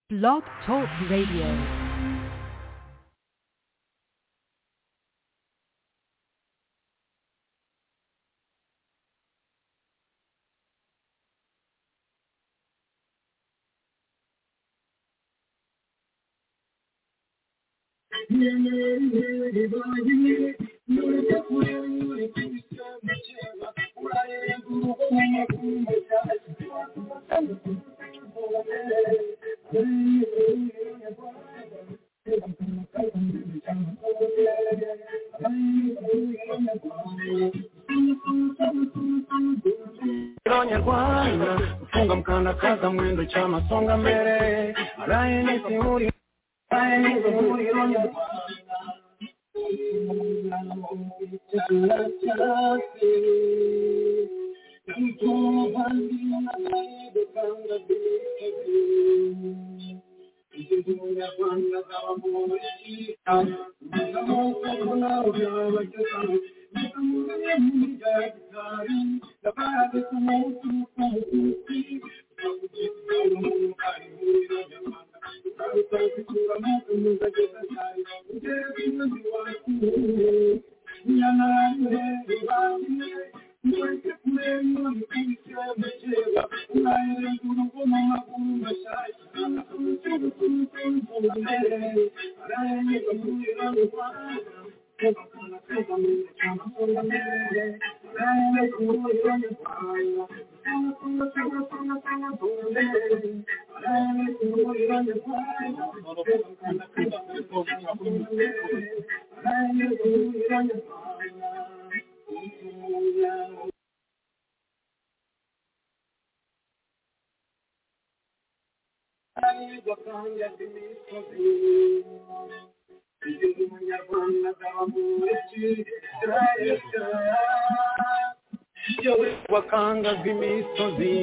Blog Talk Radio. Rero nyarwanda gufunga mukandakaza mwendo cya masonga mbere araye nisi muri araye nisi muri rero nyarwanda wakangaga imisozi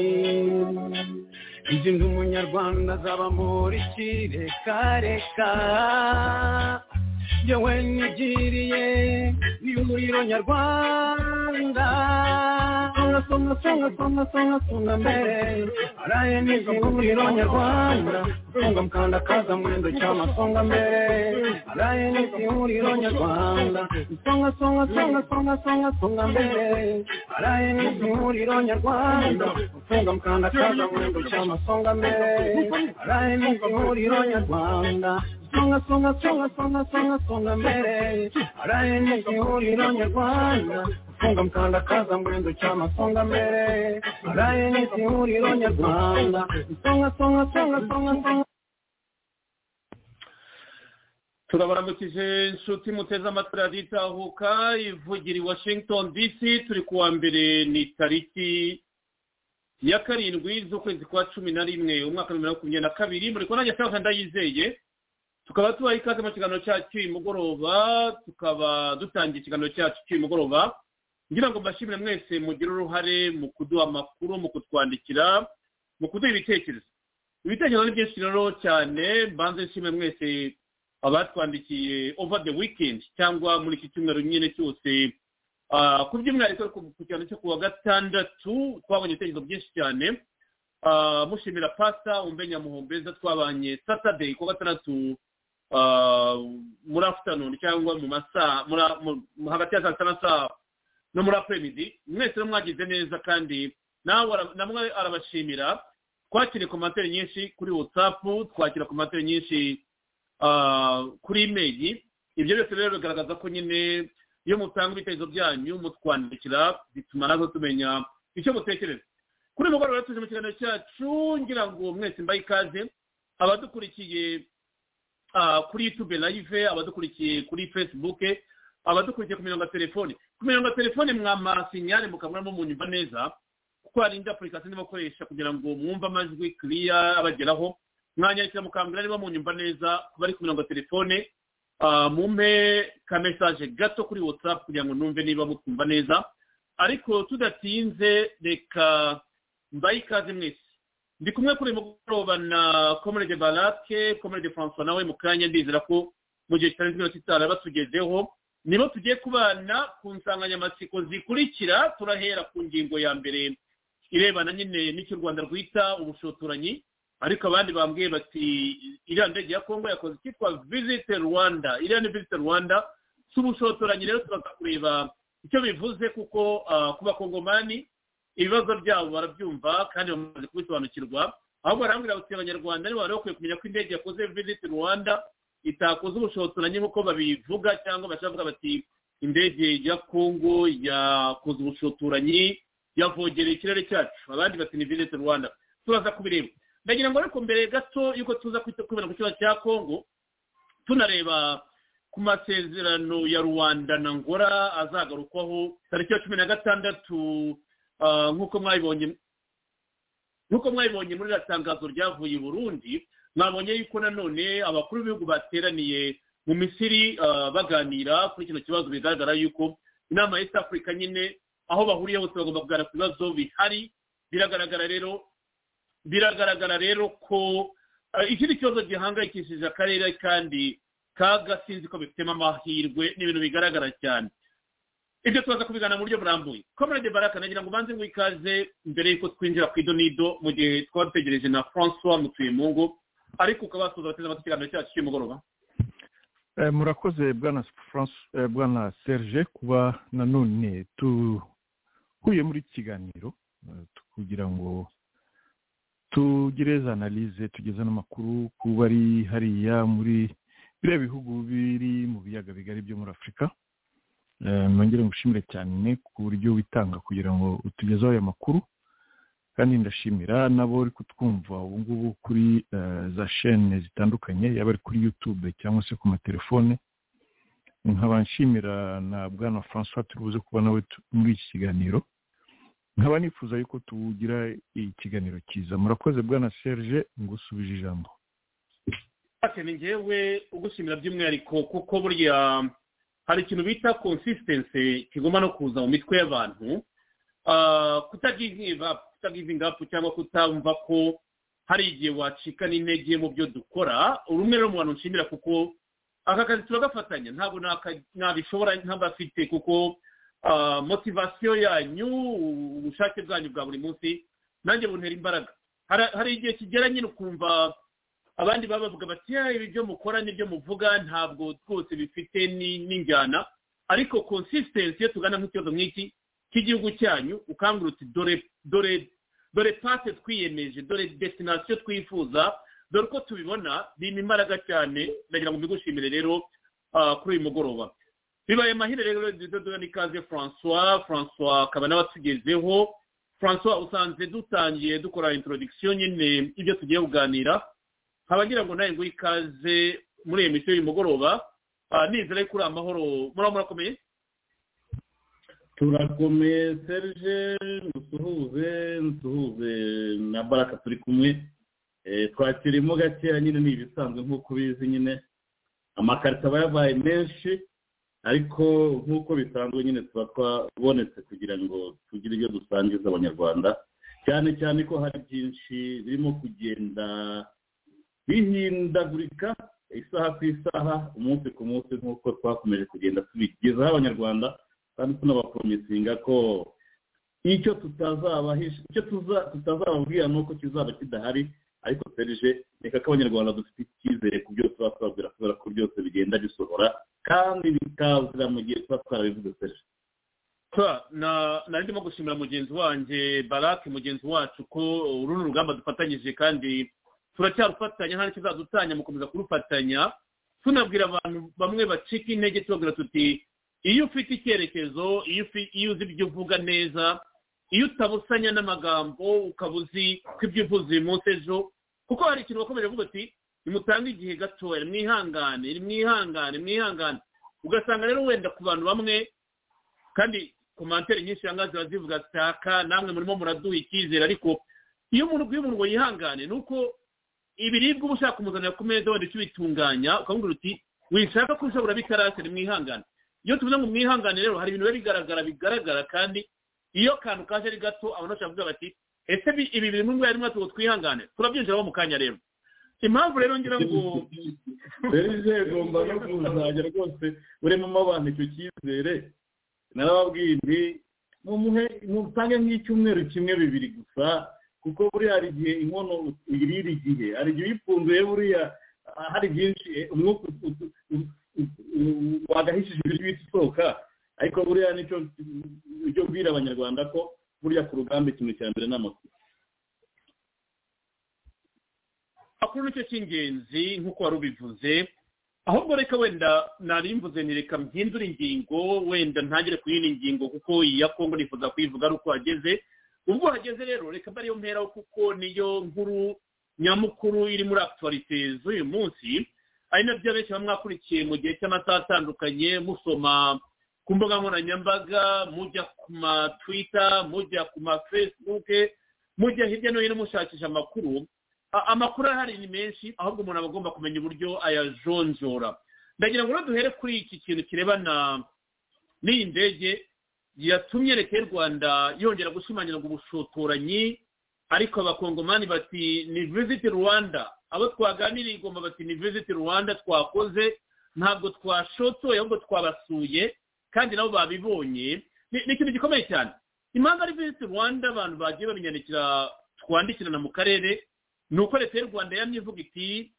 izi nzu umunyarwanda azaba muri kirekareka yewe nigiriye n'ihuriro nyarwanda songa songa songa songa songa songa mbere araye n'ihuriro nyarwanda songa mukanda kaza mwendo cy'amasonga mbere araye n'ihuriro nyarwanda songa songa songa songa songa songa mbere araye n'ihuriro nyarwanda songa mukanda kaza mwendo cy'amasonga mbere araye n'ihuriro nyarwanda songa songa songa songa songa songa mbere araye n'ihuriro nyarwanda funga mkandakaza mwendo chama songa mbere araye n'ihuriro nyarwanda songa songa songa songa songa turabaramukije inshuti muteze amatwi radiyo itahuka ivugira i washington dc turi kuwa mbere ni tariki ya karindwi z'ukwezi kwa cumi na rimwe umwaka wa bibiri na makumyabiri na kabiri muri kubona nyasaha ndayizeye tukaba tubaha ikaze mu kiganiro cyacu cy'uyu mugoroba tukaba dutangiye ikiganiro cyacu cy'uyu mugoroba ngira ngo mbashimire mwese mugire uruhare mu kuduha amakuru mu kutwandikira mu kuduha ibitekerezo ibitekerezo ni byinshi rero cyane mbanze nshimire mwese abatwandikiye over the weekend cyangwa muri iki cyumweru nyine cyose Ah, ku by'umwihariko ku ku cyiciro cyo kuwa gatandatu twabonye ibitekerezo byinshi cyane Ah, mushimira pasta umbe nyamuhombeza twabanye saturday kuwa gatandatu ah, muri afternoon cyangwa mu masaha muri- mu- mu- hagati ya saa sita na saa no muri apremidi mwese rero mwagize neza kandi nawe ara- namwe arabashimira twakiriye komantere nyinshi kuri whatsapp twakira komantere nyinshi ah, kuri imeri ibyo byose rero bigaragaza ko nyine iyo mutanga ibitekerezo byanyu mutwandikira bituma natwe tumenya icyo mutekereza kuri uyu mugoroba rero tuje mu kiganiro cyacu ngira ngo mwese mbaye ikaze abadukurikiye ah, kuri youtube live abadukurikiye kuri facebook abadukurikiye ku mirongo ya telefone ku mirongo ya telefone mwama sinyale mukabonamo munyumva neza kuko hari indi apurikasiyo niba bakoresha kugira ngo mwumve amajwi kiriya abageraho mwanyandikira mukambwira niba munyumva neza ku bari ku mirongo ya telefone ah, mumpe ka message gato kuri whatsapp kugira ngo numve niba mutwumva neza ariko tudatinze reka mbaye ikaze mwese ndi kumwe kuri uyu mugoroba na komerede barake komerede francois nawe mu kanya ndizera ko mu gihe kitarenze iminota itanu aba atugezeho nibo tugiye kubana ku nsanganyamatsiko zikurikira turahera ku ngingo ya mbere irebana nyine n'icyo u rwanda rwita ubushotoranyi ariko abandi bambwiye bati iriya ndege ya kongo yakoze icyitwa visite rwanda iriya ni visite rwanda tubushotoranye rero turaza kureba icyo bivuze kuko ah, ku bakongomani ibibazo byabo barabyumva kandi bamaze kubisobanukirwa ahubwo barambwira bati abanyarwanda nibo bari bakwiye kumenya ko indege yakoze visite rwanda itakoze ubushotoranyi nk'uko babivuga cyangwa bashaka bati indege ya kongo yakoze ubushotoranyi yavogereye ikirere cyacu abandi bati ni visite rwanda turaza kubireba ndagira ngo ariko mbere gato y'uko tuza kwita- kwibanda ku kibazo cya kongo tunareba ku masezerano ya rwanda na ngora azagarukwaho tariki ya cumi na gatandatu ah, nk'uko mwabibonye nk'uko mwabibonye muri iriya tangazo ryavuye i burundi mwabonye yuko nanone abakuru b'ibihugu bateraniye mu misiri ah, baganira kuri kino kibazo bigaragara yuko inama ya east africa nyine aho bahuriye bose bagomba kuganira ku bibazo bihari biragaragara rero biragaragara rero ko ah, ikindi kibazo gihangayikishije akarere kandi kaga sinzi ko bifitemo amahirwe ni ibintu bigaragara cyane ibyo tubaza kubigana mu buryo burambuye comrade baraka nagira ngo ubanze mwikaze mbere y'uko twinjira ku idonido mu gihe twaba dutegereje na francois mutuyemungu ariko ukabasuza abateze amatwi ikiganiro cyacu cy'umugoroba Eh, murakoze bwana France- eh, bwana serge kuba nanone duhuye muri iki kiganiro eh, kugira ngo tugire za analyse tugeze n'amakuru ku bari hariya muri biriya bihugu biri mu biyaga bigari byo muri afurika Eh, nongere ngushimire cyane ku buryo witanga kugira ngo utugezeho aya makuru kandi ndashimira n'abo uri kutwumva ubu ngubu kuri eh, za shene zitandukanye yaba ari kuri youtube cyangwa se ku matelefone nkaba nshimira na bwana francois turi buze kuba nawe tu- muri iki kiganiro nkaba nifuza yuko tugira ikiganiro cyiza murakoze bwana serge ngusubije ijambo ati ni ngewe ugushimira by'umwihariko kuko burya hari ikintu bita consistency kigomba no kuza mu mitwe y'abantu Ah, kutagive up kutagiving up cyangwa kutamva ko hari igihe wacika n'intege mu byo dukora rumwe rero mu bantu nshimira kuko aka kazi turagafatanya ntabwo naka- nabishobora nk'abafite kuko ah, motivasiyo yanyu ubushake bwanyu bwa buri munsi nanjye buntera imbaraga Hari- hari igihe kigera nyine ukumva abandi baba bavuga bati "Ya, ibi byo mukora n'ibyo muvuga ntabwo rwose bifite ni- n'injyana ariko consistency iyo tugana nk'ikibazo nk'iki cy'igihugu cyanyu ukangura uti dore dore dore pate twiyemeje dore destination twifuza dore uko tubibona bimpa imbaraga cyane ndagira ngo mbigushimire rero ah, kuri uyu mugoroba bibaye mahire rero dudodoga n'ikaze francois francois akaba nawe atugezeho francois usanze dutangiye dukora introduction nyine ibyo tugiye kuganira nkaba ngira ngo nawe nguhe ikaze muri iyi misiyo y'uyu mugoroba Ah, nizere kuri amahoro muraba murakomeye turakomeye serge musuhuze musuhuze na baraka turi kumwe Eh, twakirimo gakeya nyine ni ibisanzwe nk'uko ubizi nyine amakarita aba yabaye menshi ariko nk'uko bisanzwe nyine tuba twabonetse kugira ngo tugire ibyo dusangiza abanyarwanda cyane cyane ko hari byinshi birimo kugenda bihindagurika isaha ku isaha umunsi ku munsi nk'uko twakomeje kugenda tubigezaho abanyarwanda kandi tunabaporomisinga ko icyo tutazabahisha icyo tuza- tutazababwira ni uko kizaba kidahari ariko serije reka ko abanyarwanda dufite icyizere ku byo tuba twabwira kubera ko byose bigenda bisohora kandi bikazira mu gihe tuba twarabivuze serije Twa, na nari ndimo gushimira mugenzi wanjye barake mugenzi wacu ko uru ni urugamba dufatanyije kandi turacyarufatanya nta n'icyo uzadutanya mukomeza kurufatanya tunabwira abantu bamwe bacika intege tubabwira tuti iyo ufite icyerekezo iyo ufi- iyo uzi ibyo uvuga neza iyo utabusanya n'amagambo ukaba uzi ko ibyo uvuze uyu munsi ejo kuko hari ikintu bakomeje kuvuga ati nimutange igihe gatoya mwihangane mwihangane mwihangane ugasanga rero wenda ku bantu bamwe kandi komantere nyinshi cyangwa ziba zivuga zitaka namwe murimo muraduha icyizere ariko iyo umuntu ubwiye umuntu ngo yihangane ni uko ibiribwa uba ushaka kumuzanira ku meza wenda ukibitunganya ukamubwira uti wishaka ko ushobora bitarasira mwihangane iyo tuvuze ngo mwihangane rero hari ibintu biba bigaragara bigaragara kandi iyo kantu kaje ari gato abantu bashobora kuvuga bati ese bi- ibi bintu mwari mwatugo twihangane turabyinjiramo mu kanya rero impamvu rero ngira ngo serije ugomba no kuzajya rwose uremamo abantu icyo cyizere narababwiye nti mumuhe mutange nk'icyumweru kimwe bibiri gusa kuko buriya hari igihe inkono uyirira igihe hari igihe uyipfunduye buriya hari byinshi umwuka wagahishije ibiryo uhita usohoka ariko buriya nicyo ujya ubwira abanyarwanda ko buriya ku rugamba ikintu cya mbere ni amakuru amakuru nicyo cy'ingenzi nk'uko wari ubivuze ahubwo reka wenda narimvuze ni reka mpindure ingingo wenda ntagere ku yindi ngingo kuko iyi ya kongo nifuza kuyivuga ari uko hageze ubwo hageze rero reka mba ariyo mperaho kuko niyo nkuru nyamukuru iri muri akituwarite z'uyu munsi ari nabyo abenshi baba mwakurikiye mu gihe cy'amasaha atandukanye musoma ku mbuga nkoranyambaga mujya ku matwita mujya ku mafesibuke mujya hirya no hino mushakisha amakuru amakuru ahari ni menshi ahubwo umuntu aba agomba kumenya uburyo ayajonjora ndagira ngo duhere kuri iki kintu kirebana n'iyi ndege yatumye leta y'u rwanda yongera gushimangira ubushotoranyi ariko abakongomani bati ni visiti rwanda abo twaganiriye igomba bati ni visiti rwanda twakoze ntabwo twashotoye ahubwo twabasuye kandi nabo babibonye ni ikintu gikomeye cyane impamvu ari visiti rwanda abantu bagiye babinyandikira twandikirana mu karere ni uko leta y'u rwanda yamye ivuga iti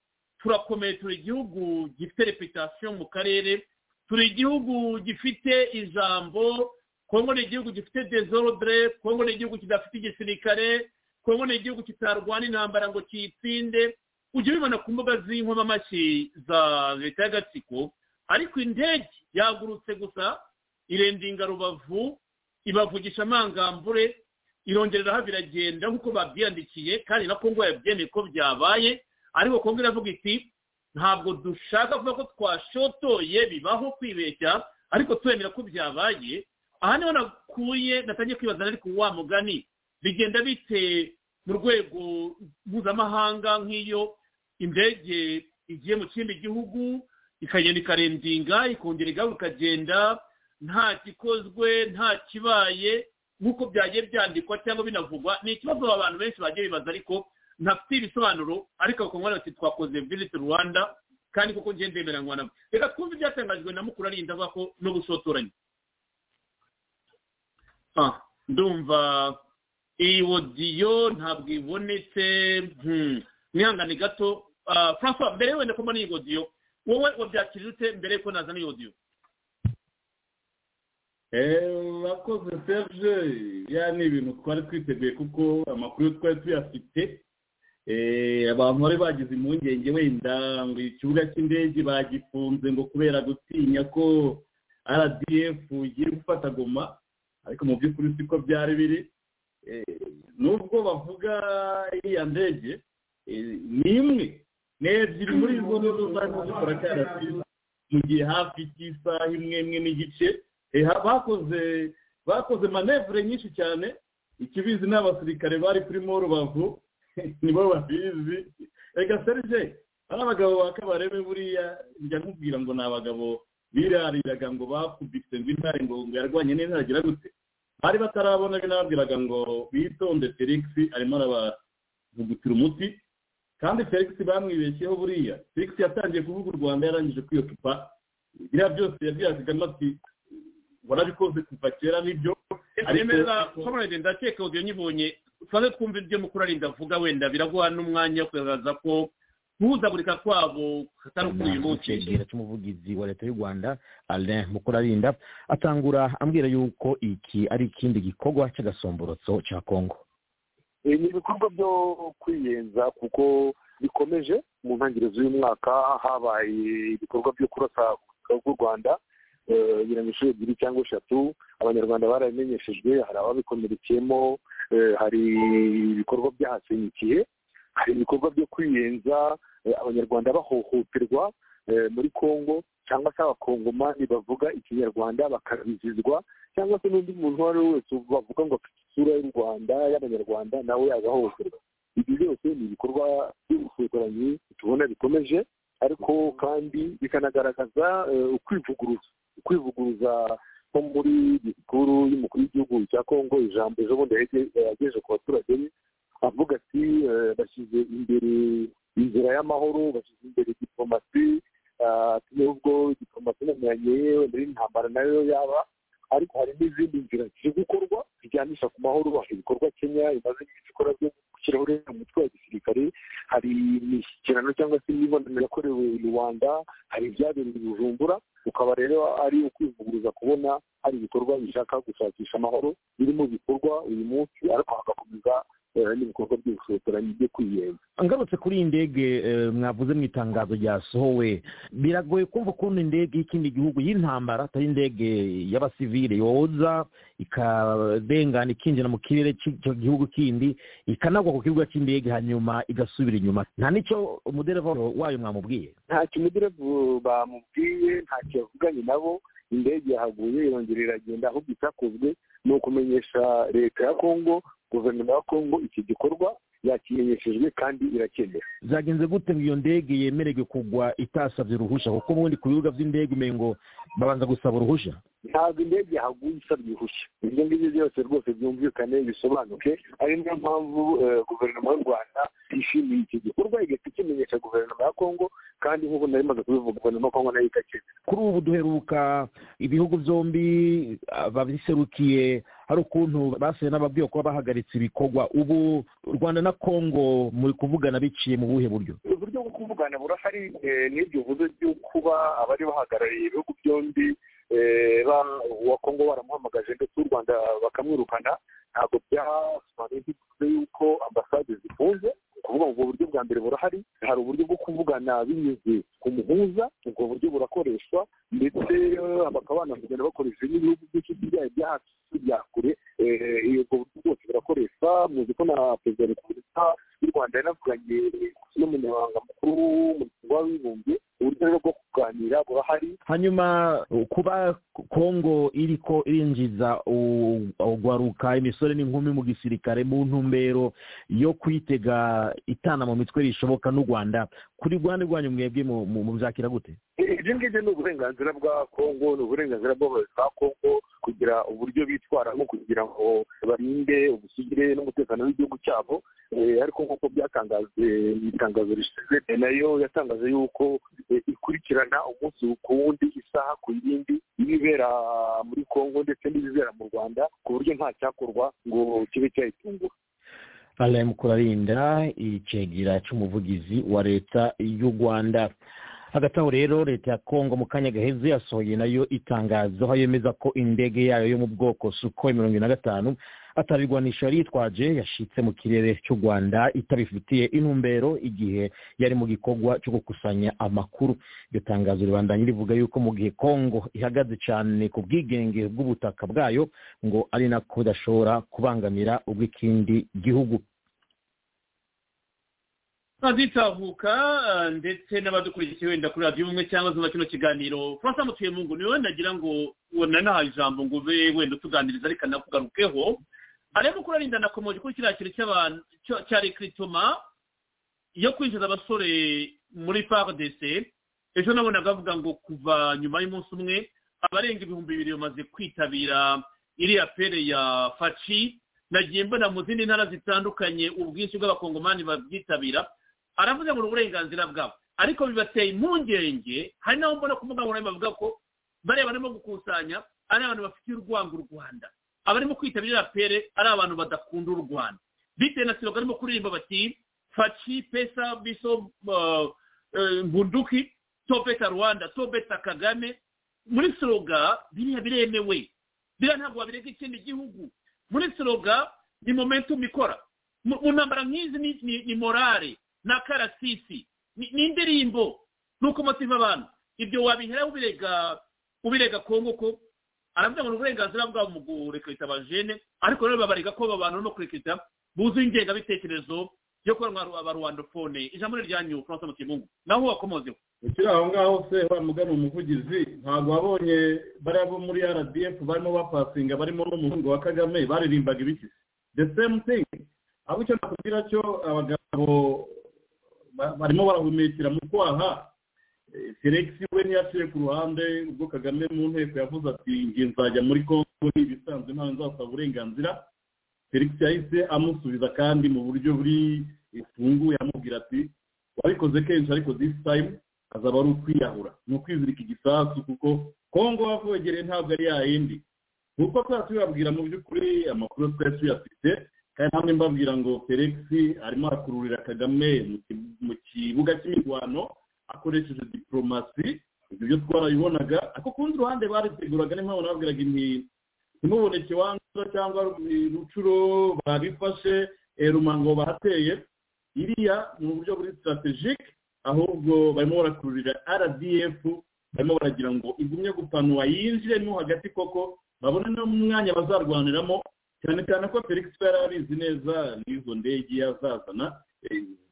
turakomeye turi igihugu gifite reputasiyo mu karere turi igihugu gifite ijambo kongo ni igihugu gifite dezodre kongo ni igihugu kidafite igisirikare kongo ni igihugu kitarwana intambara ngo kiyitsinde ujya ubibona ku mbuga z'inkomamashyi za leta y'agatsiko ariko indege yagurutse gusa irendinga rubavu ibavugisha amangambure irongeraho biragenda nk'uko babyiyandikiye kandi na kongo yabyemeye ko byabaye ariko kongo iravuga iti ntabwo dushaka kuvuga ko twashotoye bibaho kwibeshya ariko twemera ko byabaye aha niho nakuye natangiye kwibaza ariko wa mugani bigenda bite mu rwego mpuzamahanga nk'iyo indege igiye mu kindi gihugu ikagenda ikarendinga ikongera igaruka ikagenda nta gikozwe nta kibaye nk'uko byagiye byandikwa cyangwa binavugwa ni ikibazo abantu benshi bagiye bibaza ariko ntafite ibisobanuro ariko bakongera bati twakoze visiti rwanda kandi kuko ngende ndemeranywa nabo reka twumve ibyatangajwe na mukuru arinda avuga ko no gusotoranya ndumva iyi wodiyo ntabwo ibonetse mwihangane gato francois mbere wenda ko mbona iyi wodiyo wowe wabyakira ute mbere yuko nazana iyi wodiyo urakoze serge ya ni ibintu twari twiteguye kuko amakuru twari tuyafite abantu bari bagize impungenge wenda ngo ikibuga cy'indege bagifunze ngo kubera gutinya ko rdf igiye gufata goma ariko mu by'ukuri siko byari biri nubwo bavuga iriya ndege ni imwe ni ebyiri muri izo nizo zari zikora cyane mu gihe hafi y'isaha imwe imwe n'igice bakoze bakoze manevure nyinshi cyane ikibizi ni abasirikare bari kuri morubavu nibo babizi reka serge ari abagabo barebe buriya njya nkubwira ngo ni abagabo birariraga ngo bakubise ngo intare ngo yarwanye n'intare agira gute bari batarabona binababwiraga ngo bitonde felix arimo arabavugutira umuti kandi felix bamwibeshyeho buriya felix yatangiye kuvuga u rwanda yarangije kwiyocupa biriya byose yabwiraga kagame ati warabikoze kuva kera nibyo aremeza nshobora ndakeka ugiye nyibonye tubanze twumve ibyo mukuru arinda avuga wenda biraguha n'umwanya wo kugaragaza ko guhuzagurika kwabo katari ukuri uyu munsi cy'umuvugizi wa leta y'u rwanda alain mukurarinda atangura ambwira yuko iki ari ikindi gikorwa cy'agasomborotso cya kongo ni ibikorwa byo kwiyenza kuko bikomeje mu ntangiriro z'uyu mwaka habaye ibikorwa byo kurasa rw'u rwanda birangira inshuro ebyiri cyangwa eshatu abanyarwanda barabimenyeshejwe hari ababikomerekeyemo hari ibikorwa byahasenyikiye hari ibikorwa byo kwiyenza abanyarwanda bahohoterwa muri kongo cyangwa se abakongomani bavuga ikinyarwanda bakabizizwa cyangwa se n'undi muntu uwo ari we wese bavuga ngo afite isura y'u rwanda y'abanyarwanda nawe yagahohoterwa ibi byose ni ibikorwa by'ubushotoranyi tubona bikomeje ariko kandi bikanagaragaza ukwivuguruza ukwivuguruza nko muri disikuru y'umukuru w'igihugu cya kongo ijambo ejo bundi yagejeje ku baturage be avuga ati bashyize imbere inzira y'amahoro bashyize imbere diplomasi nubwo diplomasi namenyanye wenda n'intambara nayo yaba ariko hari n'izindi nzira ziri gukorwa zijyanisha ku mahoro ibikorwa kenya imaze iminsi ikora byo gushyiraho uriya mutwe wa gisirikare hari imishyikirano cyangwa se imibonano yakorewe i rwanda hari ibyabereye i bujumbura ukaba rero ari ukwivuguruza kubona hari ibikorwa bishaka gushakisha amahoro biri mu bikorwa uyu munsi ariko hagakomeza n'ibikorwa by'ubushotoranyi byo kwiyenza ngarutse kuri iyi ndege eh, mwavuze mu itangazo ryasohowe biragoye kumva ukuntu indege y'ikindi gihugu y'intambara atari indege y'abasivile yoza ikadengana ikinjira mu kirere cy'icyo gihugu kindi ikanagwa ku kibuga cy'indege hanyuma igasubira inyuma nta n'icyo umudereva wayo mwamubwiye ntacyo umuderevu bamubwiye ntacyo yavuganye nabo indege yahaguye irongera iragenda ahubwo icyakozwe ni ukumenyesha leta ya kongo guverinoma ya kongo iki gikorwa yakimenyeshejwe kandi irakemera byagenze gute ngo iyo ndege yemererwe kugwa itasabye uruhushya kuko ubundi ku bibuga by'indege umengo babanza gusaba uruhushya ntabwo indege yahaguye isabye uruhushya ibyo ngibyo byose rwose byumvikane bisobanuke ari niyo mpamvu eh, guverinoma y'u rwanda yishimiye iki gikorwa igahita ikimenyesha guverinoma ya kongo kandi nk'ubu nari maze kubivuga guverinoma ya kongo nayo igakemera kuri ubu duheruka ibihugu byombi babiserukiye hari ukuntu basuye n'ababwiye kuba bahagaritse ibikorwa ubu u rwanda na kongo muri kuvugana biciye mu buhe buryo uburyo bwo kuvugana burahari eh, n'ibyo bivuze byo kuba abari bahagarariye ibihugu byombi eh, ba- uwa kongo baramuhamagaje ndetse u rwanda bakamwirukana ntabwo byasobanuye ntibivuze yuko ambasade zifunze kuvuga ngo ubwo buryo bwa mbere burahari hari uburyo bwo kuvugana binyuze ku muhuza ubwo buryo burakoreshwa ndetse eh, bakaba banavugana bakoresheje n'ibihugu by'inshuti byayo bya hafi bya kure eh, ubwo buryo bwose burakoreshwa muzi ko na perezida wa repubulika y'u rwanda yanavuganye n'umunyamabanga mukuru w'umuryango w'abibumbye uburyo rero bwo kuganira burahari hanyuma uh, kuba kongo iriko irinjiza u- ugwaruka imisore n'inkumi mu gisirikare mu ntumbero yo kwitega itana mu mitwe rishoboka n'u rwanda kuri rwanda rwanyu mwebwe mu- mu- mubyakira gute ibyo ngibyo ni uburenganzira bwa kongo ni uburenganzira bw'abayobozi ba kongo kugira uburyo bitwaramo kugira ngo barinde ubusugire n'umutekano w'igihugu cyabo Eh, ariko nk'uko byatangajwe mu itangazo rishize eh, nayo yatangaje yuko eh, ikurikirana umunsi ku wundi isaha ku yindi ibibera muri kongo ndetse n'ibibera mu rwanda ku buryo nta cyakorwa ngo kibe cyayitungura alain mukurarinda icegera cy'umuvugizi wa leta y'u rwanda hagati aho rero leta ya kongo mu kanya gaheze yasohoye nayo itangazo aho yemeza ko indege yayo yo mu bwoko suko mirongo ine na gatanu atarirwanisha yari yitwaje yashitse mu kirere cy'u rwanda itabifitiye intumbero igihe yari mu gikorwa cyo gukusanya amakuru iryo tangazo ribandanya rivuga yuko mu gihe kongo ihagaze cyane ku bwigenge bw'ubutaka bwayo ngo ari nako idashobora kubangamira ubw'ikindi gihugu azitahuka ah, ndetse n'abadukurikiye wenda kuri radiyo umwe cyangwa zumva kino kiganiro francois mutuyemu niwe nagira ngo ubona nahaye ijambo ngo ube wenda utuganiriza ariko anakugarukeho arimo kurarinda nakomeje kuri kiriya kintu cy'abantu cyo- cya rekiritoma yo kwinjiza abasore muri pardc ejo nabonaga avuga ngo kuva nyuma y'umunsi umwe abarenga ibihumbi bibiri bamaze kwitabira iriya pere ya faci nagiye mbona mu zindi ntara zitandukanye ubwinshi bw'abakongomani babyitabira aravuze ngo ni uburenganzira bwabo ariko bibateye impungenge hari n'abo mbona ku mbuga nkoranyambaga bavuga ko bariya barimo gukusanya ari abantu bafitiye urwango u rwanda abarimo kwitabira pere ari abantu badakunda u rwanda bitewe na siro barimo kuririmba bati faci pesa biso uh, uh, mbunduki tobeta rwanda tobeta kagame muri siroga biriya biremewe biriya ntabwo wabirega ikindi gihugu muri siroga ni momentum ikora mu mu ntambara nk'izi ni, ni, ni morale na karasisi ni, ni indirimbo nuko motiva abantu ibyo wabiheraho ubirega ubirega kongo ko aravuga ngo ni uburenganzira bwabo mu gurekerita abajene ariko rero babarega ko aba bantu no kurekerita buzuye ingengabitekerezo yo kuba aba- abaruwandofone ijambo ni ryanyu francois mutimungu naho wakomozeho ukiri aho ngaho se wa mugana umuvugizi ntabwo wabonye bariya bo muri rdf barimo bapasinga barimo n'umuhungu wa kagame baririmbaga ibiki the same thing aho icyo nakubwira cyo abagabo ba- barimo barahumekera mu kwaha Eh, felix we ntiyaciye ku ruhande ubwo kagame mu nteko yavuze ati ngiye nzajya muri kongo ni ibisanzwe ntawe nzasaba uburenganzira felix yahise amusubiza kandi mu buryo buri bufunguye amubwira ati wabikoze kenshi ariko this time azaba ari ukwiyahura ni ukwizirika igisasu kuko kongo wakwegereye ntabwo ari ya yindi nk'uko twaba tubibabwira mu by'ukuri amakuru twari tuyafite kandi namwe mbabwira ngo felix arimo arakururira kagame mu kibuga cy'imirwano akoresheje diporomasi ibyo byo twarabibonaga ariko ku rundi ruhande bariteguraga niyo mpamvu nababwiraga inti ntimuboneke wanduza cyangwa rucuro babifashe rumango bahateye iriya ni uburyo buri sitarategike ahubwo barimo barakururira rdf barimo baragira ngo igumye gupanura yinjiremo hagati koko babone n'umwanya bazarwaniramo cyane cyane ko felix yari abizi neza n'izo ndege yazazana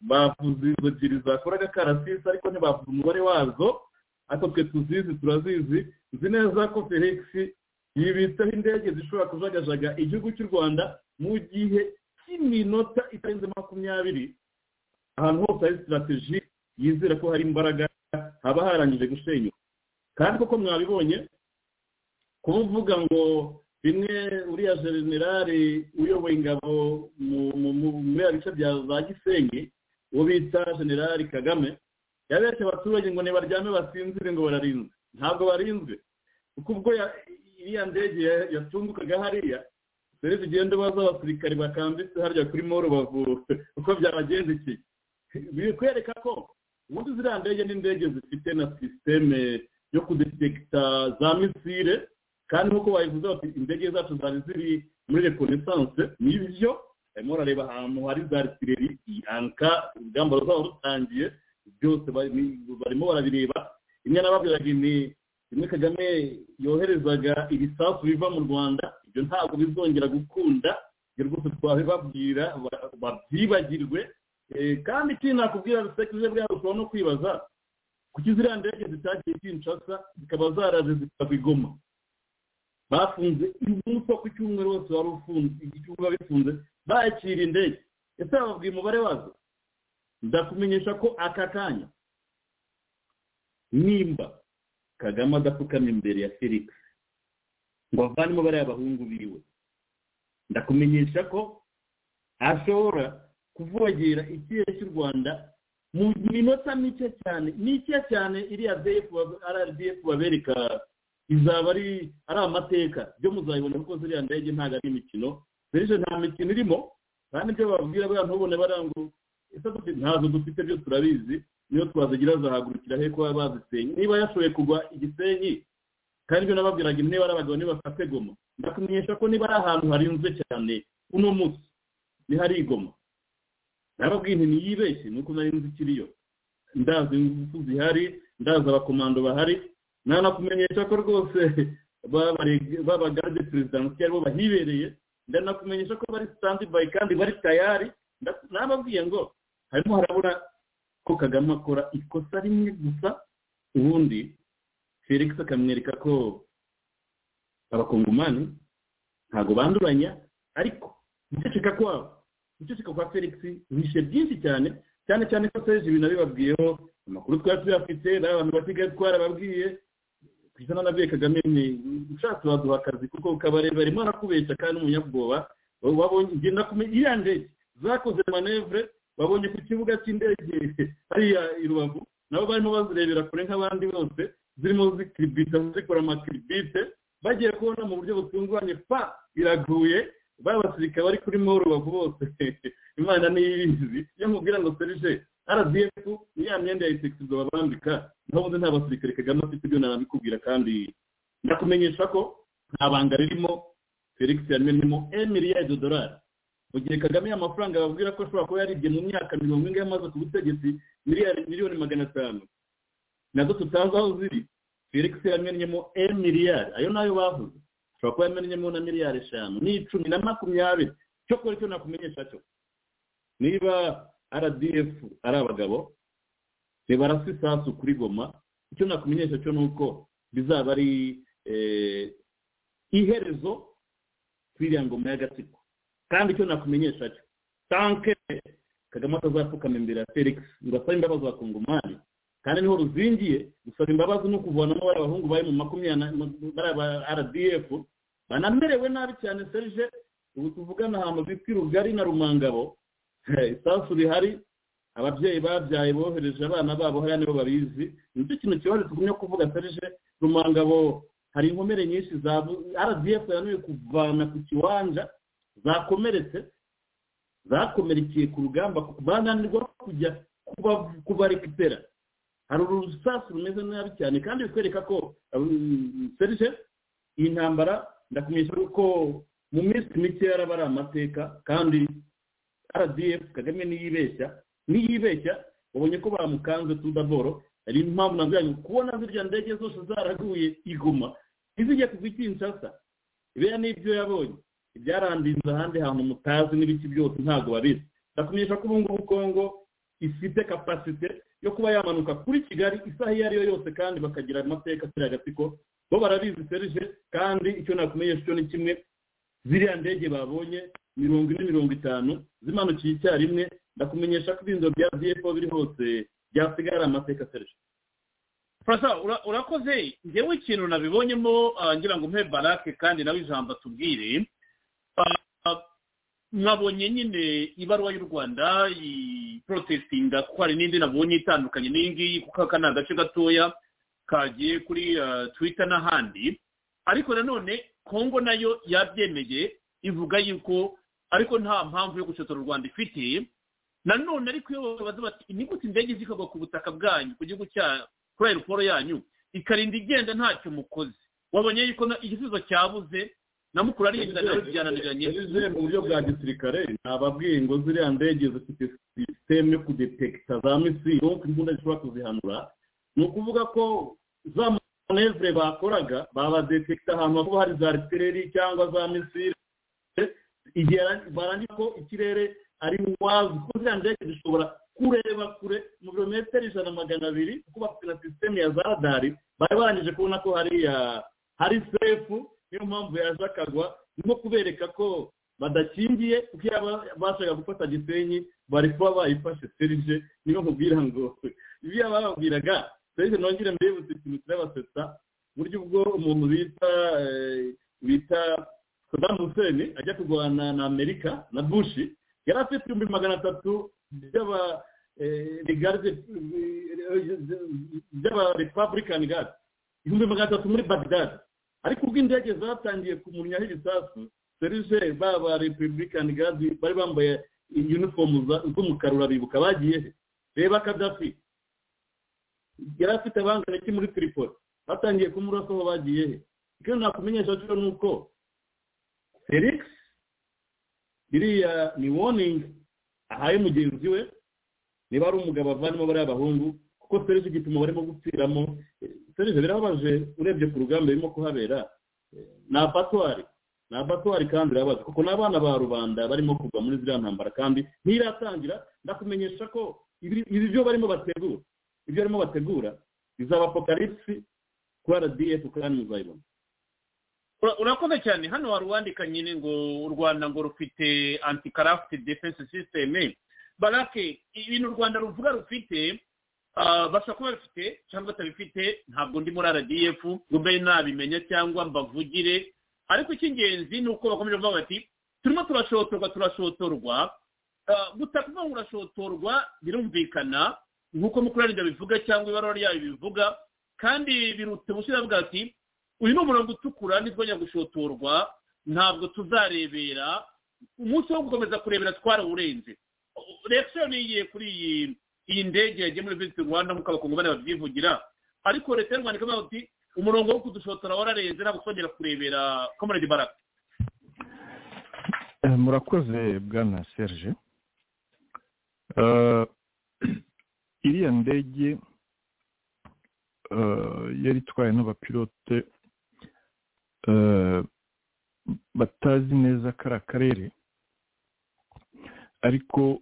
bavuze izo ebyiri zakoraga karasisi ariko ntibavuze umubare wazo ariko twe tuzizi turazizi nzi neza ko felix yibitseho indege zishobora kujagajaga igihugu cy'u rwanda mu gihe cy'iminota itarenze makumyabiri ahantu hose hari sitarateji yizera ko hari imbaraga haba harangije gusenyuka kandi koko mwabibonye kuvuga ngo bimwe uriya generale uyoboye ingabo muri ya bice bya za gisenyi uwo bita generale kagame yabeshye abaturage ngo ntibaryame basinzire ngo bararinzwe ntabwo barinzwe kuko ubwo iriya ndege yatungukaga hariya dore tugenda baza abasirikare bakambitse harya kuri moro bavura uko byabagenza iki biri kwereka ko ubundi ziriya ndege n'indege zifite na sisiteme yo kudetekita za misire kandi nk'uko bayivuze bati indege zacu zari ziri muri rekonesanse nibyo barimo barareba ahantu hari za resileri anka urugamba ruzaba rutangiye byose barimo barabireba rimwe n'ababwiraga ni rimwe kagame yoherezaga ibisasu biva mu rwanda ibyo ntabwo bizongera gukunda ibyo rwose twabibabwira babyibagirwe kandi ikindi nakubwira rusekirije bwabo ushobora no kwibaza kuki ziriya ndege zitagiye kinshasa zikaba zaraje zikava igoma bafunze umunsi wo ku cyumweru wose wari ufunze igihugu bifunze bakira indege ese bababwiye umubare wazo ndakumenyesha ko aka kanya nimba kagame adapfukama imbere ya felix ngo avanemo bariya bahungu biwe ndakumenyesha ko ashobora kuvogera ikirere cy'u rwanda mu minota mike cyane mike cyane iriya rdf babereka izaba ari ari amateka byo muzabibona kuko ziriya ndege ntabwo ari imikino benshi nta mikino irimo kandi ibyo bababwira buriya ntubone barangurura ntazo dufite byo turabizi niyo twazigira zahagurukira he kuba bazisenye niba yashoboye kugwa igisenyi kandi ibyo nababwiraga niba ari abagabo ntibafate goma ndakumenyesha ko niba ari ahantu harinzwe cyane uno munsi ntihari igoma nababwiye nti niyibeshye nuko nari nzi ikiriyo ndazi ingufu zihari ndazi abakomando bahari nanakumenyesha ko rwose babagarde perezidansi aribo bahibereye ndanakumenyesha ko bari sitandi bayi kandi bari tayari nababwiye ngo harimo harabura ko kagame akora ikosa rimwe gusa ubundi felix akamwereka ko abakongomani ntabwo banduranya ariko guceceka kwabo guceceka kwa felix bishe byinshi cyane cyane cyane ko serije ibintu abibabwiyeho amakuru twari tuyafite n'abantu basigaye twarababwiye kwisana na kagame ni ushatse waduha akazi kuko kabareba arimo arakubeshya kandi umunyabwoba wabonye igenda kumenya iriya ndege zakoze manevure babonye ku kibuga cy'indege hariya i rubavu nabo barimo bazirebera kure nk'abandi bose zirimo zikiribita zikora amakiribite bagiye kubona mu buryo butunguranye pa iraguye babasirika bari kuri moro rubavu bose imana niyo ibizi iyo nkubwira ngo serije rdf ni ya myenda ya isekisizo babambika naho ubundi nta basirikare kagame afite ibyo nabikubwira kandi ndakumenyesha ko nta banga ririmo felix yamenyemo emiriyadi dorari mu gihe kagame amafaranga babwira ko ashobora kuba yaribye mu myaka mirongo ine yamaze ku butegetsi miliyoni magana atanu nazo tutazi aho ziri felix yamenyemo emiriyadi ayo nayo bavuze ashobora kuba yamenyemo na miliyari eshanu n'icumi na makumyabiri cyo kora icyo nakumenyesha cyo niba rdf ari abagabo barasa isasu kuri goma icyo nakumenyesha cyo ni uko bizaba ari iherezo kw'iriya ngoma y'agatsiko kandi icyo nakumenyesha cyo tanke kagame atazapfukama imbere ya felix ngo asabe imbabazi wa kongomani kandi niho ruzingiye gusaba imbabazi no kuvanamo bariya bahungu bari mu makumyabiri bariya ba rdf banamerewe nabi cyane serge ubu tuvugana ahantu bita rugari na rumangabo isasu rihari ababyeyi babyaye bohereje abana babo hariya nibo babizi nicyo kintu kibazo tugumye kuvuga serge rumangabo hari inkomere nyinshi za rdf yananiwe kuvana ku kiwanja zakomeretse zakomerekeye ku rugamba bananirwa kujya kubarekipera hari urusasu rumeze nabi cyane kandi bitwereka ko serije iyi ntambara ndakumenyesha ko mu minsi mike yaraba ari amateka kandi rdf kagame niyibeshya niyibeshya babonye ko bamukanze tudaboro hari impamvu nabwo kubona zirya ndege zose zaraguye iguma ntizijye kugwa ikinshasa biriya ni ibyo yabonye ibyarangiza ahandi hantu mutazi n'ibiki byose ntabwo babizi ndakumenyesha ko ubu ngubu kongo ifite kapasite yo kuba yamanuka kuri kigali isaha iyo ari yo yose kandi bakagira amateka atari agatsiko bo barabizi serije kandi icyo nakumenyesha cyo ni kimwe ziriya ndege babonye mirongo ine mirongo itanu zimanukiye icyarimwe ndakumenyesha ko ibintu bya dfo biri hose byasigaye ari amateka serije furasa urakoze ngewe ikintu nabibonyemo ngira ngo mpe barake kandi nawe ijambo atubwire nkabonye nyine ibaruwa y'u rwanda porotesitinga kuko hari n'indi nabonye itandukanye n'iyi ngiyi kuko aka ni agace gatoya kagiye kuri twita n'ahandi ariko nanone kongo nayo yabyemeye ivuga yuko ariko nta mpamvu yo gucotora u rwanda ifite nanone ariko iyo babaza bati inyuguti indege zikagwa ku butaka bwanyu ku gihugu cyanyu kuri aeroporo yanyu ikarinda igenda ntacyo mukoze wabonye yuko igisubizo cyabuze na mukuru arinda nawe byananiranye mu buryo bwa gisirikare nababwiye ngo ziriya ndege zifite sisiteme yo kudetekita za misiri wo imbunda zishobora kuzihanura ni ukuvuga ko za manevure bakoraga babadetekita ahantu hakuba hari za aritereri cyangwa za misiri igihe barangira ko ikirere ari wazi kuko ziriya ndege zishobora kureba kure mu birometero ijana magana abiri kuko bafite na sisiteme ya za radari bari barangije kubona ko hariya hari sefu niyo mpamvu yaje akagwa nko kubereka ko badakingiye kuko iyo bashaka gufata gisenyi bari kuba bayifashe serije niyo mubwira ngo ibyo bababwiraga serije nongere mbibutse ikintu turabasetsa buryo ubwo umuntu bita bita saddam hussein ajya kurwana na amerika na bushi yari afite ibihumbi magana atatu by'aba republican guard ibihumbi magana atatu muri bagdad ariko ubwo indege zatangiye kumuryaho ibisasu serije baba republican guard bari bambaye uniform z'umukara urabibuka bagiye reba kadafi yari afite abangana iki muri tripoli batangiye kumurasa aho bagiye he icyo nakumenyesha cyo ni uko felix iriya ni warning ahaye mugenzi we niba ari umugabo avanemo bariya bahungu kuko serije igituma barimo gupfiramo serije birababaje urebye ku rugamba birimo kuhabera ni abatwari ni abatwari kandi birababaje kuko n'abana ba rubanda barimo kugwa muri ziriya ntambara kandi ntiratangira ndakumenyesha ko ibyo barimo bategura ibyo barimo bategura izaba apokalipsi kuri rdf kandi muzayibona urakoze cyane hano wari uwandika nyine ngo u rwanda ngo rufite antikarafiti defense sisiteme barake ibintu u rwanda ruvuga rufite bashobora kuba babifite cyangwa batabifite ntabwo ndi muri rdf ngo mbe nabimenya cyangwa mbavugire ariko icy'ingenzi ni uko bakomeje kuvuga bati turimo turashotorwa turashotorwa gutaka ngo urashotorwa birumvikana nk'uko mukurarinda bivuga cyangwa ibaruwa ryayo bivuga kandi birutse gushyira bwa ati uyu ni umurongo utukura ntitwongera gushotorwa ntabwo tuzarebera umunsi wo gukomeza kurebera twarawurenze rekishoni yigiye kuri iyi iyi ndege yagiye muri visit rwanda nk'uko abakongomani babyivugira ariko leta y'u rwanda ikavuga ati umurongo wo kudushotora wararenze ntabwo twongera kurebera komeredi baraka murakoze bwana serge iriya ndege yari itwaye n'abapilote batazi neza kari akarere ariko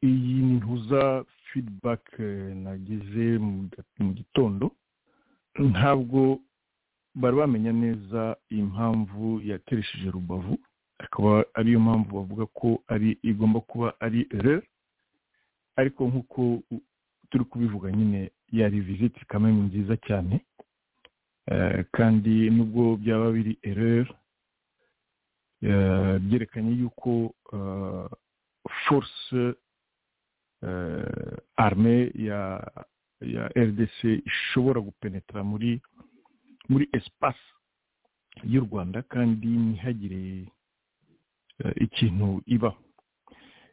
iyi ni ntuza fidibake nageze mu gitondo ntabwo bari bamenya neza impamvu yateresheje rubavu akaba ariyo mpamvu bavuga ko ari igomba kuba ari rero ariko nk'uko turi kubivuga nyine yari viziti kamwe nziza cyane kandi nubwo byaba biri ereri byerekanye yuko force arme ya ya rdc ishobora gupenetra muri muri espace y'u rwanda kandi ntihagire eh, ikintu ibaho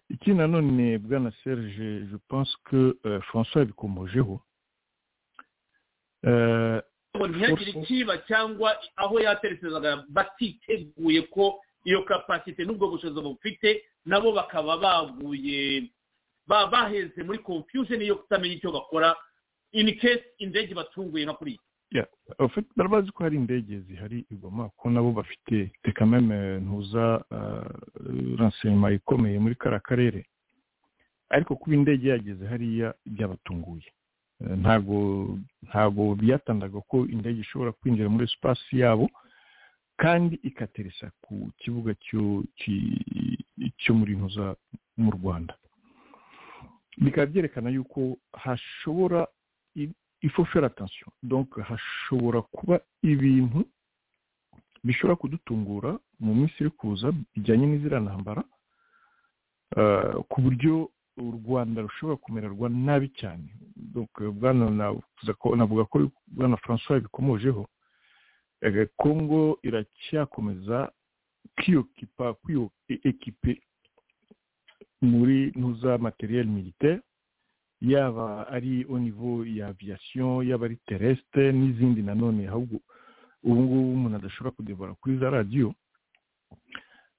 ikindi nanone bwana serge je pense que eh, françois yabikomojeho Eh, ngo ntihagire ikiba cyangwa aho yaterekezaga batiteguye ko iyo kapasite n'ubwo bushobozi bufite nabo bakaba baguye ba- baheze muri confusion yo kutamenya icyo bakora in case indege batunguye nka kuriya Yeah. En fait, bari bazi ko hari indege zihari i Goma ko nabo bafite reka meme ntuza renseignement ikomeye muri kara karere ariko kuba indege yageze hariya byabatunguye Eh, ntago ntago byatangaga ko indege ishobora kwinjira muri espace yabo kandi ikateresa ku kibuga cyo ki- cyo muri ntuza mu Rwanda bikaba byerekana yuko hashobora il faut faire attention donc hashobora kuba ibintu bishobora kudutungura mu minsi iri kuza bijyanye n'iziriya ntambara eh, ku buryo u rwanda rushobora kumererwa nabi cyane donc eh, bwana navuze ko- navuga ko bwana francois bikomojeho eh, congo iracyakomeza kwiyokipa kwiyokipe muri ntuza materiel militaire yaba ari au niveau ya aviation yaba ari terrestre n'izindi nanone ahubwo ubu ngubu umuntu adashobora kudebora kuri za radiyo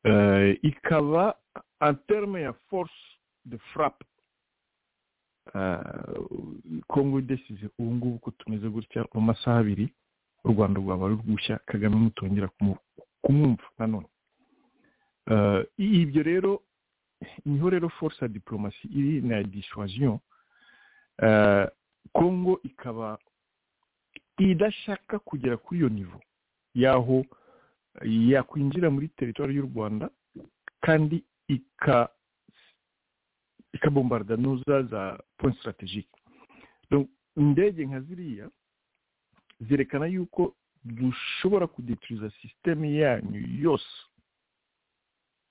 Eh, ikaba en terme ya force de frappe eh, congo idesize ubu ngubu ko tumeze gutya mu masaha abiri u rwanda rwaba rugushya kagame mutongera kumu- kumwumva nanone Eh, ibyo rero niho rero force ya diplomasi iri na dissuasion Eh, congo ikaba idashaka kugera kuri iyo nivo y'aho yakwinjira muri teritwari y'u rwanda kandi ika ikabombarda nuza za point strategique Donc, indege nka ziriya zerekana yuko dushobora kudetiriza sisiteme yanyu yose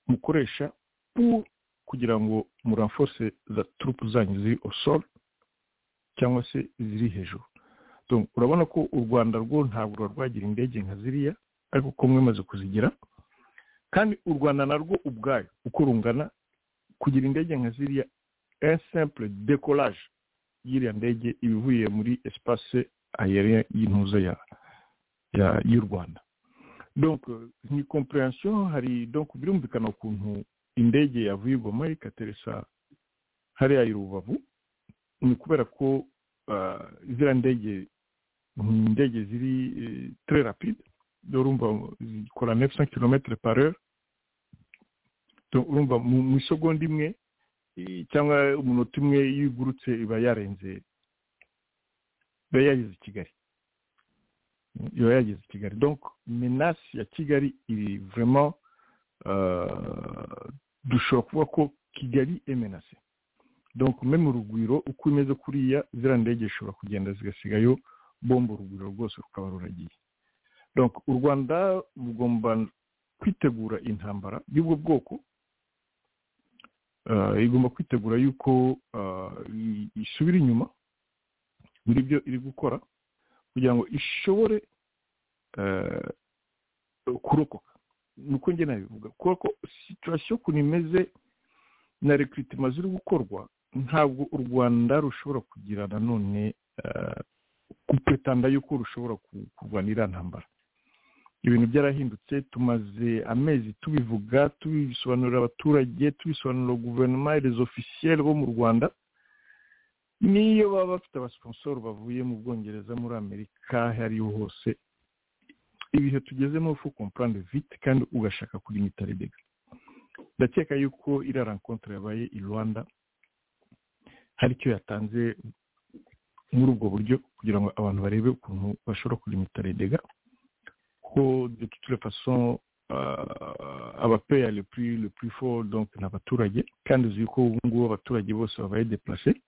mukoresha pour kugira ngo muranforce za turupu zanyu ziri au sol cyangwa se ziri hejuru Donc, urabona ko u rwanda rwo ntabwo ruba rwagira indege nka ziriya ariko ko mwemaze kuzigira kandi u rwanda narwo ubwayo uko rungana kugira indege nka ziriya un simple décollage y'iriya ndege iba ivuye muri espace aérien y'intuza ya ya- y'u rwanda donc euh, ni compréhension hari donc birumvikana ukuntu indege yavuye i goma ikateresa hariya i rubavu ni kubera ko ah, ziriya ndege ni indege ziri eh, très rapide dore urumva zikora 900 km par heure Donc, urumva mu mu isegonda imwe eh, cyangwa umunota umwe iyo igurutse iba yarenze iba yageze i kigali Mm, iba yageze i kigali donc menasi ya kigali iri vraiment euh, dushobora kuvuga ko kigali emenase donc me mu rugwiro uko imeze kuriya ziriya ndege zishobora kugenda zigasigayo bomba urugwiro rwose rukaba ruragiye donc u rwanda rugomba kwitegura intambara y'ubwo bwoko Eh, igomba kwitegura yuko eh, i- isubira inyuma muri byo iri gukora kugira ngo ishobore eh, kurokoka nuko njye nabivuga kuko ko situwasiyo ukuntu imeze na rekiritima ziri gukorwa ntabwo u rwanda rushobora kugira nanone eh, gupetanda yuko rushobora ku- kurwana iriya ntambara ibintu byarahindutse tumaze amezi tubivuga tubisobanurira abaturage tubisobanurira guverinoma rezo ofisiyeri bo mu rwanda niyo baba bafite abasiponsoro bavuye mu bwongereza muri amerika aho ariho hose ibihe tugezemo ufu komparande vite kandi ugashaka kuri mitaridega ndakeka yuko iriya rankontore yabaye i rwanda hari icyo yatanze muri ubwo buryo kugira ngo abantu barebe ukuntu bashobora kurimita redega ko de toute la façon euh, abapeya le plus le plus fort donc ni abaturage kandi uzi ko ubu ngubu abaturage bose babaye déplacé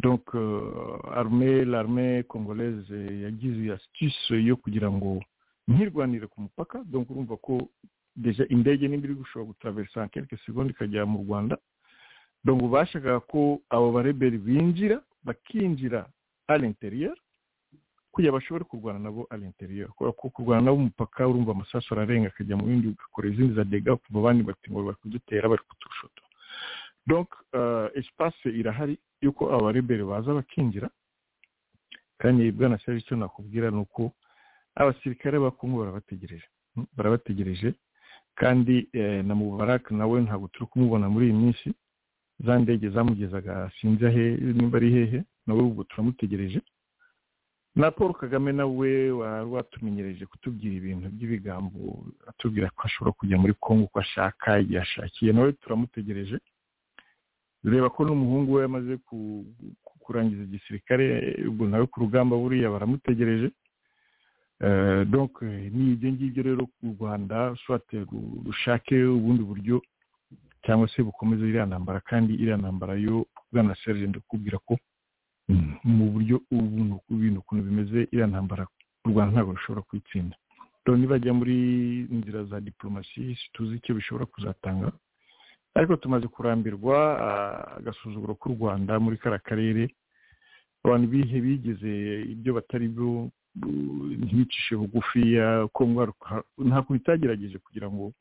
donc euh, armée l'armée congolaise yagize astuce yo kugira ngo ntirwanire ku mupaka donc urumva ko deja indege nimba iri gushobora gutaversa en quelques secondes ikajya mu rwanda donc bashakaga ko abo bareberi binjira bakinjira à l'intérieur kugira bashobore kurwana nabo ari interiyo kubera ko kurwana nabo umupaka urumva amasasu ararenga akajya mu bindi ugakora izindi za dega kuva abandi bati ngo bari kudutera bari kuturushoto donc espace irahari yuko abarebere baza bakinjira kandi bwana serge icyo nakubwira ni uko abasirikare ba kongo barabategereje barabategereje kandi na mubarak nawe ntabwo turi kumubona muri iyi minsi za ndege zamugezaga sinzi ahe nimba ari hehe nawe ubwo turamutegereje na paul kagame nawe wari watumenyereje kutubwira ibintu by'ibigambo atubwira ko ashobora kujya muri kongo uko ashaka igihe ashakiye nawe turamutegereje reba ko n'umuhungu we yamaze kurangiza igisirikare ubwo nawe ku rugamba buriya baramutegereje ni ibyo ngibyo rero u rwanda rushake ubundi buryo cyangwa se bukomeze iriya ntambara kandi iriya ntambara yo bwana serge ndakubwira ko mu buryo ibintu ukuntu bimeze iriya ntambara u rwanda ntabwo rushobora kuyitsinda rero nibajya muri inzira za diporomasi tuzi icyo bishobora kuzatanga ariko tumaze kurambirwa agasuzuguro k'u rwanda muri kariya karere abantu bihe bigeze ibyo batari byo ntibicishe bugufiya ntabwo bitagerageje kugira ngo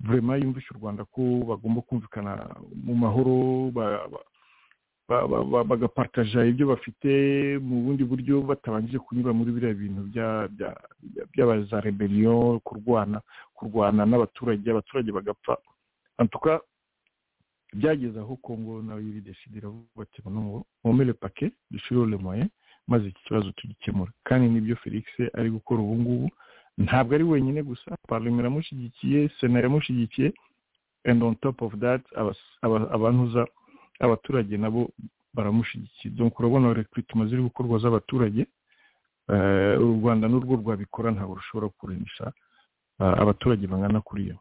vurema yumvishe u rwanda ko bagomba kumvikana mu mahoro bagapartaja ibyo bafite mu bundi buryo batabanje kunyura muri biriya bintu by'abaza rebeliyo kurwana kurwana n'abaturage abaturage bagapfa antuka byageze aho kongo nawe y'ibideshi iravuga ati mwomere pake dushyiriho lemoye maze iki kibazo tugikemura kandi nibyo felix ari gukora ubu ngubu ntabwo ari wenyine gusa parlement iramushyigikiye sena iramushyigikiye and on top of that abantuza abaturage nabo baramushyigikiye donc urabona rekwitima ziri gukorwa z'abaturage u rwanda n'urwo rwabikora ntabwo rushobora kuremisha abaturage bangana kuriya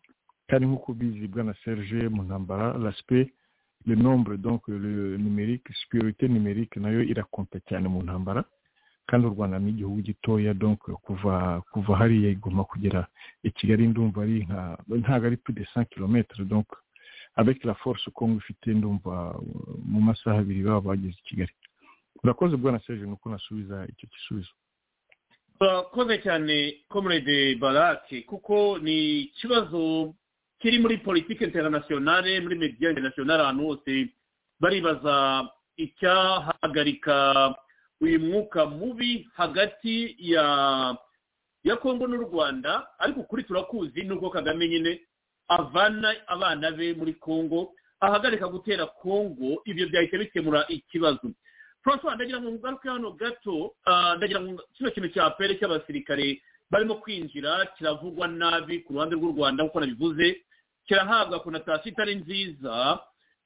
kandi nk'uko ubizi bwana serge mu ntambara raspe le nombre donc numerique superiorité numerique nayo irakonta cyane mu ntambara kandi u rwanda ni igihugu gitoya donc kuva kuva hariya igomba kugera i kigali ndumva ari nka ntabwo ari plus de 100 km donc avec la force kongo ifite ndumva mu masaha abiri baba bageze i kigali urakoze bwana serge nuko nasubiza icyo gisubizo urakoze cyane comrade barake kuko ni ikibazo kiri muri politiki interinasiyonale muri mediya interinasiyonale ahantu hose baribaza icyahagarika uyu mwuka mubi hagati ya ya kongo n'u rwanda ariko kuri turakuzi nuko kagame nyine avana abana be muri kongo ahagarika gutera kongo ibyo byahita bikemura ikibazo francois ndagira ngo ngaruke hano gato ndagira ngo kino kintu cya pere cy'abasirikare barimo kwinjira kiravugwa nabi ku ruhande rw'u rwanda nk'uko nabivuze kirahabwa konatasiyo itari nziza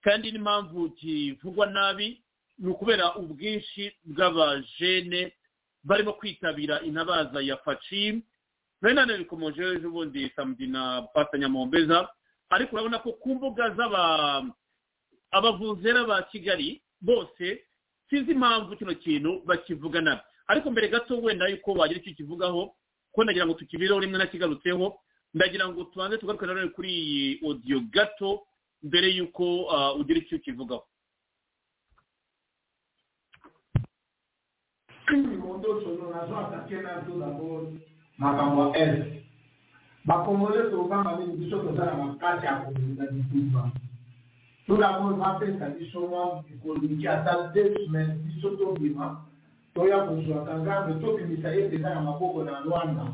kandi n'impamvu kivugwa nabi ni ukubera ubwinshi bw'abajene barimo kwitabira intabaza ya faci nari bikomeje ejo bundi samedi na nyamombeza ariko urabona ko ku mbuga z'abavuzera ba kigali bose sinzi impamvu kino kintu bakivuga nabi ariko mbere gato wenda yuko wagira icyo kivugaho ko ndagira ngo tukibireho rimwe nakigarutseho ndagira ngo tubanze tugaruke nanone kuri iyi odiyo gato mbere y'uko ugira icyo ukivugaho bakongole souvent babini biso tozala makasi ya kolinga bituba to dabord bapesa biso mwa ekolingi ata deux semaines biso tobima toya kozwaka nzambe tobimisa ye mpeza na maboko na lwana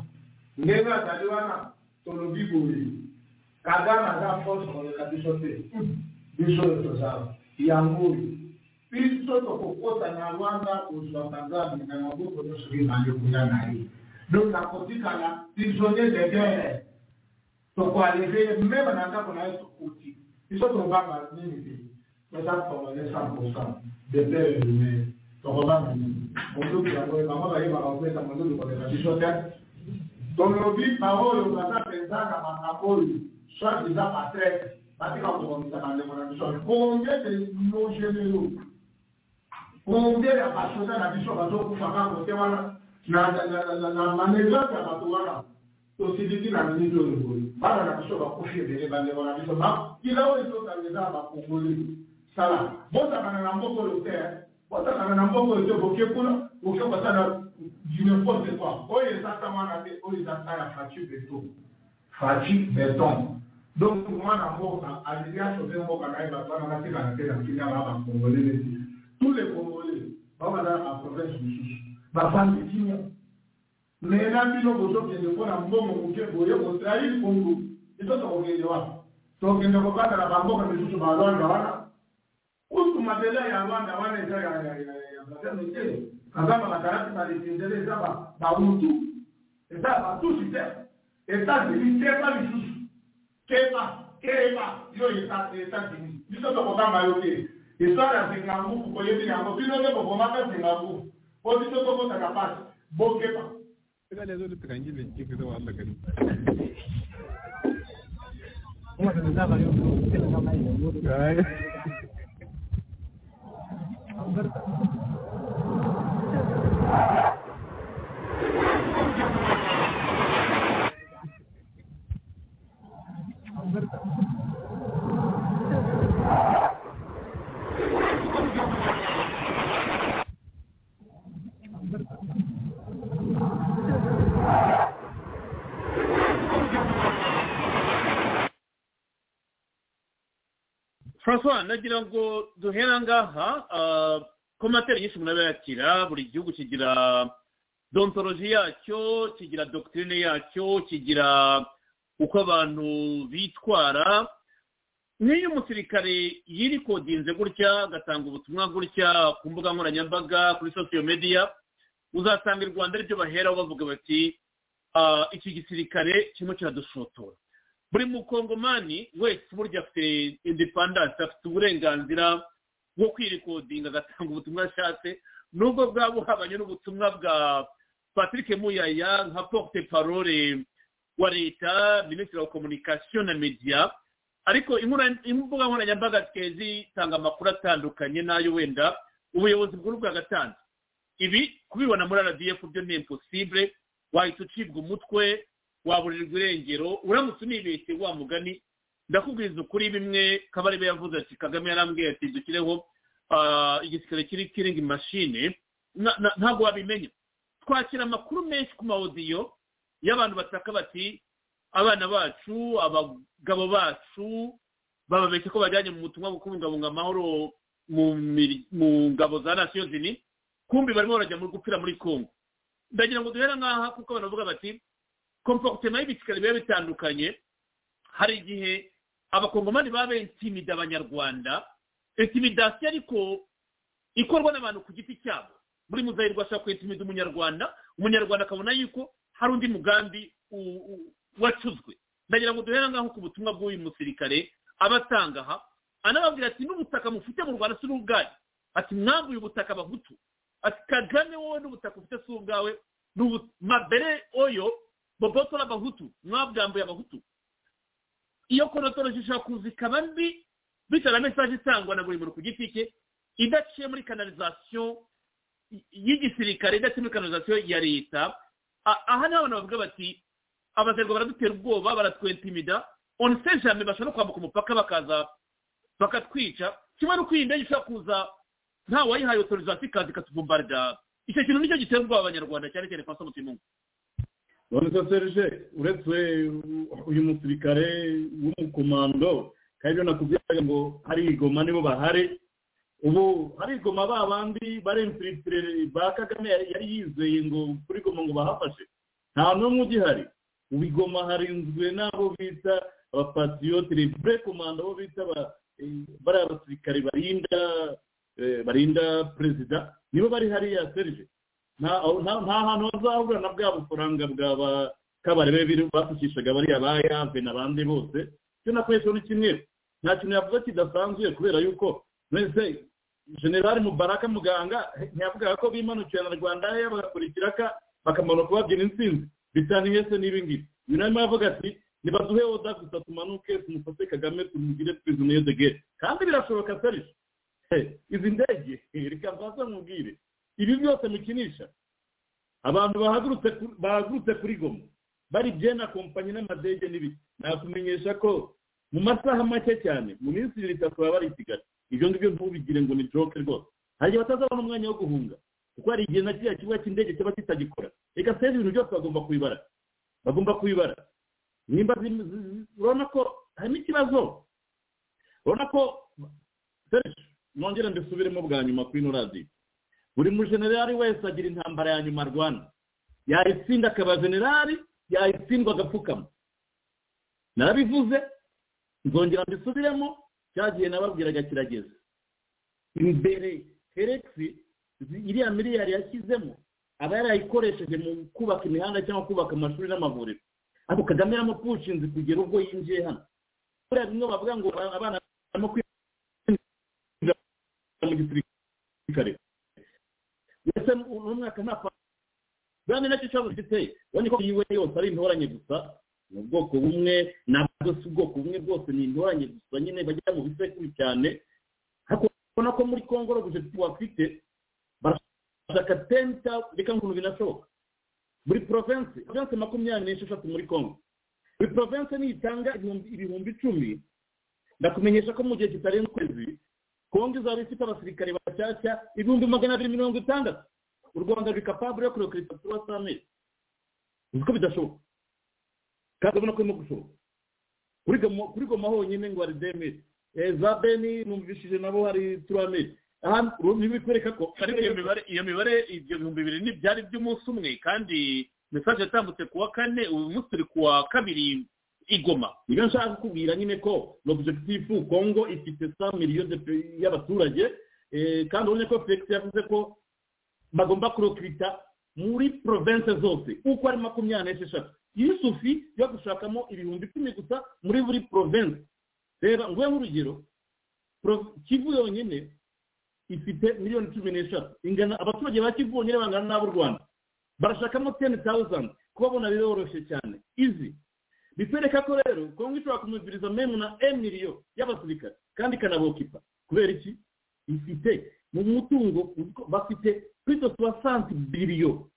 ndenge azali wana tolobi boye kagana aza force koleka biso te biso oyo tozala yango oyo biso tokokota na lwanda kozwaka nzambe na maboko nyonso bimande kuya na ye donc nakotikala prisonnier de guerre tokoaleve ye meme na ndako na ye tokuti biso tobanga nini te toza kongole cent pourcent de pere lumaire tokobanga nini monduki yango bango bayebaka kopesa monduki koleka biso te tolobi baoyo baza mpenza na makambo oyo soit eza patrete batika kobongisa bandeko na biso combien de nogenero combien ya basoda na biso bazokufa kango te wana na manevrance ya bato wana tosiliki na miniti oyo boye bana na biso bakufi ebele bandeko na biso makila oyo ezotangeza bakongoli sala bosakana na mboko oyo te wataka na mbongo yote boke kuna boke watana du n'importe quoi oyo exactement na be oyo ezakala fracture beton fracture beton donc mwana mboka alingi asove mboka na ye bato wana batikana te na kili aba bacongolais neti tous les congolais babazala baprovince mosusu bafandi kimia mais na bino bozokende mpona mbongo moke boye kotrahi kongo biso tokokende wana tokende kobandala bamboka misusu balwanda wana kutu mabela ya rwanda wana eza ya bazeme te kazama bakalaki balefendele eza bamutu eza batusi te etats-unis keba lisusu keba keba yo etats-unis biso tokokamba yo te histoire ya zinganguku koyebi yango bino nde bobomaka zinganguku po biso tokotaka pasi bokeba francois nagira ngo duhera ngaha ah, komateri nyinshi umuntu aba yakira buri gihugu kigira dontoloji yacyo kigira dogitirine yacyo kigira uko abantu bitwara nk'iyo umusirikare yirikodinze gutya agatanga ubutumwa gutya ku mbuga nkoranyambaga kuri sosiyo mediya uzasanga i rwanda aribyo baheraho bavuga bati ah, iki gisirikare kirimo kiradushotora buri mukongomani wese burya afite indepandanse afite uburenganzira bwo kwirikodinga agatanga ubutumwa ashatse nubwo bwaba buhabanye n'ubutumwa bwa patrick muyaya nka porte parole wa leta minisitiri wa komunikasiyo na mediya ariko inkura- imbuga nkoranyambaga zikaba zitanga amakuru atandukanye n'ayo wenda ubuyobozi bukuru bwagatanze ibi kubibona muri rdf byo ni impossible wahita ucibwa umutwe waburirwa irengero uramutse unibeshye wa mugani ndakubwiza ukuri bimwe kabarebe yavuze ati kagame yarambwiye ati dukireho ah, igisirikare kiri kiringi mashine na- na- ntabwo wabimenya twakira amakuru menshi ku mawodiyo y'abantu bataka bati abana bacu abagabo bacu bababeshye ko bajyanye mu butumwa bwo kubungabunga amahoro mu miri- mu ngabo za nasiyo zini kumbi barimo barajya muri gupfira muri kongo ndagira ngo duhera nk'aha kuko abantu bavuga bati komporutema y'ibicikari biba bitandukanye hari igihe abakongomani baba bentimida abanyarwanda intimidasiyo ariko ikorwa n'abantu ku giti cyabo muri muzahirwa ashaka kwentimida umunyarwanda umunyarwanda akabona yuko hari undi mugambi u- u- wacuzwe ndagira ngo duhere ngaho ku butumwa bw'uyu musirikare aba atanga aha anababwira ati n'ubutaka mufite mu rwanda si n'ubwanyu ati mwambuye ubutaka abahutu ati kagame wowe n'ubutaka ufite si ubwawe ni ubu- mabere oyo bobotora abahutu mwabwambuye abahutu iyo konotoro zishobora kuza ikaba mbi bitewe na mesaje itangwa na buri muntu ku giti cye idaciye muri kanalizasiyo y'igisirikare idaciye muri kanalizasiyo ya leta A- aha niho abantu bavuga bati abazerwa baradutera ubwoba baratwentimida on sait jamais bashobora no kwambuka umupaka bakaza bakatwica kimwe no kwirinda ishobora kuza nta wayihaye otorizasiyo ikaza ikatubombarira icyo kintu nicyo gitera ubwoba abanyarwanda cyane cyane kwa samutimungu none se serge uretse uyu musirikare w'umukomando kandi ibyo nakubwiraga ngo hari igoma nibo bahari ubu hari igoma ba bandi bari infilitire ba kagame yari yizeye ngo kuri goma ngo bahafashe nta n'umwe ugihari ubu igoma harinzwe n'abo bita abapasiyote rebure komando abo bita ba- eh, bariya basirikare barinda eh, barinda perezida nibo bari hariya serge nta nta- nta hantu bazahura na bwa bufaranga bwa ba kabarebe biri bapfukishaga bariya ba yave n'abandi bose cyo na kwesho ni kimwe nta kintu yavuga kidasanzwe kubera yuko mwese generali mubaraka muganga eh, ntiyavugaga ko bimanukira na rwanda ye bagakurikira ka bakamanuka babyina intsinzi bitaniye se n'ibi ngibi uyu nawe yavuga ati nibaduhe oda gusa tumanuke tumufate kagame tumugire prisonnier de guerre kandi birashoboka serge Eh, izi ndege eh, reka mbanza mubwire ibi byose mukinisha abantu bahagurutse ku- bahagurutse kuri goma bari byena kompanyi n'amadege n'ibiki nakumenyesha ko mu masaha make cyane mu minsi ibiri itatu baba bari i kigali ibyo ngibyo ntubigire ngo ni joke rwose hari igihe batazabona umwanya wo guhunga kuko hari igihe na kiriya kibuga cy'indege kiba kitagikora reka seze ibintu byose bagomba kubibara bagomba kubibara nimba zi- zi- zi- urabona ko harimo ikibazo urabona ko search, nongere mbisubiremo bwa nyuma kuri ino radiyo buri mujenerali wese agira intambara ya nyuma arwana yayitsinda akaba generali yayitsindwa agapfukama narabivuze nzongera mbisubiremo cya gihe nababwiraga kirageze imbere heregisi iriya miliyari yashyizemo aba yarayikoresheje mu kubaka imihanda cyangwa kubaka amashuri n'amavuriro ariko kagame yamupushinze kugera ubwo yinjiye hano buriya bimwe bavuga ngo abana barimo kwinjira mu gisirikare ndetse uno mwaka nta kwa bwana nacyo kibazo ufite urabona ko yiwe yose ari intoranye gusa ni ubwoko bumwe nabwo si ubwoko bumwe bwose ni intoranye gusa nyine bajya mu bisekuru cyane ariko urabona ko muri kongo roguje tuwafite barashaka tenta reka ngo binashoboka buri province province makumyabiri n'esheshatu muri kongo buri province nitanga ibihumbi ibihumbi icumi ndakumenyesha ko mu gihe kitarenze ukwezi kongo izaba ifite abasirikare bashyashya ibihumbi magana abiri mirongo itandatu u rwanda ruri kapabure yo kurekurita kuri wasamesi uzi ko bidashoboka kandi urabona ko birimo gushoboka kuri Goma- kuri goma honyine ngo hari demiri za beni numvishije nabo hari turameri aha ntibikwereka ko ariko iyo mibare iyo mibare ibyo bihumbi bibiri ntibyari by'umunsi umwe kandi mesaje yatambutse ku wa kane uyu munsi turi ku wa kabiri igoma ibyo nshaka kukubwira nyine ko l'objectif congo ifite 100 million de pe- y'abaturage eh, kandi ubonye ko felix yavuze ko bagomba kurekurita muri province zose uko ari makumyabiri n'esheshatu yusufi yo gushakamo ibihumbi icumi gusa muri buri province reba nguhe nk'urugero Pro- kivu yonyine ifite miliyoni cumi n'eshatu ingana abaturage ba kivu bonyine bangana n'ab'u rwanda barashakamo teni tawuzandi kubabona biroroshye cyane izi bitwereka ko rero kongo ishobora kumuguriza memu na emiliyo y'abasirikare kandi ikanabokipa kubera iki ifite mu mutungo uko- bafite kuri do soixante biliyo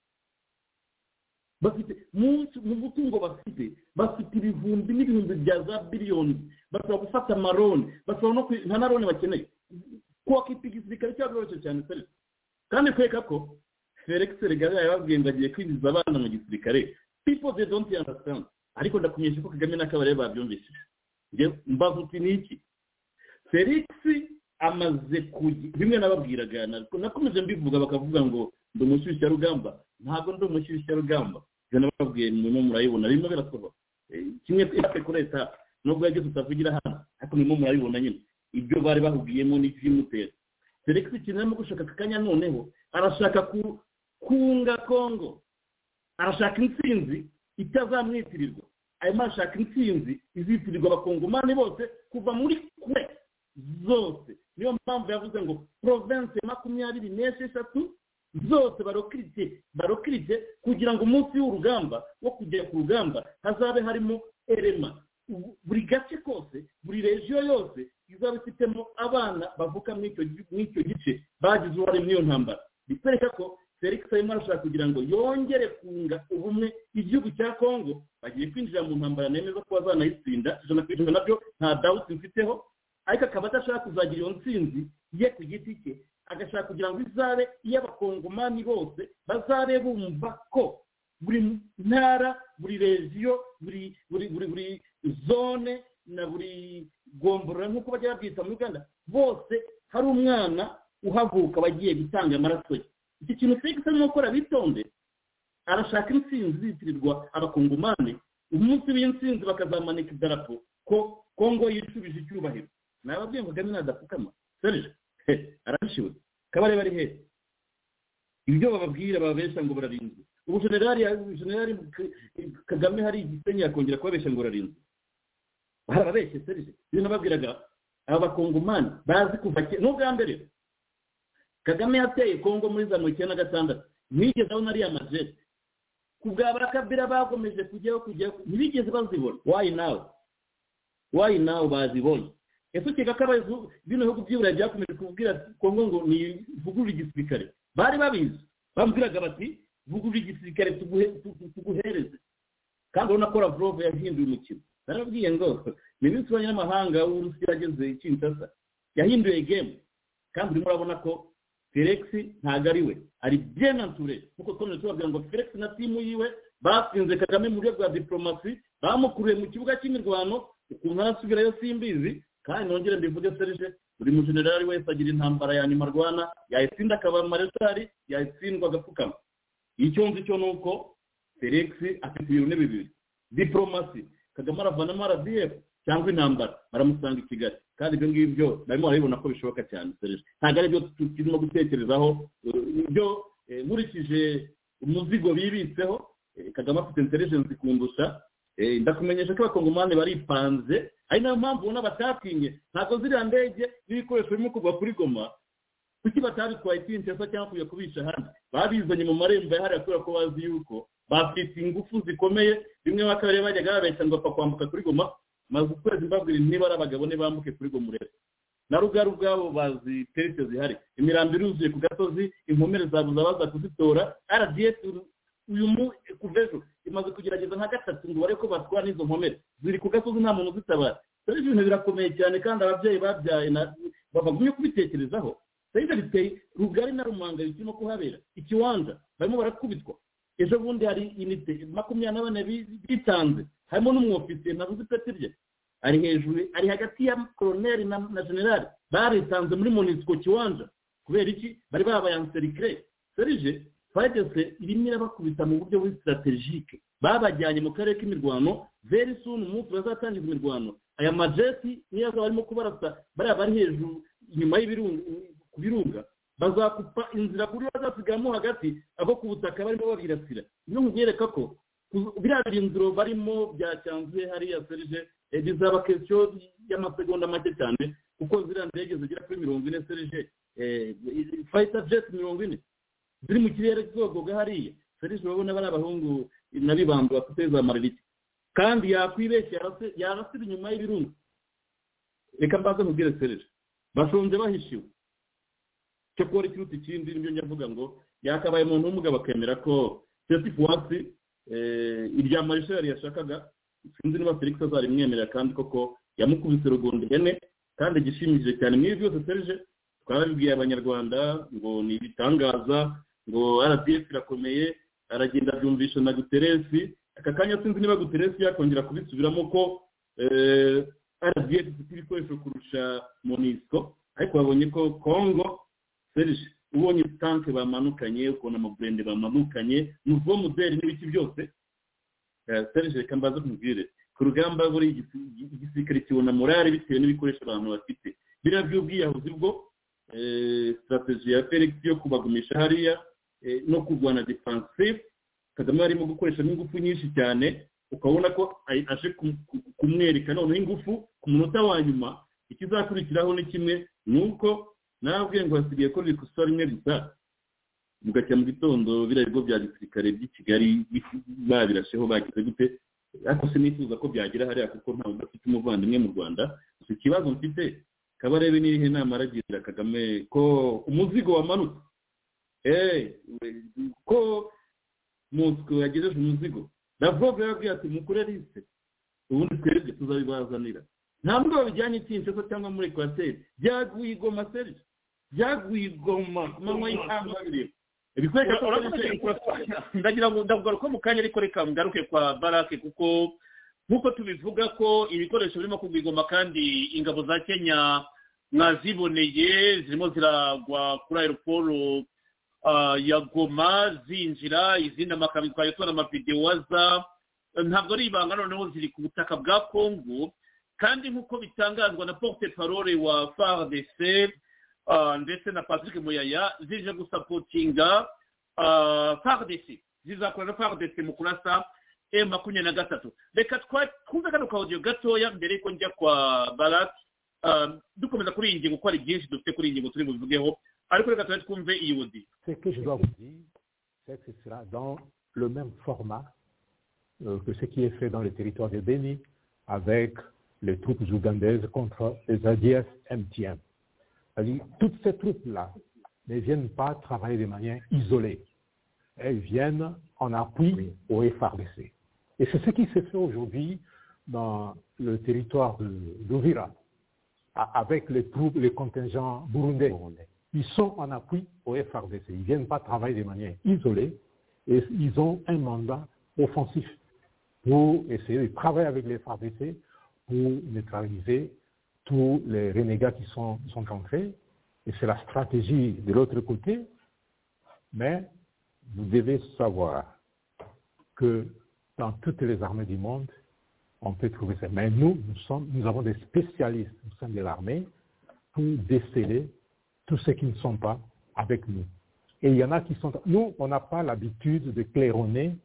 bafite mu- mu mutungo bafite bafite ibihumbi n'ibihumbi bya za biliyoni basaba gufata amaroni basaba no kwi- nta na roni bakeneye kubaka igisirikare cyabo biroroshye cyane seri kandi kubera ko felix regabe yababwiye ngo agiye kwinjiza abana mu gisirikare people they don't understand ariko ndakumenyesha ko kagame na kabarebe babyumvishije Njye mbaza uti ni iki felix amaze kugira bimwe nababwiraga na- nakomeje mbivuga bakavuga ngo ndi umushyushya rugamba ntabwo ndi umushyushya rugamba ibyo nababwiye murimo murayibona birimo birasohoka Eh, kimwe etape kuri etape nubwo yagize utavugira hano ariko murimo murayibona nyine ibyo bari bahugiyemo n'ibyimutera felix ikintu arimo gushaka aka kanya noneho arashaka ku- kunga kongo arashaka intsinzi itazamwitirirwa arimo arashaka intsinzi izitirirwa abakongomani bose kuva muri kure zose niyo mpamvu yavuze ngo province makumyabiri n'esheshatu zose barokirite barokirite kugira ngo umunsi w'urugamba wo kujya ku rugamba hazabe harimo erema Ubu- buri gace kose buri regiyo yose izaba ifitemo abana bavuka muri icyo gi- muri icyo gice bagize uruhare muri iyo ntambara bitwereka ko felix arimo arashaka kugira ngo yongere kunga ubumwe igihugu cya kongo bagiye kwinjira mu ntambara nemeza ko bazanayitsinda ijana ku ijana nabyo nta dawuti mfiteho ariko akaba adashaka kuzagira iyo ntsinzi ye ku giti cye agashaka kugira ngo izabe iy'abakongomani bose bazabe bumva ko buri ntara buri regiyo buri buri buri buri zone na buri gomborora nk'uko bajya babyita muri uganda bose hari umwana uhaguka bagiye gutanga amaraso ye iki kintu felix arimo gukora bitonde arashaka intsinzi izitirirwa abakongomani umunsi w'intsinzi bakazamanika idarapo ko kongo yicubije icyubahiro nababwiye ngo kagame nadapfukama serge he, arabishiwe kabarebe ari hehe ibyo bababwira bababesha ngo bararinzwe ubu generali generali kagame hari igisenyi yakongera kubabesha ngo bararinzwe barababeshye serge ibyo nababwiraga aba bakongomani bazi kuva ke n'ubwa mbere kagame yateye kongo muri za mirongo icyenda na gatandatu ntiyigeze abona ariya majete ku bwa barakabira bakomeje kujyaho kujyaho ntibigeze bazibona wayi nawe wayi nawe bazibonye ese ukeka ko abayobozi bino bihugu by'iburayi byakomeje kubwira kongo ngo nivugurure igisirikare bari babizi bambwiraga bati vugurure igisirikare tuguhe- tugu- tuguhereze kandi urabona ko lavrov yahinduye umukino narababwiye ngo minisitiri w'abanyamahanga w'urusiya ageze i kinshasa yahinduye game kandi urimo urabona ko felix ntabwo ari we ari byenanture nkuko twaje tubabwira ngo felix na timu yiwe batsinze kagame mu buryo bwa diporomasi bamukuriye mu kibuga cy'imirwano ukuntu arasubirayo simbizi kandi nongere mbivuge serije buri mujenerali wese agira intambara ya nyuma arwana yayitsinda akaba mareshali yayitsindwa agapfukama icyo nzi cyo ni uko felix afite ibintu bibiri diporomasi kagame aravanamo rdf cyangwa intambara baramusanga i kigali kandi ibyo ngibyo barimo barabibona ko bishoboka cyane serije ntabwo ari byo turimo gutekerezaho ibyo nkurikije umuzigo bibitseho kagame afite intelligence kundusha ndakumenyesha ko abakongomani baripanze ari nayo mpamvu ubona batatinye ntabwo ziriya ndege n'ibikoresho birimo kugwa kuri goma kuki batabitwaye kinshasa cyangwa kujya kubisha hano babizanye mu marembo yahariwe kubera ko bazi yuko bafite ingufu zikomeye bimwe ba kabiri bajyaga babeshya ngo bapfa kwambuka kuri goma maze ukwezi mbabwira niba ari abagabo ne bambuke kuri gomurere na rugaru ubwabo bazi terite zihari imirambi iruzuye ku gasozi inkomere zabuza baza kuzitora rdf uyu mu kuva ejo imaze kugerageza nka gatatu ngo barebe ko batwara n'izo nkomere ziri ku gasozi nta muntu uzitabara dore ibintu birakomeye cyane kandi ababyeyi babyaye bagumye kubitekerezaho serivisi biteye rugari na rumanga birimo kuhabera ikibanza barimo barakubitwa ejo bundi hari inite makumyabiri na bane bitanze harimo n'umwofisiye nabuze ipeti rye ari hejuru ari hagati ya koroneri na generali baritanze muri monisiko kiwanja kubera iki bari babaye anserikire serije twageze irimo irabakubita mu buryo buri sitarategike babajyanye mu karere k'imirwano veri suni umunsi bazatangiza imirwano aya majeti niyo azaba arimo kubarasa bariya bari hejuru inyuma ku birunga bazakupa inzira kuri bazasigamo hagati abo ku butaka barimo babirasira niyo nkubwereka ko biriya birindiro barimo byacanze hariya serije bizaba kesiyo y'amasegonda make cyane kuko ziriya ndege zigera kuri mirongo ine serije fayita jeti mirongo ine ziri mu kirere zogoga hariya serije urabona bari abahungu n'abibamba bafite za maririke kandi yakwibeshya yarasira inyuma y'ibirunga reka mbaze nkubwire serije bashonje bahishiwe cyo kuba ikiruta ikindi nibyo nyavuga ngo yakabaye umuntu w'umugabo akemera ko seti fuwasi irya marishari yashakaga sinzi niba felix azarimwemerera kandi koko yamukubise rugondo ihene kandi igishimishije cyane muri byose serije twarabibwiye abanyarwanda ngo ni ibitangaza ngo rdf irakomeye aragenda abyumvisha na guteresi aka kanya sinzi niba guteresi yakongera kubisubiramo ko rdf ifite ibikoresho kurusha monisco ariko babonye ko congo serije ubonye tanke bamanukanye ukuntu amaburende bamanukanye nuvo muderi n'ibiki byose serije reka mbaze kumubwire ku rugamba buri igisirikare kibona morale bitewe n'ibikoresho abantu bafite biriya by'ubwiyahuzi bwo sitarateji ya felix yo kubagumisha hariya no kurwana defansive kagame arimo gukoresha n'ingufu nyinshi cyane ukabona ko aje kumwereka noneho ingufu ku munota wa nyuma ikizakurikiraho ni kimwe ni uko ntabwo ngo hasigaye ko biri ikosa rimwe risa mugacya mu gitondo biriya bigo bya gisirikare by'i kigali babirasheho bagize gute ariko sinifuza ko byagira hariya kuko ntawe udafite umuvandimwe mu rwanda gusa ikibazo mfite kabarebe n'irihe nama aragira kagame ko umuzigo wamanutse ko mosiko yagejeje umuzigo lavrov yababwiye ati mukure liste ubundi twebwe tuzabibazanira ntabwo babijyanye kinshasa cyangwa muri ekwateri byaguye igoma seri byaguye igoma ku manywa y'icyangwa bireba bikwereka ko ndagira ngo ndavuga mu kanya ariko reka ngaruke kwa barake kuko nk'uko tubivuga ko ibikoresho birimo kugwa igoma kandi ingabo za kenya mwaziboneye zirimo ziragwa kuri aeroporo ya goma zinjira izindi amakamyo twaje tubona amavidewaza ntabwo ari ibanga noneho ziri ku butaka bwa kongo kandi nk'uko bitangazwa na porte parole wa fardc ndetse na patrick muyaya zije gusapotinga fardc zizakora na fardc mu kurasa e makumyabiri na gatatu reka twumve kano kawodiyo gatoya mbere yuko njya kwa baraki dukomeza kuri iyi ngingo kuko hari byinshi dufite kuri iyi ngingo turi bubivugeho ariko reka tuba twumve iyi wodi ce que je dois vous dire c'est que ce sera dans le même format euh, que ce qui est fait dans le territoire de Béni avec les troupes ougandaises contre les ADF MTM. C'est-à-dire, toutes ces troupes-là ne viennent pas travailler de manière isolée. Elles viennent en appui oui. au FRDC. Et c'est ce qui se fait aujourd'hui dans le territoire d'Ovira, avec les troupes, les contingents burundais, ils sont en appui au FRDC. Ils ne viennent pas travailler de manière isolée et ils ont un mandat offensif pour essayer de travailler avec les FRDC pour neutraliser tous les renégats qui sont, sont ancrés. Et c'est la stratégie de l'autre côté. Mais vous devez savoir que dans toutes les armées du monde, on peut trouver ça. Mais nous, nous, sommes, nous avons des spécialistes au sein de l'armée pour déceler tous ceux qui ne sont pas avec nous. Et il y en a qui sont... Nous, on n'a pas l'habitude de claironner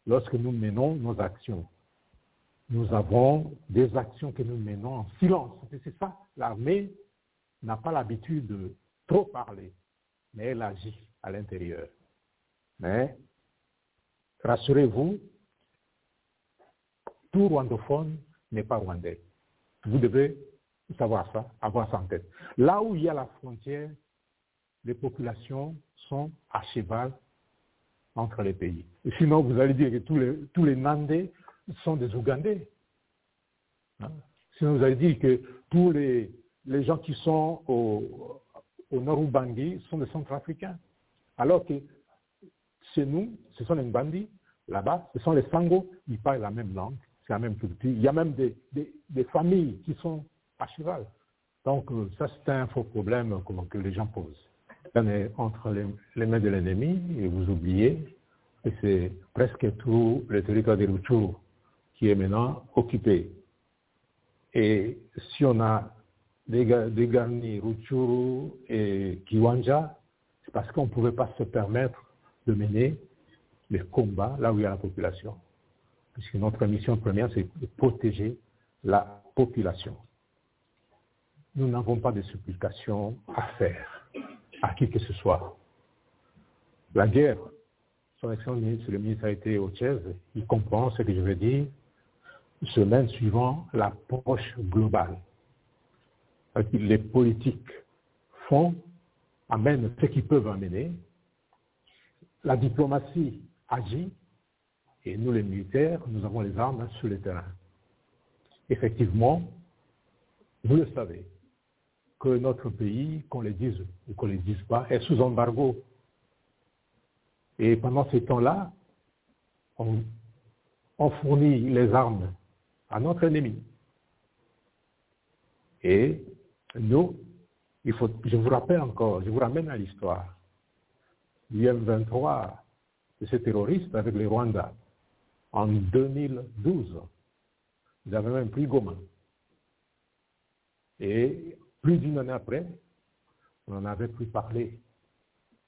lorsque nous menons nos actions. Nous avons des actions que nous menons en silence. C'est ça, l'armée n'a pas l'habitude de trop parler, mais elle agit à l'intérieur. Mais rassurez-vous, tout rwandophone n'est pas rwandais. Vous devez savoir ça, avoir ça en tête. Là où il y a la frontière, les populations sont à cheval entre les pays. Et sinon, vous allez dire que tous les, tous les Nandais sont des Ougandais. Hein? Sinon, vous allez dire que tous les, les gens qui sont au, au nord Ubangui sont des Centrafricains. Alors que chez nous, ce sont les Mbandi, là-bas, ce sont les Sango, ils parlent la même langue, c'est la même culture. Il y a même des, des, des familles qui sont à cheval. Donc euh, ça, c'est un faux problème comment, que les gens posent. On est entre les, les mains de l'ennemi et vous oubliez que c'est presque tout le territoire de Ruchuru qui est maintenant occupé. Et si on a dégarni Ruchuru et Kiwanja, c'est parce qu'on ne pouvait pas se permettre de mener les combats là où il y a la population. Puisque notre mission première, c'est de protéger la population nous n'avons pas de supplications à faire à qui que ce soit. La guerre, son excellence ministre, le ministre a été au Tchèze, il comprend ce que je veux dire, semaine suivant l'approche globale. Les politiques font, amènent ce qu'ils peuvent amener, la diplomatie agit, et nous les militaires, nous avons les armes sur le terrain. Effectivement, vous le savez, que notre pays, qu'on le dise ou qu'on ne le dise pas, est sous embargo. Et pendant ce temps-là, on, on, fournit les armes à notre ennemi. Et nous, il faut, je vous rappelle encore, je vous ramène à l'histoire. L'IM-23 de ces terroristes avec les Rwandais en 2012. Ils avaient même pris Goma. Et plus d'une année après, on n'en avait plus parlé.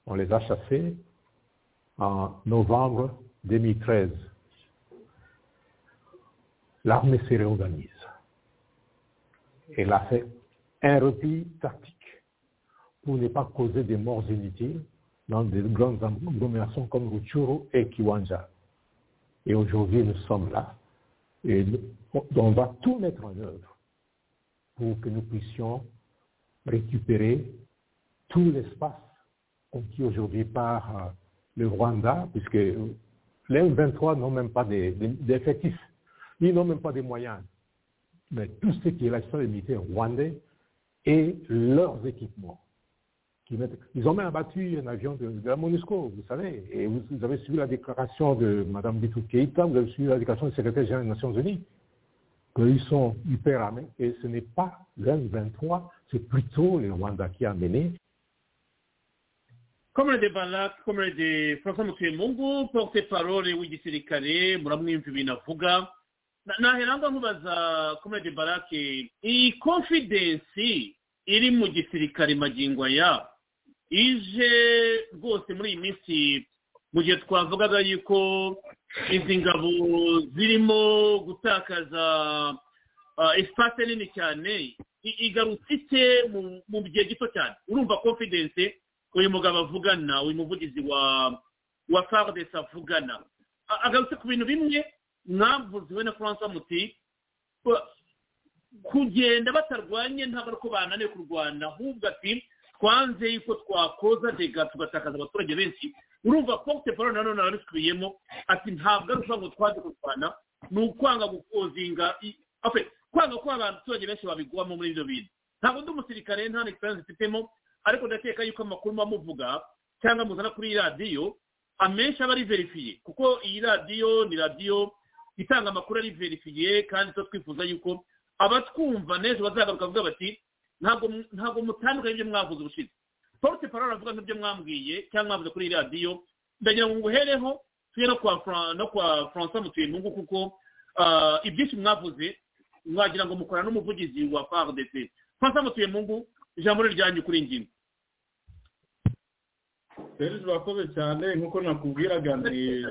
On les a chassés en novembre 2013. L'armée se réorganise. Elle a fait un repli tactique pour ne pas causer des morts inutiles dans des grandes agglomérations comme Ruchuru et Kiwanja. Et aujourd'hui, nous sommes là. Et on va tout mettre en œuvre pour que nous puissions récupérer tout l'espace conquis aujourd'hui par le Rwanda, puisque les 23 n'ont même pas d'effectifs, ils n'ont même pas de moyens. Mais tout ce qui est l'action des militaires rwandais et leurs équipements. Qui mettent, ils ont même abattu un avion de, de la MONUSCO, vous savez, et vous, vous, avez suivi la déclaration de Mme Bitou Keïta, vous avez suivi la déclaration du secrétaire général des Nations Unies qu'ils sont hyper armés. Et ce n'est pas l'M23, c'est plutôt les Rwandais qui a mené. comrade balak comrade francois mutuyemungu porte parole w'igisirikare muramwumva ibintu avuga nahera nkubaza comrade balak iyi confidensi iri mu gisirikare magingo ya ije rwose muri iyi minsi mu gihe twavugaga yuko izi ngabo zirimo gutakaza esipase nini cyane igarutse ite mu gihe gito cyane urumva confidence uyu mugabo avugana uyu muvugizi wa wa faridesi avugana agarutse ku bintu bimwe mwavuziwe na francois muti kugenda batarwanye ntabwo ari uko bananiwe kurwana ahubwo ati twanze yuko twakoza dega tugatakaza abaturage benshi urumva porte parole nanone arabikubiyemo ati ntabwo ari ukuvuga ngo twaze kurwana ni ukwanga gukozinga kwanga ko abantu abaturage benshi babigwamo muri ibyo bintu ntabwo undi musirikare nta n'egisansi mfitemo ariko ndakeka yuko amakuru muba muvuga cyangwa muzana kuri iyi radiyo amenshi aba ari verifiye kuko iyi radiyo ni radiyo itanga amakuru ari verifiye kandi tuba twifuza yuko abatwumva n'ejo bazagaruka bavuga bati ntabwo mutandukanye ibyo mwavuze ubushize porute paro aravuga nk'ibyo mwambwiye cyangwa mwavuze kuri iyi radiyo ndagira ngo nguhereho tujye no kwa francois mutuyintungu kuko ibyinshi mwavuze mwagira ngo mukora n'umuvugizi wa fardc francois mutuyintungu ijambo riryanjye kuri ngingo serge urakoze cyane nk'uko nakubwiraga ni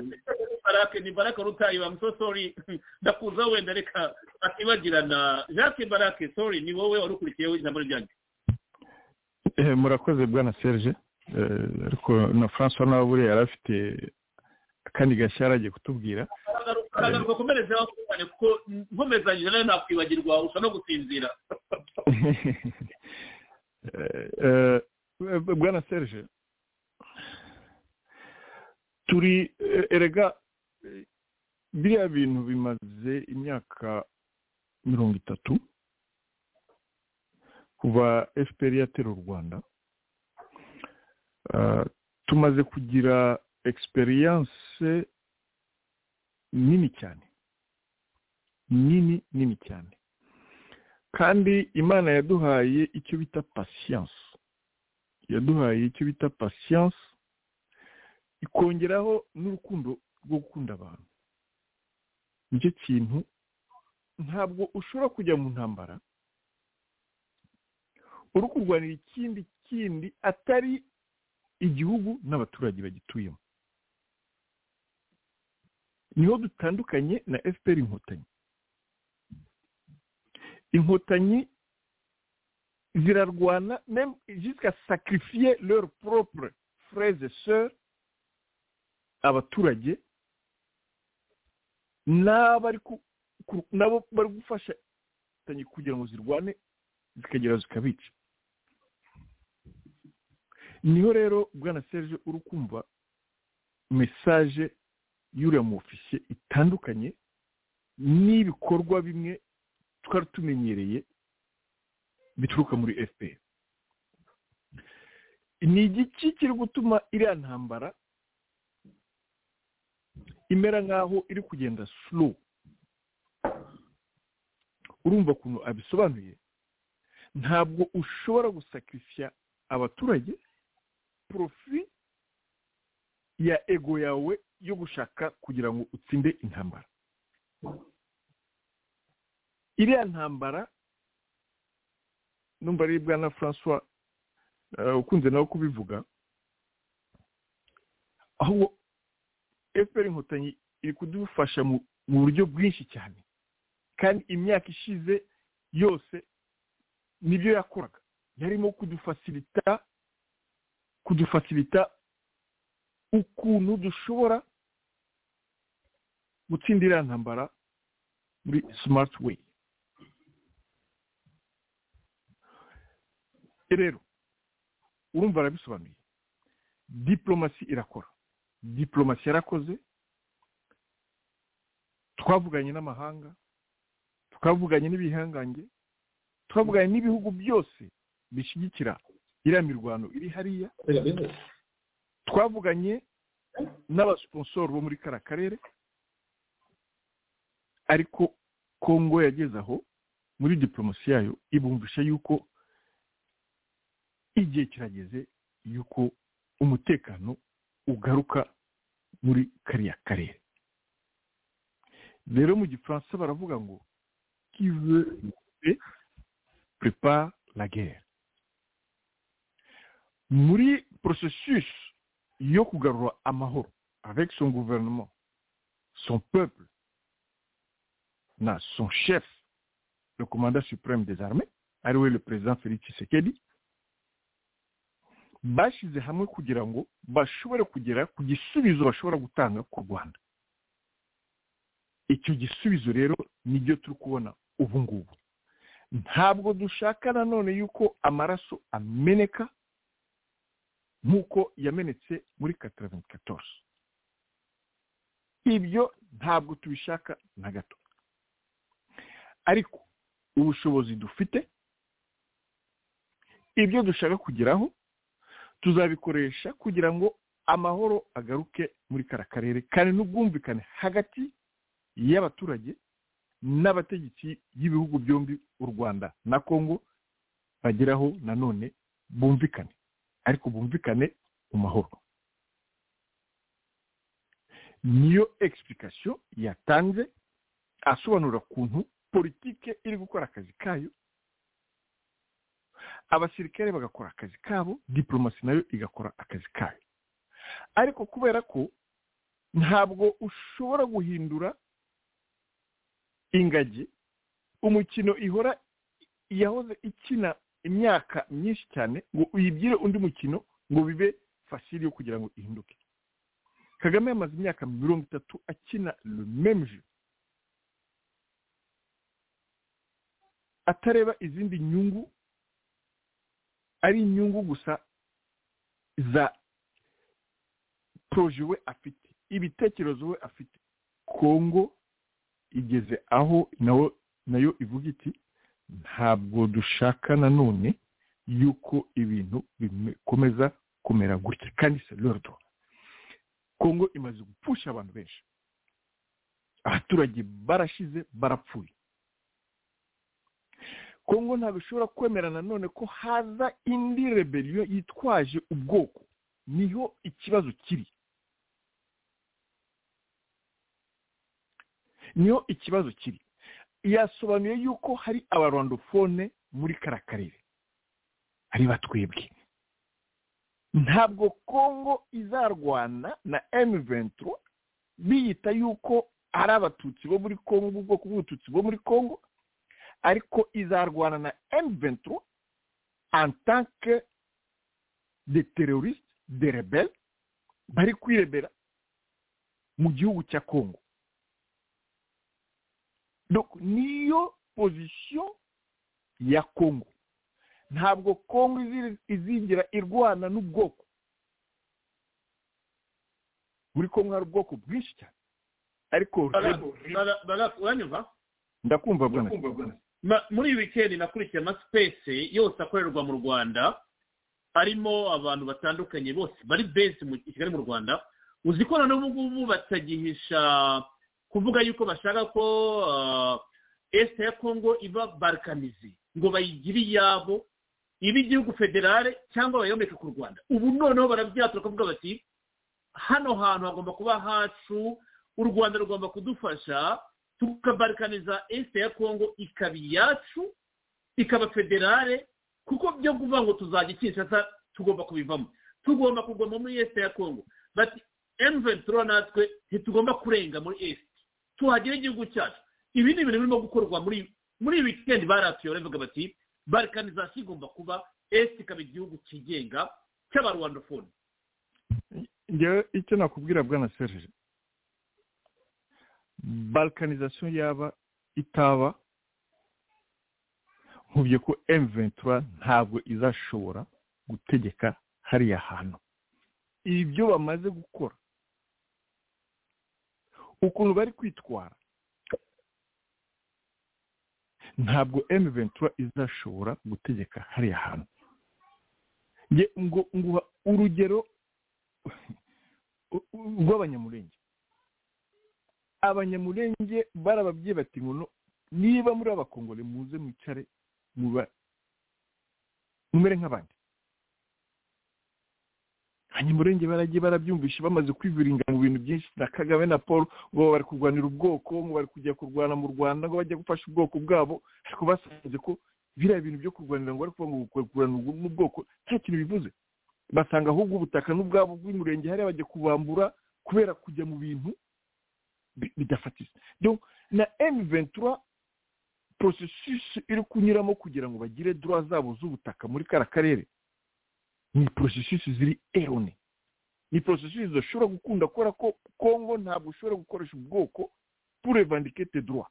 barake ni barake rutayi ba musosori ndakuza wenda reka atibagirana jacques barake sori ni wowe wari ukurikiyeho ijambo ryanjye murakoze bwana serge ariko na francois nawe buriya yari afite akandi gashyara agiye kutubwira aragaruka komereza cyane kuko nkomezanyije nawe nakwibagirwa usa no gusinzira bwana serge turi erega biriya bintu bimaze imyaka mirongo itatu kuva fpr yatera u rwanda tumaze kugira egisperiyanse nini cyane nini nini cyane kandi imana yaduhaye icyo bita pasiyanse yaduhaye icyo bita pasiyanse ikongeraho n'urukundo rwo gukunda abantu nicyo kintu ntabwo ushobora kujya mu ntambara uri kurwanira ikindi kindi atari igihugu n'abaturage bagituyemo niho dutandukanye na fpr inkotanyi inkotanyi zirarwana jisika sakirifiye lero poropure fureze seri abaturage nabo bari gufasha kugira ngo zirwane zikagera zikabica niho rero bwana serge uri kumva mesaje y'uriya mu ofisiye itandukanye n'ibikorwa bimwe twari tumenyereye bituruka muri fpr ni igiki kiri gutuma iriya ntambara imera nk'aho iri kugenda suru urumva ukuntu abisobanuye ntabwo ushobora gusakirisiya abaturage porofi ya ego yawe yo gushaka kugira ngo utsinde intambara iriya ntambara numva ari bwana francois ukunze nawe kubivuga ahubwo efuperi inkotanyi iri kudufasha mu buryo bwinshi cyane kandi imyaka ishize yose nibyo yakoraga yarimo kudufasirita kudufasirita ukuntu dushobora gutsindira ntambara muri simati weyi rero urumva arabisobanuye diporomasi irakora diporomasi yarakoze twavuganye n'amahanga twavuganye n'ibihangange twavuganye n'ibihugu byose bishyigikira iriya mirwano iri hariya twavuganye n'abasiponsoro bo muri kariya karere ariko kongo yageze aho muri diporomasi yayo ibumvisha yuko igihe kirageze yuko umutekano ugaruka muri kariya karere rero mu gifaransa baravuga ngo kive prepa la guerre muri processus yo kugarura amahoro avec son gouvernement son peuple na son chef le commandant suprême des armées ari we le président felix tshisekedi bashyize hamwe kugira ngo bashobore kugera ku gisubizo bashobora gutanga ku rwanda icyo gisubizo rero nibyo turi kubona ubu ngubu ntabwo dushaka nanone yuko amaraso ameneka nk'uko yamenetse muri kataraventi katozi ibyo ntabwo tubishaka na gato ariko ubushobozi dufite ibyo dushaka kugeraho tuzabikoresha kugira ngo amahoro agaruke muri kara karere kandi n'ubwumvikane hagati y'abaturage n'abategetsi y'ibihugu byombi u rwanda na congo bageraho nanone bumvikane ariko bumvikane mu mahoro niyo egisipulikasiyo yatanze asobanura ukuntu politike iri gukora akazi kayo abasirikare bagakora akazi kabo diporomasi nayo igakora akazi kayo ariko kubera ko ntabwo ushobora guhindura ingagi umukino ihora yahoze ikina imyaka myinshi cyane ngo uyibyire undi mukino ngo bibe fasiri yo kugira ngo ihinduke kagame yamaze imyaka mirongo itatu akina rumemje atareba izindi nyungu ari inyungu gusa za poroje we afite ibitekerezo we afite kongo igeze aho nayo ivuga iti ntabwo dushaka nanone yuko ibintu bikomeza kumera gutya kandi se lordo kongo imaze gupfusha abantu benshi abaturage barashize barapfuye kongo ntabwo ishobora kwemera nanone ko haza indi reberiyo yitwaje ubwoko niho ikibazo kiri niho ikibazo kiri yasobanuye yuko hari abarwandofone muri kara karere ari batwebwe ntabwo kongo izarwana na emuventuro biyita yuko ari abatutsi bo muri kongo ubwoko bw'ubututsi bo muri kongo ariko izarwana na emuventuro antanke de terorisite de rebelle bari kwirebera mu gihugu cya kongo niyo pozisiyo ya kongo ntabwo kongo izingira irwana n'ubwoko muri kongo hari ubwoko bwinshi cyane ariko uranyumva ndakumva muri iyi wikendi nakurikiye amasipesi yose akorerwa mu rwanda harimo abantu batandukanye bose bari bezi mu kigali mu rwanda uzi ko noneho ubu ngubu batagihisha kuvuga yuko bashaka ko esite ya kongo iba barikanizi ngo bayigire iyabo iba igihugu federale cyangwa bayomeke ku rwanda ubu noneho barabyatura kuvuga bati hano hantu hagomba kuba hacu u rwanda rugomba kudufasha tukabarikaniza esite ya kongo ikaba iyacu ikaba federale kuko byo kuvuga ngo tuzajya ikinshasa tugomba kubivamo tugomba kuguma muri esite ya kongo bati emuventuro natwe ntitugomba kurenga muri esite tuhagire igihugu cyacu ibi ni ibintu birimo gukorwa muri muri iyi wikendi baratuye baravuga bati barikanizasiyo igomba kuba esite ikaba igihugu cyigenga cy'abarwandofone ngewe icyo nakubwira bwana serije barikanizasiyo yaba itaba nkubye ko emventura ntabwo izashobora gutegeka hariya hantu ibyo bamaze gukora ukuntu bari kwitwara ntabwo emventura izashobora gutegeka hariya hantu ngo nguha urugero rw'abanyamurenge abanyamurenge barababwiye bati ngo niba muri abakongore muze mwicare muba mumere nk'abandi abanyamurenge baragiye barabyumvisha bamaze kwiviringa mu bintu byinshi na kagame na paul ngo bari kurwanira ubwoko ngo bari kujya kurwana mu rwanda ngo bajya gufasha ubwoko bwabo ariko basanze ko biriya bintu byo kurwanira ngo bari kuvuga ngo kurwana n'ubwoko nta kintu bivuze basanga ahubwo ubutaka n'ubwabo bw'umurenge hariya bajya kubambura kubera kujya mu bintu bidafatiza na emiventura porosesisi iri kunyuramo kugira ngo bagire dora zabo z'ubutaka muri kara karere ni porosesisi ziri erone ni porosesisi zidashobora gukunda kora ko kongo ntabwo ushobora gukoresha ubwoko purevandikete dora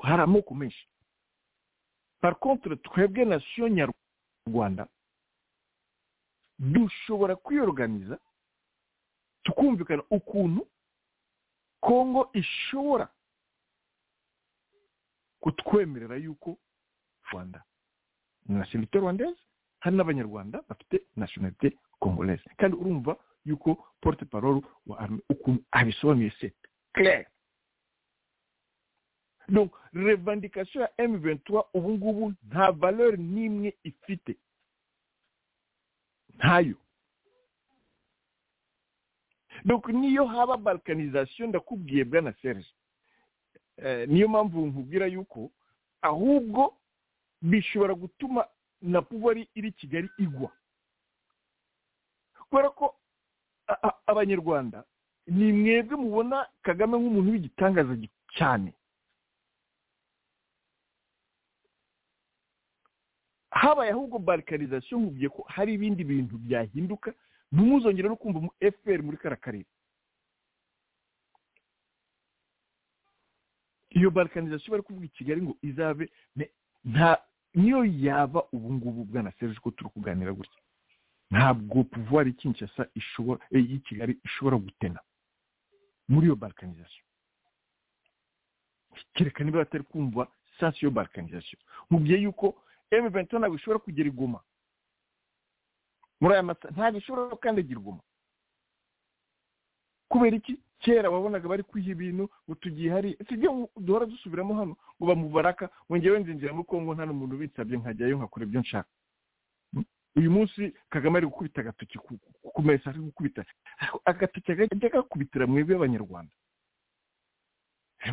hari amoko menshi parikontere twebwe nasiyo nyarwanda dushobora kwiyoganiza tukumvikana ukuntu kongo ishobora kutwemerera yuko rwanda na serivisi rwandeze hari n'abanyarwanda bafite nasiyonalite kongolese kandi urumva yuko porute parole wa arme ukuntu abisobanuye se claire donc revendikasiyo ya emu ventura ubu ngubu nta valeur n'imwe ifite ntayo donc niyo haba balkanizasiyo ndakubwiye bwa na serge niyo mpamvu nkubwira yuko ahubwo bishobora gutuma na puwari iri kigali igwa kubera ko abanyarwanda ni mwebwe mubona kagame nk'umuntu w'igitangaza cyane habaye ahubwo barikarizasiyo nkubwiye ko hari ibindi bintu byahinduka ntimuzongere no kumva mu efuperi muri kariya karere iyo barikarizasiyo bari kuvuga i kigali ngo izabe nta niyo yaba ubu ngubu bwana serge ko turi kuganira gutya ntabwo puvuwari kinshasa ishobora y'i kigali ishobora gutena muri iyo balkanizasiyo kereka niba batari kumva sansi yo balkanizasiyo mubwiye yuko emu venti ntabwo ishobora kugera igoma muri aya masa ntabwo ishobora gukandagira igoma kubera iki kera wabonaga bari kwiha ibintu ngo tugiye hari sibyo duhora dusubiramo hano ngo bamubaraka wongere wenzinjira muri kongo nta n'umuntu ubitsabye nkajyayo nkakora ibyo nshaka uyu munsi kagame ari gukubita agatoki ku mesa ari gukubita agatoki akajya gakubitira mwebwe abanyarwanda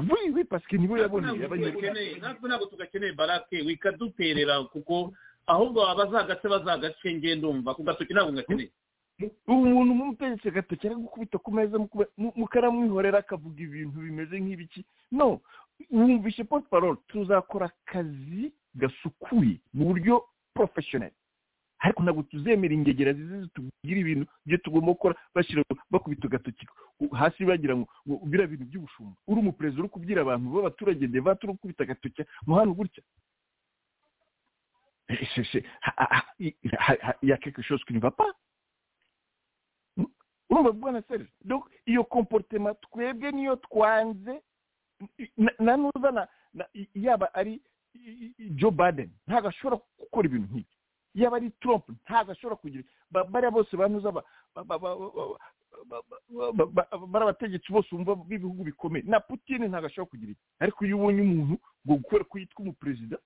wiwe pasike nibo yaboneye abanyarwanda ntabwo tugakeneye barake wikaduterera kuko ahubwo abazagace bazagace ngiye ndumva ku gatoki ntabwo ngakeneye umuntu nk'umutegetsi agatoki ari gukubita ku meza mukaramwihorera akavuga ibintu bimeze nk'ibiki no wumvishe porute parole tuzakora akazi gasukuye mu buryo porofeshoneri ariko ntabwo tuzemera ingegera zizi zitubwira ibintu byo tugomba gukora bashyira bakubita agatoki hasi bagira ngo biriya bintu by'ubushumba uri umuperezida uri kubwira abantu b'abaturage ndeba turi gukubita agatoki mu hano gutya ya quelque chose qui ne va pas urumva bwana serge donc iyo komporutema twebwe niyo twanze na nuzana yaba ari joe baden ntabwo ashobora gukora ibintu nk'ibi yaba ari trump ntabwo ashobora kugira bariya bose banuza bari abategetsi bose bumva b'ibihugu bikomeye na putin ntabwo ashobora kugira iki ariko iyo ubonye umuntu ngo gukora ku yitwa umuperezida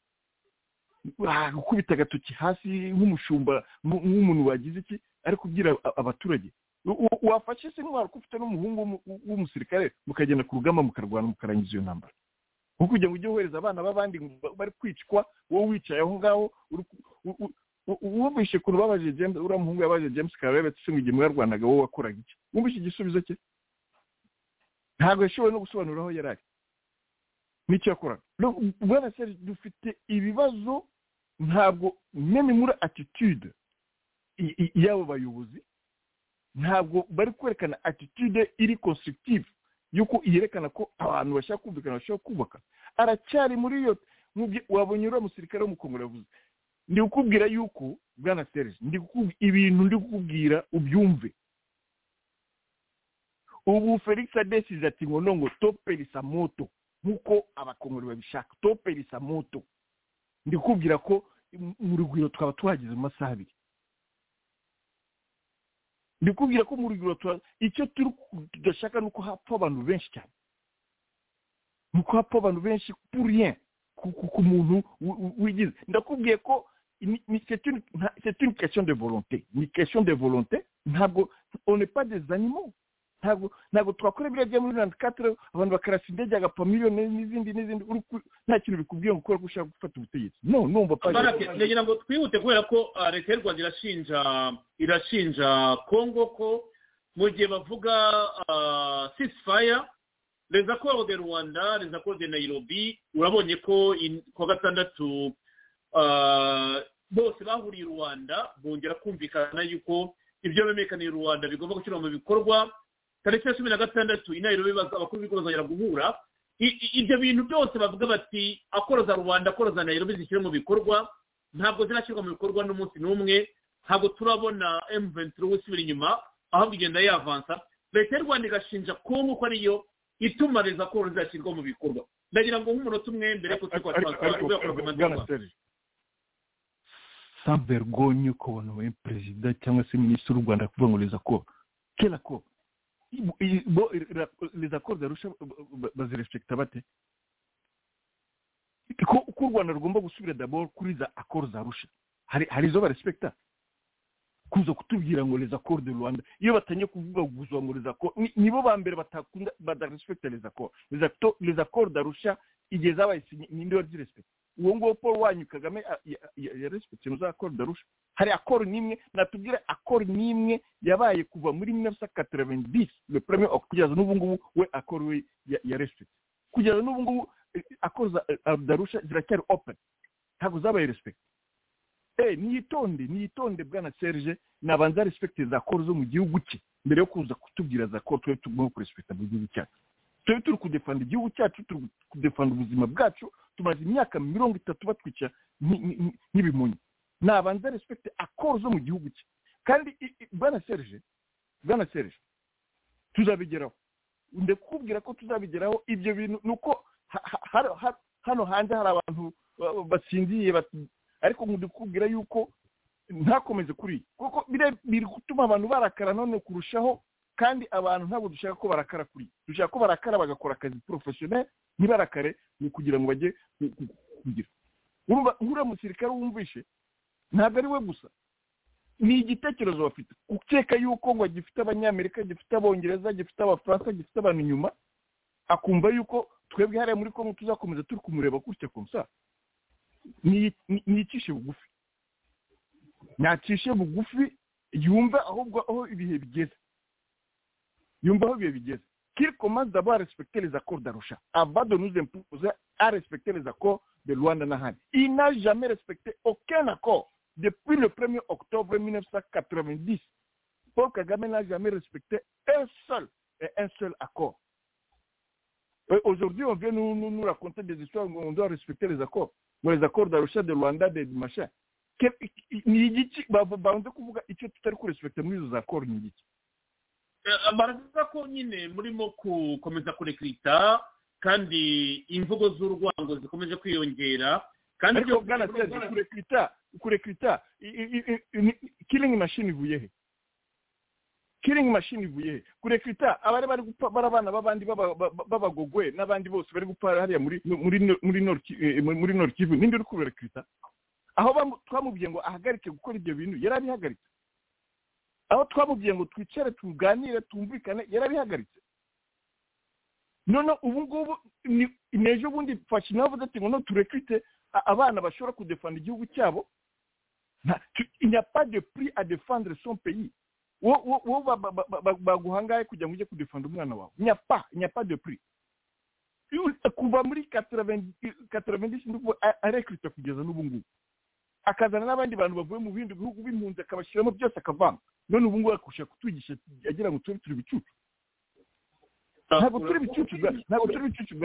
gukubita agatoki hasi nk'umushumba nk'umuntu wagize iki ari kubwira abaturage wafashe se intwaro ko ufite n'umuhungu w'umusirikare mukagenda ku rugamba mukarwana mukarangiza iyo ntambara nko kugira ngo ujye wohereza abana b'abandi bari kwicwa wowe wicaye aho ngaho wumvishe ukuntu babaje james uriya muhungu yabaje james karabebe se ngo igihe mwarwanaga wowe wakoraga iki wumvishe igisubizo cye ntabwo yashoboye no gusobanura aho yari ari n'icyo yakoraga bwana seri dufite ibibazo ntabwo meme muri attitude y'abo bayobozi ntabwo bari kwerekana atitude iri constructive yuko yerekana ko abantu bashaka kumvikana bashobora kubaka aracyari muri iyo wabonye uriya musirikare w'umukongoro yavuze ndi kukubwira yuko bwana serge ndi ibintu ndi kukubwira ubyumve ubu felix adesize ati ngo nongo toperisa moto nk'uko abakongoro babishaka toperisa moto ndi kukubwira ko mu rugwiro twaba tuhageze mu masaha abiri ndikubwira ko mu rugero icyo turi tudashaka ni uko hapfa abantu benshi cyane ni uko hapfa abantu benshi puriye ku muntu wigize ndakubwiye ko c'est une question de volonté ni question de volonté ntabwo on pas des animaux ntabyo ntabwo twakora biriya bya muri mirongo itandatu abantu bakarasa indege agapfa miliyoni n'izindi n'izindi nta kintu bikubwiye ngo ukora ko ushaka gufata ubutegetsi no numva parake ndagira ngo twihute kubera ko leta y'u rwanda irashinja irashinja kongo ko mu gihe bavuga sisifaya reza koru de rwanda reza koru de nayirobi urabonye ko kuwa gatandatu bose bahuriye i rwanda bongera kumvikana yuko ibyo bemekaniye i rwanda bigomba gushyirwa mu bikorwa tariki ya cumi na gatandatu inayiro bibaza abakuru b'ibigo bazongera guhura ibyo bintu byose bavuga bati akoroza rubanda akoroza nairobi zishyire mu bikorwa ntabwo zirashyirwa mu bikorwa n'umunsi n'umwe ntabwo turabona emuventuro wisubira inyuma ahubwo igenda yavansa leta y'u rwanda igashinja kongo ko ariyo ituma reza koro zizashyirwa mu bikorwa ndagira ngo nk'umunota umwe mbere ko turi kwa twaza kubera ko sans vergogne ukabona we perezida cyangwa se minisitiri w'u rwanda kuvuga ngo rezako kera ko bo rezako zarusha bazirespekita bate ko uko u rwanda rugomba gusubira daboro kuri za akoro zarusha hari hari izo barespekita kuza kutubwira ngo les accords de Rwanda iyo batangiye kuvuga guzuba ngo les accords nibo ba mbere batakunda badarespecta les accords les accords les accords d'Arusha igihe zabaye ninde wari respect uwo nguwo Paul wanyu Kagame ya respect mu accords d'Arusha hari accord nimwe natubwira accord nimwe yabaye kuva muri 1990 le premier kugeza n'ubu ngubu we accord we ya respect kugeza n'ubu ngubu accords d'Arusha ziracyari open ntabwo zabaye respect niyitonde niyitonde bwana serge nabanza respekite za koro zo mu gihugu cye mbere yo kuza kutubwira za koro tube tugomba kurespekita mu gihugu cyacu tube turi kudefanda igihugu cyacu turi kudefanda ubuzima bwacu tumaze imyaka mirongo itatu batwica nk'ibimunyi nabanza respekite akoro zo mu gihugu cye kandi bwana serge bwana serge tuzabigeraho ndakubwira ko tuzabigeraho ibyo bintu ni uko hano hanze hari abantu basinziye ariko ndikubwira yuko ntakomeze kuri kuko biri gutuma abantu barakara none kurushaho kandi abantu ntabwo dushaka ko barakara kuri dushaka ko barakara bagakora akazi porofeshoneri ntibarakare ni ukugira ngo bajye kugira nk'uriya musirikare wumvishe ntabwo ari we gusa ni igitekerezo bafite ukeka yuko ngo gifite abanyamerika gifite abongereza gifite abafaransa gifite abantu inyuma akumva yuko twebwe hariya muri kongo tuzakomeza turi kumureba gutya kumusa ntiyicishe bugufi ntacishe bugufi yumva ahubwo aho ibihe bigeze yumva aho ibihe bigeze kiri komanzi aba respekitereza ko darusha abado nuze mpuze a respekitereza ko de rwanda n'ahandi ina jamais respecté aucun accord depuis le premier octobre 1990 paul kagame n'a jamais respecté un seul et un seul accord aujourd'hui on vient nous, nous, nous raconter des histoires où on doit respecter les accords ngo les accords d'arusha de rwanda de masha ni igiki banze kuvuga icyo tutari kurespekita muri izo accords ni igiki baravuga ko nyine murimo gukomeza kurekrita kandi imvugo z'urwango zikomeje kwiyongera kandi ariko bwana seze kurekrita kurekrita killing machine ivuye he killing machine ivuye he kurekrita abari bari gupfa bari abana b'abandi b'abagogwe n'abandi bose bari gupfa hariya muri muri muri muri nord kivu ninde uri kurekrita aho twamubwiye ngo ahagarike gukora ibyo bintu yari abihagaritse aho twamubwiye ngo twicare tuganire tumvikane yari abihagaritse none ubu ngubu ni ejo bundi fashe nawe avuze ati ngo no turekrite abana bashobora kudefanda igihugu cyabo il n'y a pas de prix à défendre son pays wowe baguhangaye kugira ngo ujye kudefanda umwana wawe nyapa nyapa de prix kuva muri kataravendisi arekrita kugeza n'ubu ngubu akazana n'abandi bantu bavuye mu bindi bihugu b'impunzi akabashyiramo byose akavanga none ubu ngubu akushaka kutwigisha agira ngo tube turi ibicucu ntabwo turi ibicucu ntabwo turi ibicucu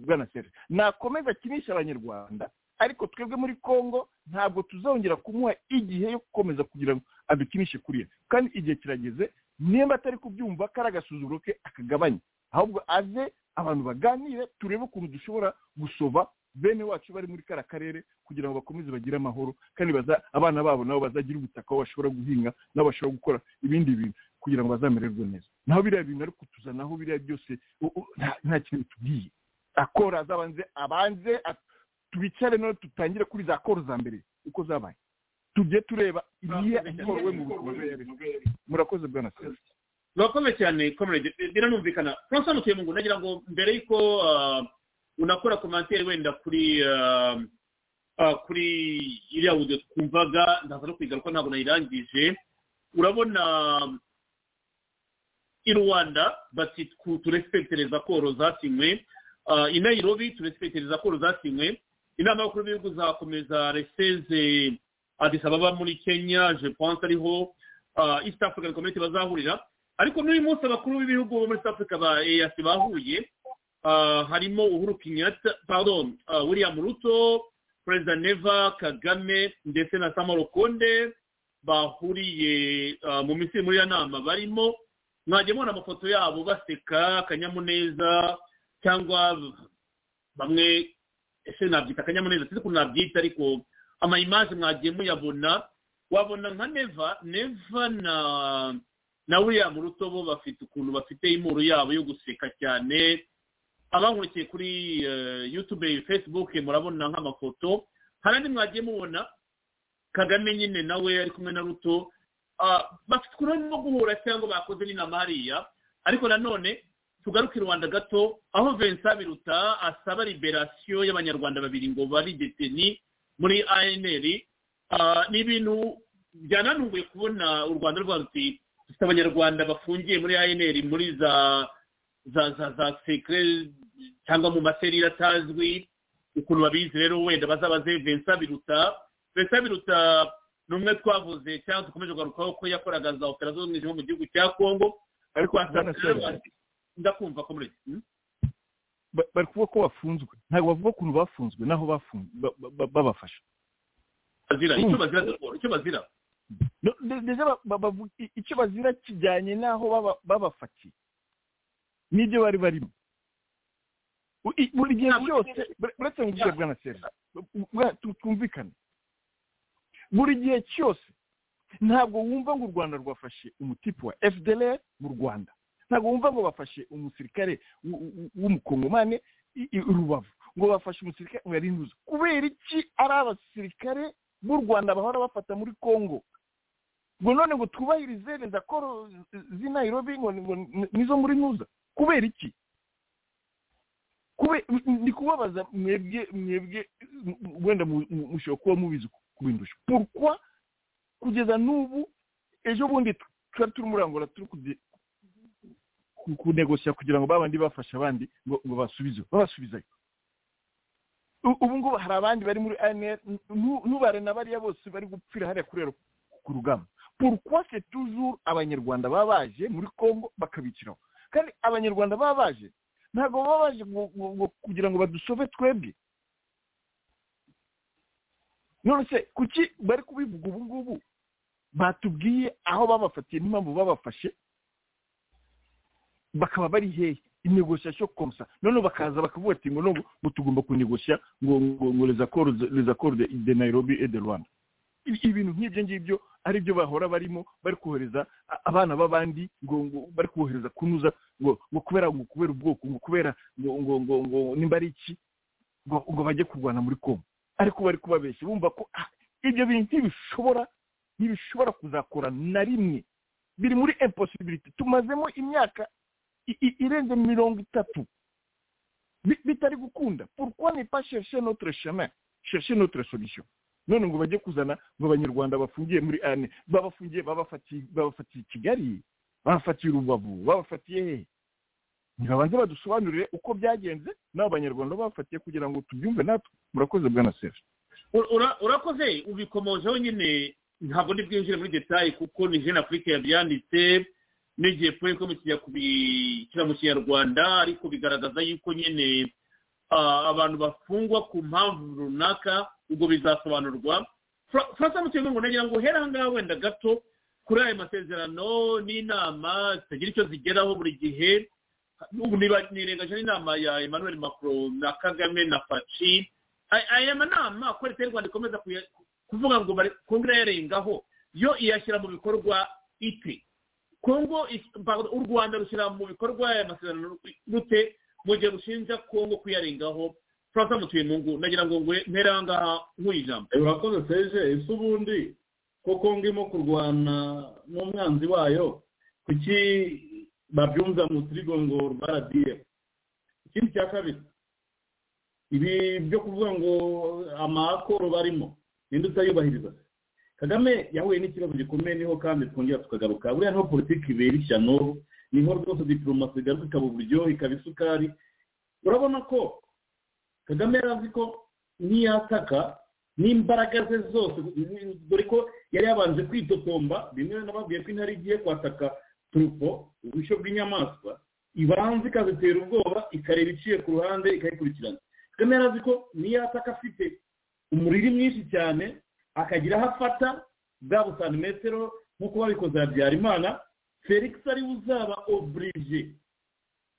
bwana sere nakomeza akinisha abanyarwanda ariko twebwe muri congo ntabwo tuzongera kumuha igihe yo gukomeza kugira ngo adukinishe kuriya kandi igihe kirageze nimba atari kubyumva kari agasuzuguro ke akagabanye ahubwo aze abantu baganire turebe ukuntu dushobora gusova bene wacu bari muri kara karere kugira ngo bakomeze bagire amahoro kandi abana babo nabo bazagira ubutaka bashobora guhinga nabo bashobora gukora ibindi bintu kugira ngo bazamererwe neza naho biriya bintu ariko tuzanaho biriya byose nta kintu tubwiye akora azabanze abanze tubicare none tutangire kuri za koro za mbere uko zabaye tujye tureba iriya ikorowe mu buzima murakoze bwa na serivisi murakoze cyane komerege biranumvikana francois mutuyemo ngo nagira ngo mbere y'uko unakora komantere wenda kuri kuri iriya wudu twumvaga ndaza no kwigaruka ntabwo nayirangije urabona i rwanda bati turespekitereza koro zasinywe i nairobi turespekitereza koro zasinywe inama y'abakuru b'ibihugu zakomeza reseze adisa ababa muri kenya je pense ariho east african community bazahurira ariko n'uyu munsi abakuru b'ibihugu bo muri south africa ba eas bahuye harimo uhuru kenyatta pardon william ruto perezida neva kagame ndetse na samaro konde bahuriye mu misiri muri iyo nama barimo mwajya mubona amafoto yabo baseka akanyamuneza cyangwa bamwe ese nabyita akanyamuneza sinzi ukuntu nabyita ariko amayimazi mwagiye muyabona wabona nka neva neva na na william rutobo bafite ukuntu bafite imporo yabo yo guseka cyane abamurikiye kuri yutube facebook murabona nk'amafoto hari andi mwagiye mubona kagame nyine nawe ari kumwe na ruto bafite ukuntu barimo guhura cyangwa bakoze n'inama hariya ariko nanone tugaruke i rwanda gato aho vincent biruta asaba liberasiyo y'abanyarwanda babiri ngo bari deteni muri anr ni ibintu byananunguye kubona u rwanda rwarutse dufite abanyarwanda bafungiye muri anr muri za za za za sekire cyangwa mu maserire atazwi ukuntu babizi rero wenda bazabaze vincent biruta vincent biruta ni umwe twavuze cyangwa dukomeje kugarukaho ko yakoraga za operasiyo z'umwijima mu gihugu cya kongo ariko ndakumva ko muri bari kuvuga ko bafunzwe ntabwo bavuga ukuntu bafunzwe n'aho babafasha icyo bazira icyo bazira kijyanye n'aho babafatiye n'ibyo bari barimo buri gihe byose buretse ngo ubwo bwana seri twumvikane buri gihe cyose ntabwo wumva ngo u rwanda rwafashe umutipe wa fdr mu rwanda ntabwo wumva ngo bafashe umusirikare w'umukongomane rubavu ngo bafashe umusirikare wa rinuza kubera iki ari abasirikare b'u rwanda bahora bafata muri congo ngo none ngo twubahirize rezakoro z'i nairobi ngo nizo muri nuza kubera iki ni kubabaza mwebwe mwebwe wenda mushobora kuba mubizi kubindusha porukwa kugeza n'ubu ejo bundi twari turi muri angola turi kunegosya kugira ngo babandi bafashe abandi ngo basubize babasubizayo ubu ngubu hari abandi bari muri anr ntubare na bariya bose bari gupfira hariya kurera ku rugamba pourquoi c'est toujours abanyarwanda baba baje muri congo bakabiciraho kandi abanyarwanda baba baje ntabwo baba baje kugira ngo badusove twebwe none se kuki bari kubivuga ubu ngubu batubwiye aho babafatiye n'impamvu babafashe bakaba bari hehe inegosiyasiyo komusa noneho bakaza bakavuga ati ngo ngo tugomba kunegosya ngo ngo rezakoro de nairobi et de rwanda ibintu nk'ibyo ngibyo ari byo bahora barimo bari kohereza abana b'abandi ngo bari kohereza kunuza ngo ngo kubera ngo kubera ubwoko ngo kubera ngo ngo ngo ngo nimba ari iki ngo bajye kurwana muri kongo ariko bari kubabeshya bumva ko ibyo bintu ntibishobora ntibishobora kuzakora na rimwe biri muri imposibilite tumazemo imyaka irenze mirongo itatu bitari gukunda pourquoi ne pas chercher notre chemin chercher notre solution none ngo bajye kuzana ngo abanyarwanda bafungiye muri ane babafungiye babafatiye kigali babafatiye urubavu babafatiye hehe ntibabanze badusobanurire uko byagenze n'abo banyarwanda babafatiye kugira ngo tubyumve natwe murakoze bwana sefu urakoze ubikomojeho nyine ntabwo bwinjire muri detaye kuko ni jene afurika yabyanditse n'igihe pure ko mukijya kubishyira mu kinyarwanda ariko bigaragaza yuko nyine abantu bafungwa ku mpamvu runaka ubwo bizasobanurwa francis mukirimo ngo nagira ngo uhere ahangaha wenda gato kuri ayo masezerano n'inama zitagira icyo zigeraho buri gihe ubu nirengaje n'inama ya emmanuel macron na kagame na faci aya manama ko leta y'u rwanda ikomeza kuvuga ngo kongera yarengaho yo iyashyira mu bikorwa ite kongo u rwanda rushyira mu bikorwa aya masezerano rute mu gihe rushinja kongo kuyarengaho francois mutuyemungu nagira ngo mpera aha ngaha nk'uyu jambo urakoze seje ese ubundi ko kongo irimo kurwana n'umwanzi wayo kuki babyumva mu turigongo baradiye ikindi cya kabiri ibi byo kuvuga ngo amakoro barimo ninde utayubahiriza kagame yahuye n'ikibazo gikomeye niho kandi twongera tukagaruka buriya niho politiki ibera ishyano niho rwose diporomasi igaruka ikaba uburyohe ikaba isukari urabona ko kagame yari azi ko niyataka n'imbaraga ze zose dore ko yari yabanje kwitotomba rimwe nababwiye ko intare igiye kwataka turupo ubushyo bw'inyamaswa ibanza ikazitera ubwoba ikareba iciye ku ruhande ikayikurikirana kagame yari azi ko niyataka afite umuriri mwinshi cyane akagira aho afata bwa busantimetero nk'uko babikoze habyarimana felix ariwe uzaba oburije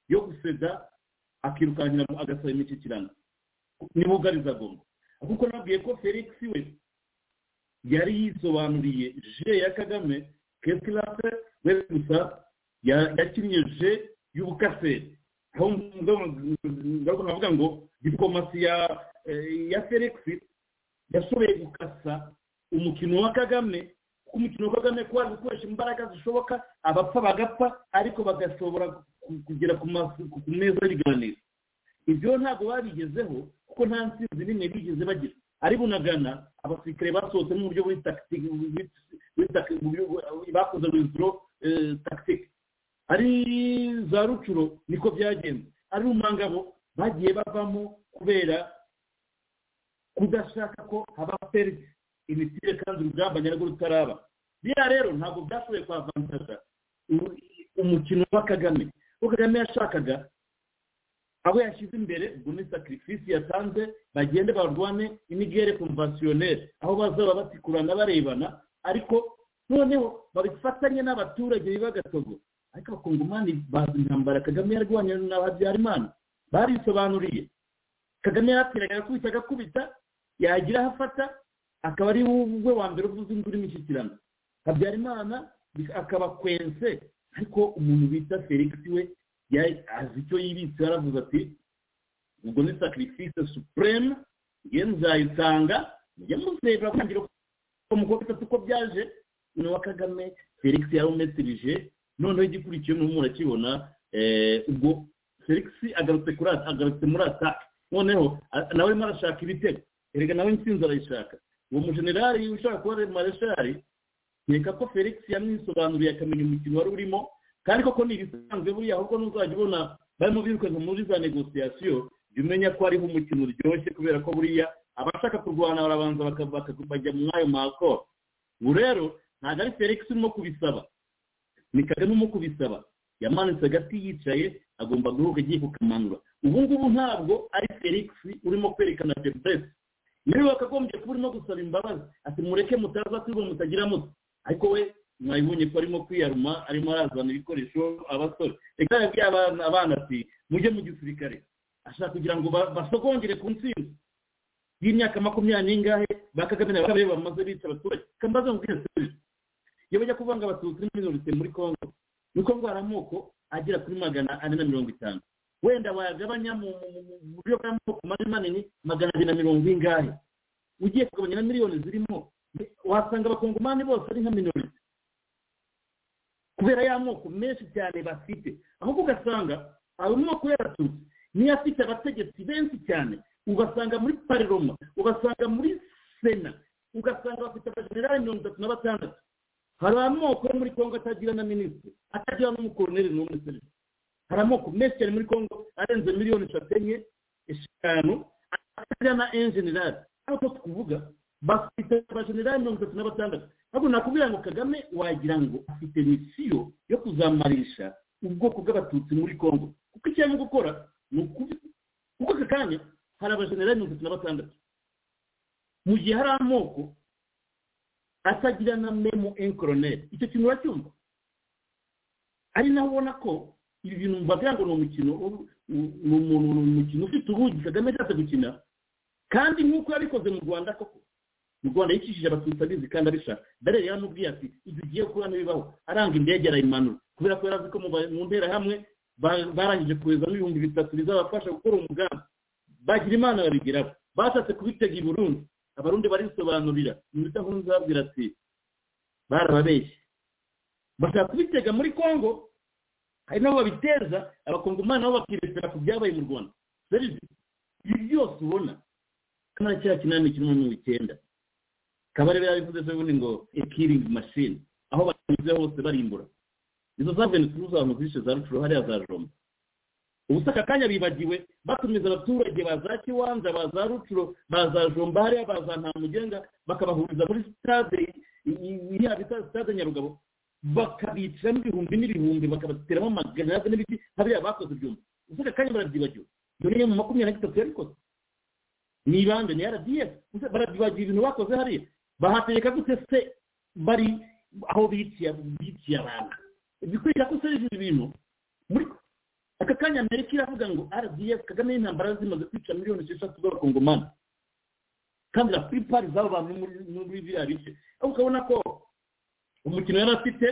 yo guseda akirukankira agasaba imishyikirano niba ugariza agomba kuko nabwiye ko felix we yari yisobanuriye je ya kagame kesikirase we gusa yakinnye je y'ubukaseri aho ndavuga ngo diplomasi ya felix yashoboye gukasa umukino wa kagame kuko umukino wa kagame kuba gukoresha imbaraga zishoboka abapfa bagapfa ariko bagashobora kugera ku meza y'ibiganiro ibyo ntabwo babigezeho kuko nta nsinzi n'imwe bigeze bagira ari bunagana abasirikare basohotse mu buryo bakoze wiziro takitike ari za rucuro niko byagenze ari umangabo bagiye bavamo kubera kudashaka ko haba perite imitire kandi urugamba nyarwo rutaraba biriya rero ntabwo byashoboye kwavantaza umukino wa kagame uwo kagame yashakaga aho yashyize imbere ubwo ni sacrifice yatanze bagende barwane imigere konvasiyoneri aho bazaba batikurana barebana ariko noneho babifatanye n'abaturage b'ibagatogo ariko abakongomani bazi intambara kagame yarwanya na habyarimana barisobanuriye kagame yarateraga agakubita agakubita yagira aho afata akaba ari we wa mbere uvuze induru imishyikirano habyarimana akaba kwense ariko umuntu bita felix we azi icyo yibitse yaravuze ati ubwo ni sacrifice supreme ngiye nzayitanga njye muzebura kongera umukobwa itatu uko byaje noneho kagame felix yarawumetirije noneho igikurikiye n'ubu murakibona ubwo felix agarutse kuri agarutse muri ataka noneho nawe arimo arashaka ibitego erega nawe insinzi arayishaka uwo mujenerali ushaka kuba mareshali nkeka ko felix yamwisobanuriye akamenya umukino wari urimo kandi koko ni ibisanzwe buriya ahubwo n'uzajya ubona barimo birukanka muri za negosiyasiyo jya umenya ko hariho umukino uryoshye kubera ko buriya abashaka kurwana barabanza bakajya mu mwanya makoro ubu rero ntabwo ari felix urimo kubisaba ni kagame urimo kubisaba yamanitse agati yicaye agomba guhuka agiye kukamanura ubu ngubu ntabwo ari felix urimo kwerekana feburese niba wakagombye kuba urimo gusaba imbabazi ati mureke mutaza kwiba mutagira muto ariko we mwabibonye ko arimo kwiyaruma arimo arazana ibikoresho abasore reka yabwiye abana ati mujye mu gisirikare ashaka kugira ngo basogongere ku nsinzi y'imyaka makumyabiri n'ingahe ba kagame na bakabiri bamaze bica abaturage kambaze ngo ubwiyaserije iyo bajya kuvuga ngo abatutsi ni minorite muri congo ni ukuvuga amoko agera kuri magana ane na mirongo itanu wenda wayagabanya mu buryo bw'amoko manini manini magana abiri na mirongo ingahe ugiye kugabanya na miliyoni zirimo wasanga abakongomani bose ari nka minorite kubera y'amoko menshi cyane bafite ahubwo ugasanga amoko y'abatutsi niyo afite abategetsi benshi cyane ugasanga muri pariroma ugasanga muri sena ugasanga bafite abajenerali mirongo itatu na batandatu hari amoko yo muri kongo atagira na minisitiri atagira n'umukoroneri n'umwe serivisi hari amoko menshi cyane muri kongo arenze miliyoni eshatu enye eshanu atagira na enjenerali nk'uko tukuvuga bafite abajenerali mirongo itatu na batandatu ntabwo nakubwira ngo kagame wagira ngo afite misiyo yo kuzamarisha ubwoko bw'abatutsi muri kongo kuko icyo arimo gukora ni ukubi kuko aka kanya hari abajenerali mirongo itatu na batandatu mu gihe hari amoko atagira na memo enkoroneri icyo kintu uracyumva ari naho ubona ko ibi bintu mbagira ngo ni umukino ni umukino ufite ubugi kagame ashatse gukina kandi nk'uko yabikoze mu rwanda koko mu rwanda yicishije abatutsi abizi kandi abishaka darere yaramubwiye ati ibyo ugiye kuba ntibibaho aranga indege arayimanura kubera ko yarazi ko mu nterahamwe barangije koherezamo ibihumbi bitatu bizabafasha gukora umugambi bagira imana babigeraho bashatse kubitega i burundi abarundi barisobanurira iminota nk'uyu zabwira ati barababeshye bashaka kubitega muri congo hari n'abo babiteza abakongomani nabo bakirebera ku byabaye mu rwanda serivisi ibi byose ubona kamara cya kinani kimwe n'icyenda kabarebe yabivuze se ubundi ngo ekiringi mashini aho banyuze hose barimbura izo za venezuela uzantu zishe za rucuru hariya za jomba ubusa aka kanya bibagiwe batumiza abaturage ba za kiwanza ba za rucuro ba za jomba hariya ba za ntamugenga bakabahuriza muri sitade iriya bita sitade nyarugabo bakabicaramo ibihumbi n'ibihumbi bakabateramo amagarade n'ibiti hariya bakoze ibyuma gusa aka kanya barabyibagiwe dore iyo mu makumyabiri na gatatu yabikoze ni ibande ni rdf barabyibagiwe ibintu bakoze hariya bahatereka gute se bari aho biciye abantu bikwira ko serivisi ibi bintu muri aka kanya amerika iravuga ngo rdf kagame y'intambara zimaze kwica miliyoni esheshatu z'abakongomani kandi la plupart z'abo bantu muri biriya bice ukabona ko umukino yari afite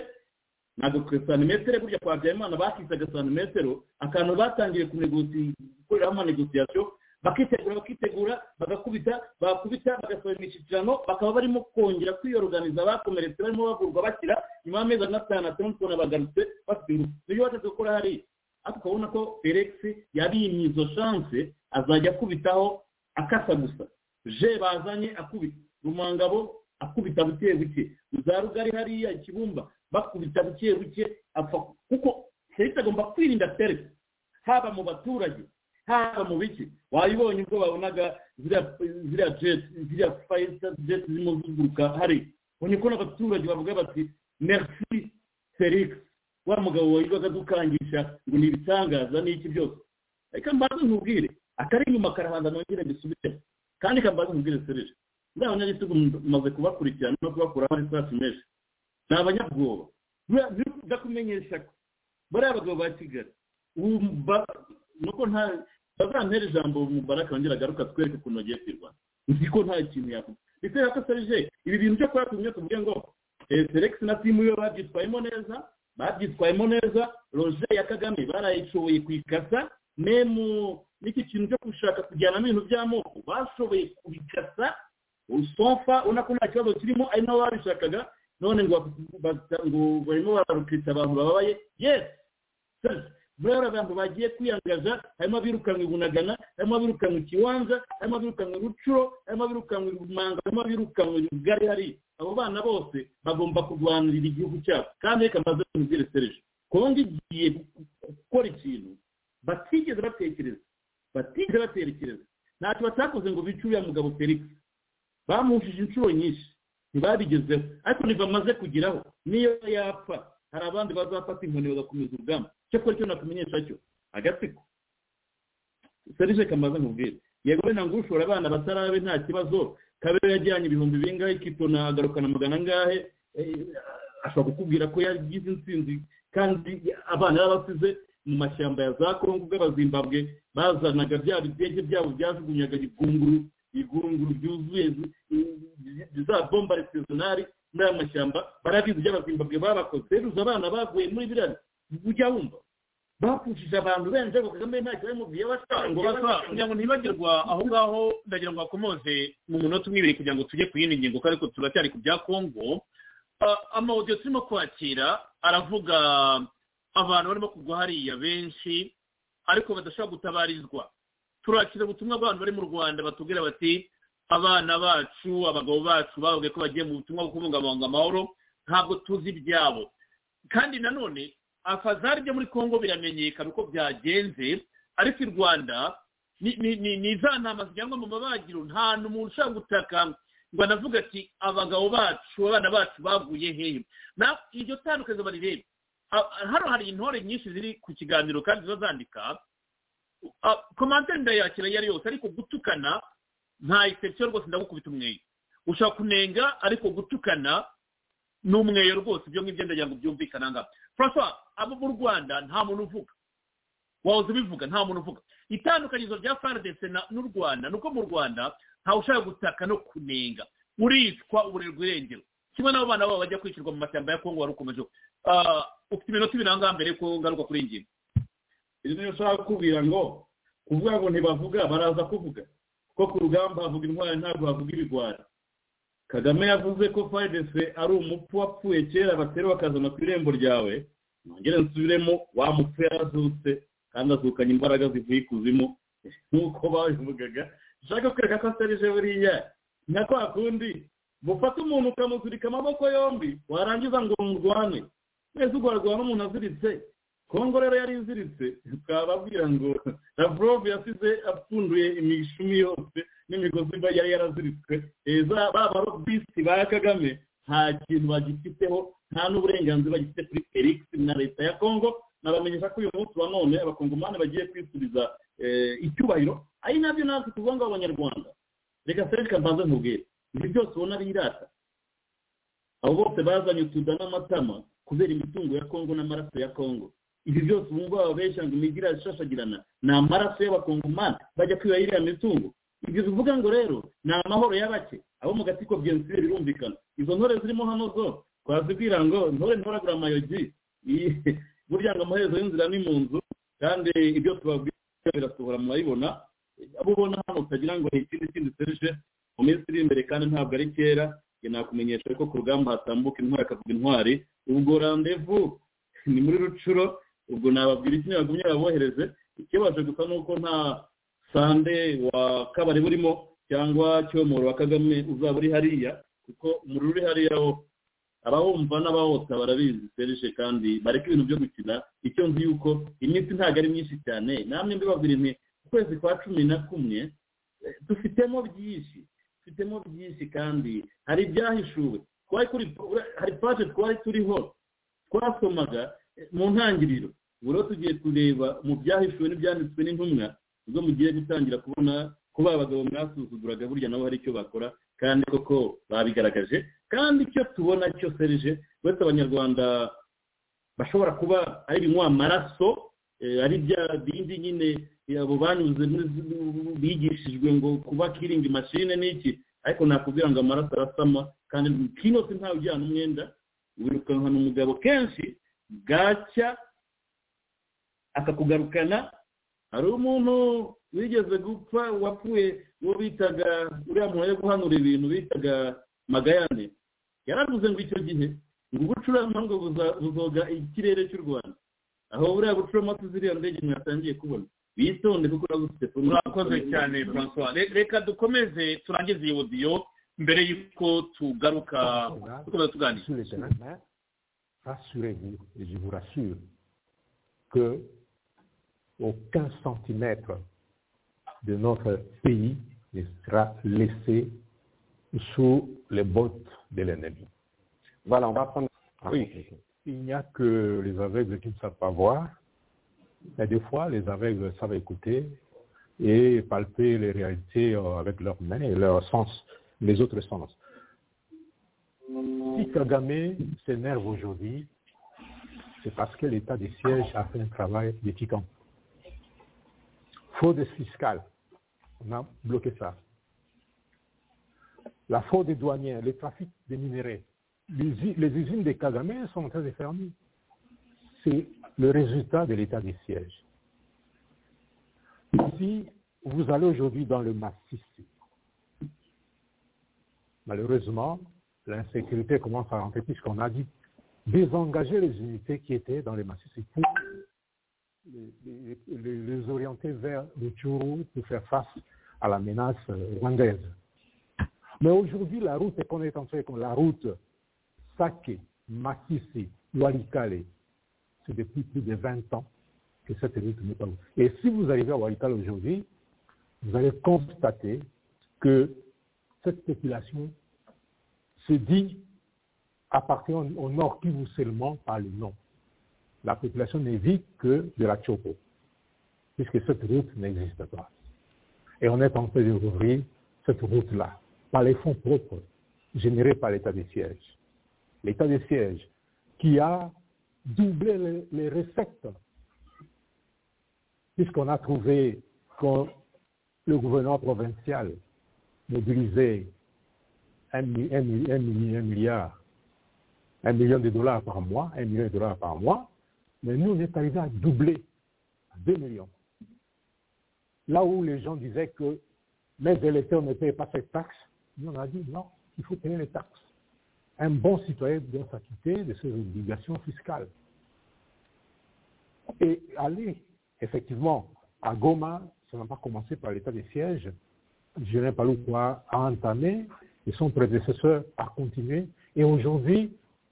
ntabwo kuri santimetero burya kwa byayimana bakisaga santimetero akantu batangiye gukoreraho amanegosiyasiyo bakitegura bakitegura bagakubita bakubita bagasohora imishyikirano bakaba barimo kongera kwiyoruganiza bakomeretse barimo bagurwa bakira nyuma y'amezi atanu atanu tubona bagarutse bafite ingufu nibyo bateze gukora hariya ariko ukabona ko felix yabimye izo shanse azajya akubitaho akasa gusa je bazanye akubita rumangabo akubita buke buke za rugari hariya ikibumba bakubita buke buke apfa kuko felix agomba kwirinda felix haba mu baturage haba mu biki wayibonye ubwo babonaga ziriya jeti ziriya fayita jeti zirimo ziguruka hari ubonye ko n'abaturage bavuga bati merci felix wa mugabo wayibaga adukangisha ngo ni ibitangaza n'iki byose ariko mbaze nkubwire akari inyuma karabanza nongere mbisubire kandi kambaze nkubwire serije muri abanyagitugu mumaze kubakurikirana no kubakuraho amasasu menshi ni abanyabwoba ndakumenyesha ko bariya abagabo ba kigali nuko nta bazampera ijambo mu baraka wongera agaruka twereke ukuntu bagiye kwirwanya nzi ko nta kintu yavuga bitera ko serije ibi bintu byo kuba tumwe tuvuge ngo felix na timu yo babyitwayemo neza babyitwayemo neza roje ya kagame barayishoboye kuyikasa memu n'iki kintu cyo gushaka kujyanamo ibintu by'amoko bashoboye kubikasa usonfa ubona ko nta kibazo kirimo ari nabo babishakaga none ngo barimo bararukita abantu bababaye yesi buriya abantu bagiye kwiyangaza harimo abirukanwe bunagana harimo abirukanwe ikibanza harimo abirukanwe rucuro harimo abirukanwe rumanga harimo abirukanwe rugari hari abo bana bose bagomba kurwanirira igihugu cyabo kandi reka mbaze mubwire serije kongo igiye gukora ikintu batigeze batekereza batigeze batekereza ntacyo batakoze ngo bice uriya mugabo felix bamushije inshuro nyinshi ntibabigezeho ariko ntibamaze kugeraho niyo yapfa hari abandi bazafata inkoni bagakomeza urugamba cyakora icyo nakumenyesha cyo agatsiko serije kamaze nkubwire yego wenda ngo ushora abana batarabe nta kibazo kabere yajyanye ibihumbi bingahe ikitona agarukana magana angahe ashobora kukubwira ko yagize insinzi kandi abana yarabasize mu mashyamba ya za kongo bw'abazimbabwe bazanaga bya bidege byabo byajugunyaga igunguru igunguru ryuzuye za bomba resezonari muri aya mashyamba barabizi ibyo abazimbabwe babakoze beruza abana bavuye muri biriya ujya wumva bapfushije abantu benshi ariko kagame ntacyo bamubwiye ngo basa kugira ngo ntibagirwa aho ngaho ndagira ngo bakomoze mu munota umwe ibiri kugira ngo tujye ku yindi ngingo ariko turacyari ku bya kongo amawudiyo turimo kwakira aravuga abantu barimo kugwa hariya benshi ariko badashobora gutabarizwa turakira ubutumwa bw'abantu bari mu rwanda batubwira bati abana bacu abagabo bacu bababwiye ko bagiye mu butumwa bwo kubungabunga amahoro ntabwo tuzi ibyabo kandi nanone afazari ryo muri congo biramenyekana uko byagenze ariko i rwanda ni za ntama zijyanwa mu mabagiro nta n'umuntu ushobora gutaka ngo anavuga ati abagabo bacu abana bacu baguye hehe iryo tandukaniro barirebe hano hari intore nyinshi ziri ku kiganiro kandi ziba zandika komantere ndayakira iyo ari yose ariko gutukana nta isepsiyo rwose ndagukubita umweyo ushaka kunenga ariko gutukana ni umweyo rwose ibyo ngibyo ndagira ngo byumvikane aha ngaha francois abo mu rwanda nta muntu uvuga wahoze ubivuga nta muntu uvuga itandukanyirizo rya faridese n'u rwanda ni uko mu rwanda ntawe ushaka gutaka no kunenga uricwa uburerwa irengero kimwe n'abo bana babo bajya kwishyurwa mu mashyamba ya kongo wari ukomeje ufite iminota ibiri aha ngaha mbere ko ngaruka kuri iyi ngingo iyo ushaka kukubwira ngo kuvuga ngo ntibavuga baraza kuvuga ko ku rugamba havuga intwari ntabwo havuga ibigwari kagame yavuze ko faridese ari umupfu wapfuye kera batera bakazana ku irembo ryawe nongere nsubiremo wa mupfu yarazutse kandi azukanye imbaraga zivuye ikuzimu nk'uko babivugaga ushaka kwereka ko aserije buriya nka kwa kundi gufata umuntu ukamuzirika amaboko yombi warangiza ngo murwane mwese ugaragara n'umuntu aziritse kongo rero yari iziritse twababwira ngo lavrov yasize apfunduye imishumi yose n'imigozi yari yaraziritswe heza ba barobisi ba kagame nta kintu bagifiteho nta n'uburenganzira bagifite kuri felix na leta ya kongo nabamenyesha ko uyu munsi wa none abakongomani bagiye kwisubiza icyubahiro ari nabyo natwe tuvuga ngo abanyarwanda reka sereka mbanze nkubwire ibyo byose ubona birata abo bose bazanye utuda n'amatama kubera imitungo ya kongo n'amaraso ya kongo ibi byose ubu ngubu ababeshya ngo imijyi irashashagirana ni amaraso y'abakongomani bajya kwiba iriya mitungo ibyo tuvuga ngo rero ni amahoro y'abake abo mu gatsiko biyonsire birumvikana izo ntore zirimo hano zo twazibwira ngo ntore ntoragura amayogi burya ngo amaherezo y'inzira ni mu nzu kandi ibyo tubabwira birasohora murabibona abo ubona hano utagira ngo ni ikindi kindi serije mu minsi iri imbere kandi ntabwo ari kera nakumenyesha ko ku rugamba hatambuka intwari akavuga intwari ubwo randevu ni muri rucuro ubwo nababwira iki ntibagumye babohereze ikibazo gusa ni uko nta sande wa kabari burimo cyangwa cyomoro wa kagame uzaba uri hariya kuko umuriro uri hariya wo abawumva n'abawota barabizi serije kandi bareka ibintu byo gukina icyo nzi yuko iminsi ntabwo ari myinshi cyane namwe mbibabwira imwe ukwezi kwa cumi na kumwe dufitemo byinshi dufitemo byinshi kandi hari ibyahishuwe hari paje twari turiho twasomaga mu ntangiriro ubu rero tugiye kureba mu byahishuwe n'ibyanditswe n'intumwa ubwo mugiye gutangira kubona ko ba bagabo mwasuzuguraga burya nabo hari icyo bakora kandi koko babigaragaje kandi icyo tubona cyo serije uretse abanyarwanda bashobora kuba ari ibinywa amaraso ari bya bindi nyine abo banyuze bigishijwe ngo kuba kiringi mashine n'iki ariko nakubwira ngo amaraso arasama kandi kinose ntawe ujyana umwenda wirukankana umugabo kenshi bwacya akakugarukana hari umuntu wigeze gupfa wapfuye uwo bitaga uriya muntu yo guhanura ibintu bitaga magayane yaravuze ngo icyo gihe ngo ubucuruzi ngo buzoga ikirere cy'u rwanda aho buriya bucuruzi ziriya ndege mwatangiye kubona bitonde kuko urabufite murakoze cyane francois reka dukomeze turangize iyi odiyo mbere y'uko tugaruka dukomeza tuganira rassurez-vous je vous rassure que aucun centimètre de notre pays ne sera laissé sous les bottes de l'ennemi. Voilà, on va prendre. Oui. Il n'y a que les aveugles qui ne savent pas voir. Mais des fois, les aveugles savent écouter et palper les réalités avec leurs mains et leurs sens, les autres sens. Si Kagame s'énerve aujourd'hui, c'est parce que l'État des sièges a fait un travail de titan fraude fiscale, on a bloqué ça. La fraude douanière, le trafic des minéraux, les usines de Kagame sont en train de fermer. C'est le résultat de l'état des sièges. Si vous allez aujourd'hui dans le massif, malheureusement, l'insécurité commence à rentrer puisqu'on a dit désengager les unités qui étaient dans le massif pour les, les, les, orienter vers le Tchourou pour faire face à la menace rwandaise. Mais aujourd'hui, la route qu'on est en train comme la route Sake, Makissi, Walikale, c'est depuis plus de 20 ans que cette route n'est pas ouverte. Et si vous arrivez à Walikale aujourd'hui, vous allez constater que cette population se dit appartient au Nord Kivu seulement par le nom la population ne vit que de la chopo, puisque cette route n'existe pas. Et on est en train de rouvrir cette route-là par les fonds propres générés par l'État des sièges. L'État des sièges qui a doublé les, les recettes, puisqu'on a trouvé que le gouverneur provincial mobilisait un, un, un, un milliard, un million de dollars par mois, un million de dollars par mois, mais nous, on est arrivé à doubler, à 2 millions. Là où les gens disaient que les électeurs ne payaient pas cette taxe, nous, on a dit non, il faut payer les taxes. Un bon citoyen doit s'acquitter de ses obligations fiscales. Et aller, effectivement, à Goma, ça n'a pas commencé par l'état des sièges, je n'ai pas lu quoi à entamer, et son prédécesseur a continué, et aujourd'hui,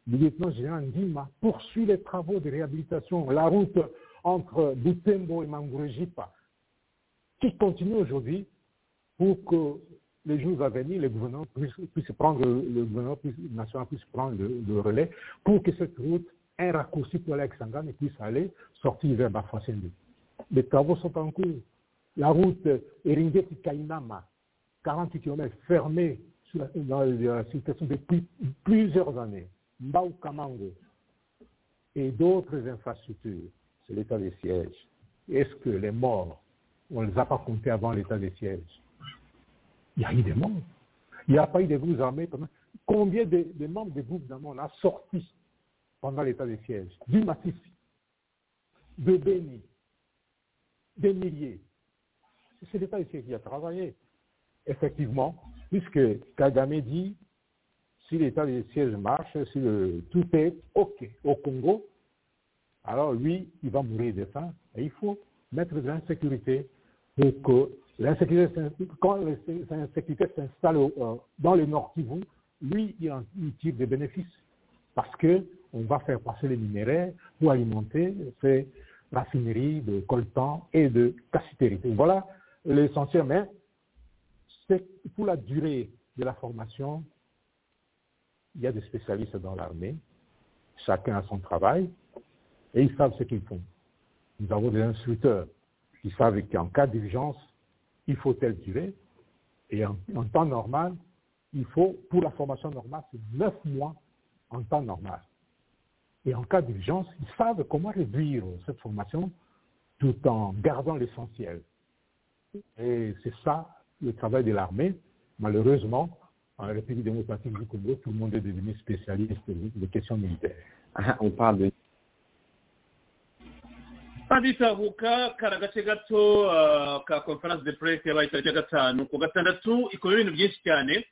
le lieutenant-général Ndima poursuit les travaux de réhabilitation, la route entre Boutembo et Mangurejipa, qui continue aujourd'hui pour que les jours à venir, le gouvernement puisse, puisse prendre, le gouvernement puisse, national puisse prendre le, le, relais pour que cette route, un raccourci pour aller à puisse aller sortir vers Bafassende. Les travaux sont en cours. La route Eringeti-Kainama, 40 km fermée sur la, dans la situation depuis plusieurs années. Mbao Kamango et d'autres infrastructures, c'est l'état des sièges. Est-ce que les morts, on ne les a pas comptés avant l'état des sièges il y a eu des morts. Il n'y a pas eu de groupes armés. Pendant... Combien de, de membres des groupes armés on a sorti pendant l'état de siège Du massif, de Béni, des milliers. C'est l'état de siège qui a travaillé. Effectivement, puisque Kagame dit, si l'état de siège marche, si le, tout est OK au Congo, alors lui, il va mourir de faim. Et il faut mettre de l'insécurité pour que l'insécurité, quand l'insécurité s'installe dans le Nord Kivu, lui, il en tire des bénéfices. Parce qu'on va faire passer les minerais pour alimenter ces raffineries de coltan et de cassiterie. Voilà l'essentiel. Mais c'est pour la durée de la formation, il y a des spécialistes dans l'armée. Chacun a son travail et ils savent ce qu'ils font. Nous avons des instructeurs qui savent qu'en cas d'urgence, il faut telle durée. Et en, en, temps normal, il faut, pour la formation normale, c'est 9 mois en temps normal. Et en cas d'urgence, ils savent comment réduire cette formation tout en gardant l'essentiel. Et c'est ça le travail de l'armée. Malheureusement, en République démocratique du Congo, tout le monde est devenu spécialiste des questions militaires. Ah, on parle de aditahuka kari agace gato ka conference de press yabaye tariki ya gatanu ku gatandatu ikora ibintu byinshi cyane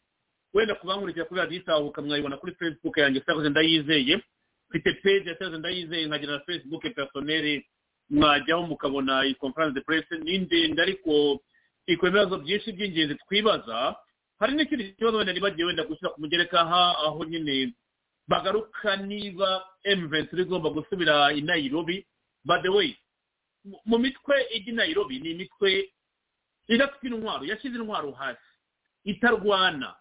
wenda kubankurikira kuri radiyo itahuka mwayibona kuri facebook yanjye sakoze ndayizeye mfite page ya sakoze ndayizeye nkagira na facebook personnel mwajyaho mukabona iyi conference de press ni ndende ariko ikora ibibazo byinshi by'ingenzi twibaza hari n'ikindi kibazo wenda nibagiye wenda gushyira ku mugereka aho nyine bagaruka niba emuventuri igomba gusubira i nairobi by the way mu mitwe ijya i nairobi ni imitwe idafite intwaro yashyize intwaro hasi itarwana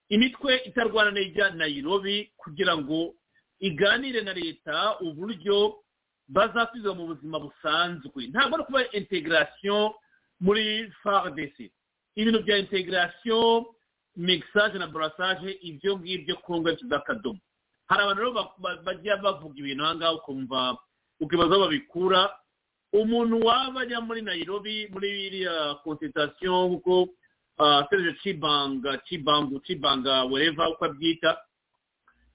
imitwe itarwana n'ijya nairobi kugira ngo iganire na leta uburyo bazasubiza mu buzima busanzwe ntabwo ari kuba integration muri fardc ibintu bya integration mixage na brassage ibyo ngibyo kongo by'akadomo hari abantu rero bajya bavuga ibintu aha ngaha ukumva ukibaza aho babikura umuntu waba ajya muri nayirobi muri iriya konsitatasiyo nk'uko serije cibanga cibangu cibanga wereva uko abyita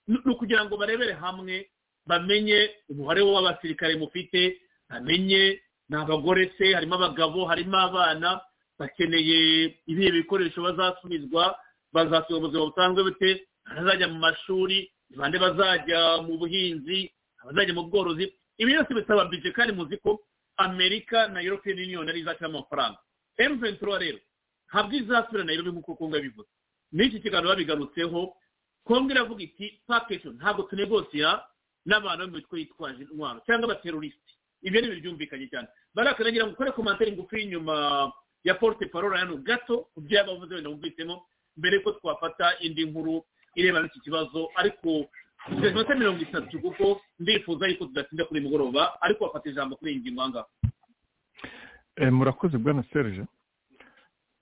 ni ukugira ngo barebere hamwe bamenye umubare w'abasirikare mufite bamenye ni abagore se harimo abagabo harimo abana bakeneye ibihe bikoresho bazasubizwa bazasubira ubuzima busanzwe bute abazajya mu mashuri bande bazajya mu buhinzi abazajya mu bworozi ibi byose bisaba bije kandi muzi ko amerika na european union ari izashyiramo amafaranga m ventura rero ntabwo izasubira na irobe nk'uko kongo yabivuze n'iki kiganiro babigarutseho kongo iravuga iti pakejo ntabwo tunegosira n'abantu mu mitwe yitwaje intwaro cyangwa abaterorisiti ibyo ni bibyumvikanye cyane barakanagira ngo ukore komantere ngufi y'inyuma ya porte parole hano gato ku byo yaba avuze wenda wumvisemo mbere ko twafata indi nkuru irebana n'iki kibazo ariko iminota mirongo itatu kuko ndifuza yuko tudatinda kuri mugoroba ariko bafata ijambo kuri iyi ngingo ahangaha murakoze bwana serge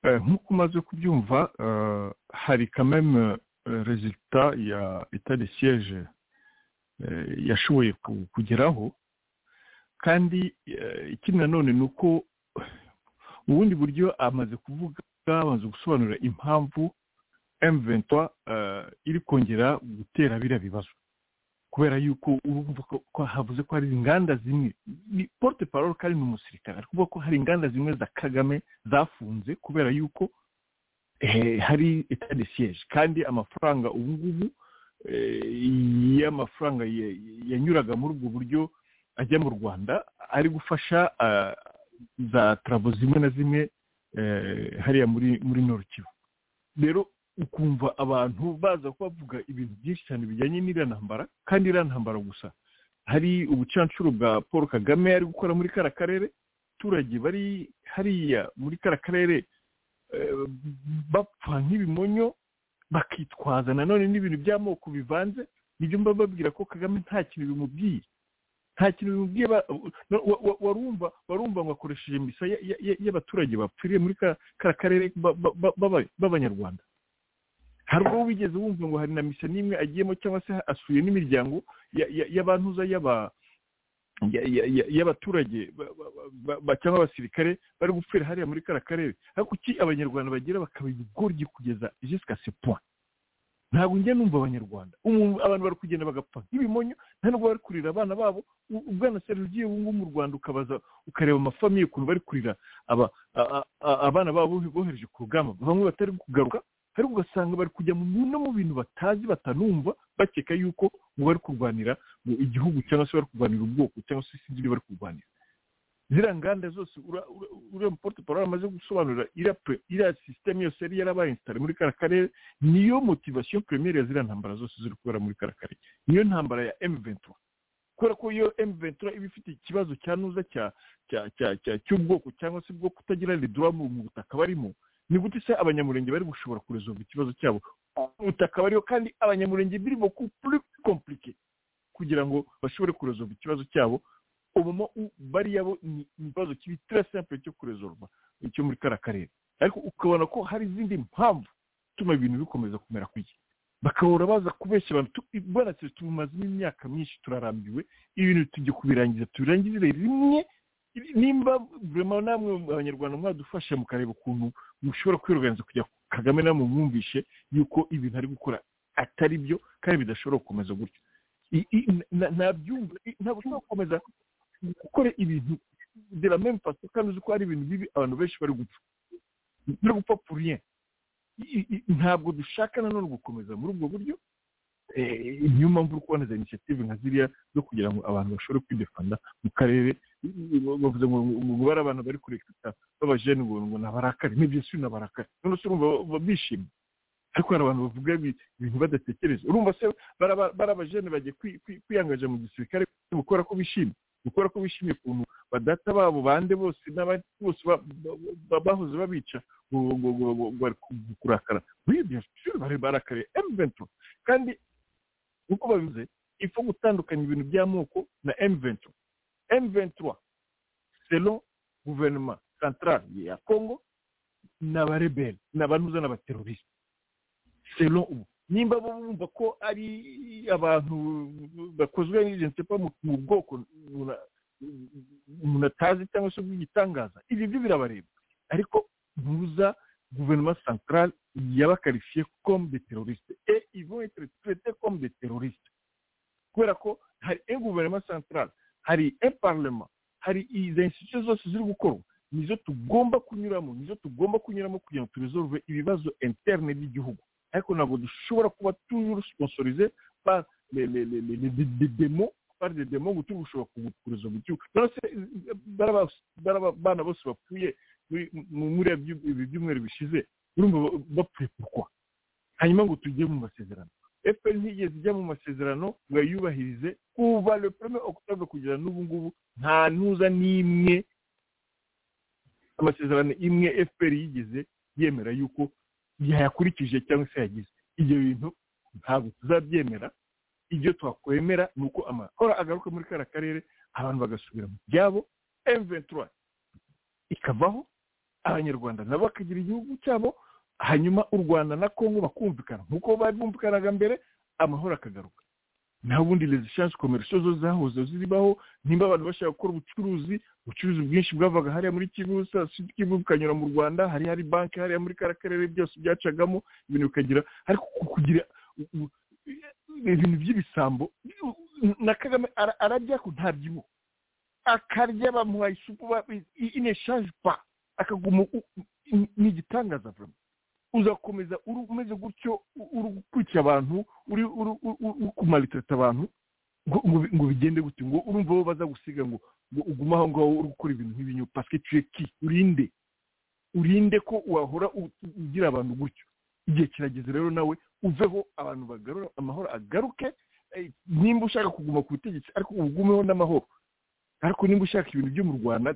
nk'uko umaze kubyumva hari kameme rezita ya itari siyeje yashoboye kugeraho kandi ikindi nanone ni uko ubundi buryo amaze kuvuga amaze gusobanura impamvu M23 iri kongera gutera biriya bibazo kubera yuko urumva ko havuze ko hari inganda zimwe ni porte parole kandi ni umusirikare ari kuvuga ko hari inganda zimwe za kagame zafunze kubera yuko hari etat de siège kandi amafaranga ubu ngubu y'amafaranga yanyuraga muri ubwo buryo ajya mu rwanda ari gufasha za travaux zimwe na zimwe hariya muri muri norukivu rero ukumva abantu baza bavuga ibintu byinshi cyane bijyanye n'iriya ntambara kandi iriya ntambara gusa hari ubucancuro bwa paul kagame ari gukora muri kara karere abaturage bari hariya muri kara karere bapfa nk'ibimonyo bakitwaza nanone n'ibintu by'amoko bivanze nibyo mba babwira ko kagame nta kintu bimubwiye nta kintu bimubwiye warumva warumva ngo akoresheje misa y'abaturage bapfiriye muri kara karere b'abanyarwanda hari uwo wigeze wumva ngo hari na misa n'imwe agiyemo cyangwa se asuye n'imiryango y'abantuza y'abaturage ba- ba- cyangwa abasirikare bari gupfira hariya muri kariya karere ariko kuki abanyarwanda bagira bakaba ibigoryi kugeza jisika se point ntabwo njya numva abanyarwanda umuntu abantu bari kugenda bagapfa nk'ibimonyo nta nubwo bari kurira abana babo U- ubwana seri ugiye ubu ngubu mu rwanda ukabaza ukareba amafamiye ukuntu bari kurira aba- a- a- a- abana babo bohereje ku rugamba bamwe batari kugaruka ariko ugasanga bari kujya mu no mu bintu batazi batanumva bakeka yuko ngo bari kurwanira mu igihugu cyangwa se bari kurwanira ubwoko cyangwa se sinzi ibyo bari kurwanira ziriya nganda zose ura- ura- uriya muporte parole amaze gusobanurira iriya pre- iriya sisiteme yose yari yarabayinsitare muri kariya karere niyo motivasiyo premiere ya ziriya ntambara zose ziri kubera muri kariya karere niyo ntambara ya emu ventura kubera ko iyo emu ventura iba ifite ikibazo cyanuza cya cya cya cya cy'ubwoko cyangwa se bwo kutagira redura mu mu butaka barimo ni gute se abanyamurenge bari gushobora kuresolve ikibazo cyabo ubutaka bariho kandi abanyamurenge biri boku puri komplike kugira ngo bashobore kuresolve ikibazo cyabo umuma bariya bo ni ikibazo kibi très simple cyo kuresolve icyo muri kara karere ariko ukabona ko hari izindi mpamvu ituma ibintu bikomeza kumera kuki bakabura baza kubeshya abantu tu- bwana se tubimazemo imyaka myinshi turarambiwe ibintu tujye kubirangiza tubirangizire rimwe nimba vurema namwe abanyarwanda mwadufasha mukareba ukuntu mushobora kwiroganiza kugira ngo kagame namwe mwumvishe yuko ibintu ari gukora atari byo kandi bidashobora gukomeza gutyo I- i- na- nabyumva i- ntabwo ushobora gukomeza gukora ibintu de la même façon kandi uzi ko hari ibintu bibi abantu benshi bari gupfa bari gupfa pour rien I- i- ntabwo dushaka nanone gukomeza muri ubwo buryo Eh, niyo mpamvu uri kubona za initiative nka ziriya zo kugira ngo abantu bashobore kwidefanda mu karere bavuze ngo ngo bari abantu bari kurekita babajene ngo ngo nabarakare nibyo si nabarakare none se urumva ba- bishimye ariko hari abantu bavuga ibi- ibintu badatekereza urumva se baraba- bari abajene bagiye kwi- kwi- kwiyangaje mu gisirikare gukora ko bishimye gukora ko bishimye ukuntu badata babo bande bose n'abandi bose ba- ba- ba- bahoze babica ngo ngo- ngo- ngo- ngo bari ku- kurakara muri ibyo shuri bari barakariye emuvento kandi uko babivuze ifu gutandukanya ibintu by'amoko na emuvento M23 selon guverinoma centrale ya Congo ni abareberi ni abantuza n'abateroriste selon ubu nimba bo bumva ko ari abantu bakozwe n'ijenti pa mu bwoko buna- umuntu atazi cyangwa se bw'igitangaza ibi byo birabareba ariko ntuza guverinoma centrale yabakarifiye comme des terroristes et ils vont être traités comme des terroristes kubera ko hari un guverinoma centrale hari imparlement hari izi institution zose ziri gukorwa nizo tugomba kunyuramo nizo tugomba kunyuramo kugira ngo turesolve ibibazo interne by'igihugu ariko ntabwo dushobora kuba toujours sponsorize par les les les les les les- les démons par des démons ngo turi gushobora kugukuruza mu gihugu none se bana bose bapfuye muri- mu- muri ibi- ibi byumweru bishize urumva ba- bapfuye pourquoi hanyuma ngo tujye mu masezerano fpr ntigeze ijya mu masezerano ngo ayubahirize kuva le premier octobre kugera n'ubu ngubu nta ntuza n'imwe amasezerano imwe fpr yigeze yemera yuko yayakurikije cyangwa se yagize ibyo bintu ntabwo tuzabyemera ibyo twakwemera ni uko amakora agaruka muri kariya karere abantu bagasubira mu byabo m23 ikavaho abanyarwanda nabo bakagira igihugu cyabo hanyuma u rwanda na kongo bakumvikana nk'uko bari bumvikanaga mbere amahoro akagaruka nta bundi les chances commerciaux zo zahoze ziribaho nimba abantu bashaka gukora ubucuruzi ubucuruzi bwinshi bwavaga hariya muri kivu sa Sud kivu bukanyura mu rwanda hari hari banki hariya muri kariya karere byose byacagamo ibintu bikagira ariko ku- kugira u- u- ibintu by'ibisambo na kagame ara- ararya ko ntabyibuha akarya bamuha isupu ineshaje pa akaguma u- ni- ni igitangaza vraiment uzakomeza uri umeze gutyo u- uri gukwica abantu uri uri uri- uri kumaritarata abantu ngo- ngo bi- ngo bigende gute ngo urumva bo baza gusiga ngo ngo ugume aho ngaho uri gukora ibintu nk'ibinyu parce que tu es qui urinde urinde ko wahora u- u- ugira abantu gutyo igihe kirageze rero nawe uveho abantu bagarura amahoro agaruke eh, nimba ushaka kuguma ku butegetsi ariko ugumeho n'amahoro ariko nimba ushaka ibintu byo mu rwanda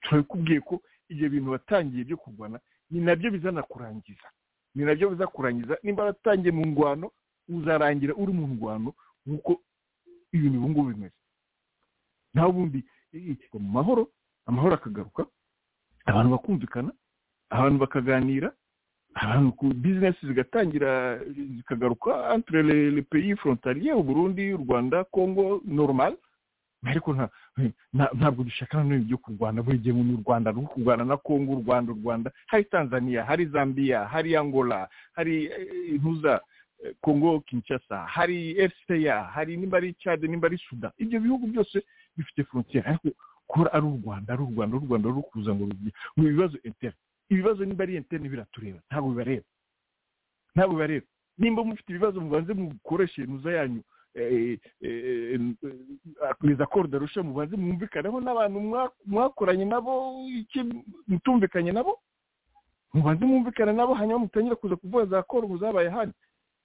turabikubwiye ko ibyo bintu watangiye byo kurwana ni nabyo bizanakurangiza ni nabyo bizakurangiza nimba waratangiye mu ngwano uzarangira uri mu ngwano nk'uko ibintu ubu ngubu bimeze nta bundi yitwa mu mahoro amahoro akagaruka abantu bakumvikana abantu bakaganira abantu ku bizinesi zigatangira zikagaruka entre les les pays frontaliers u Burundi u Rwanda Congo normal ariko nta- nta- ntabwo dushaka na none byo kurwana buri gihe mu rwanda no kurwana na kongo u rwanda u rwanda hari tanzania hari zambia hari angola hari eh, intuza eh, kongo kinshasa hari fca hari nimba ari Tchad nimba ari suda ibyo bihugu byose bifite frontiere ariko kuba ari u rwanda ari u rwanda ari u rwanda ruri kuza ngo rugire ni ibibazo interne ibibazo nimba ari interne biratureba ntabwo bibareba ntabwo bibareba nimba mufite ibibazo mubanze mukoreshe nuza yanyu les accords de rusha mubanze mwumvikaneho n'abantu mwa- mwakoranye nabo iki mutumvikanye nabo mubanze mwumvikane nabo hanyuma mutangire kuza kuvuga za accord muzabaye hano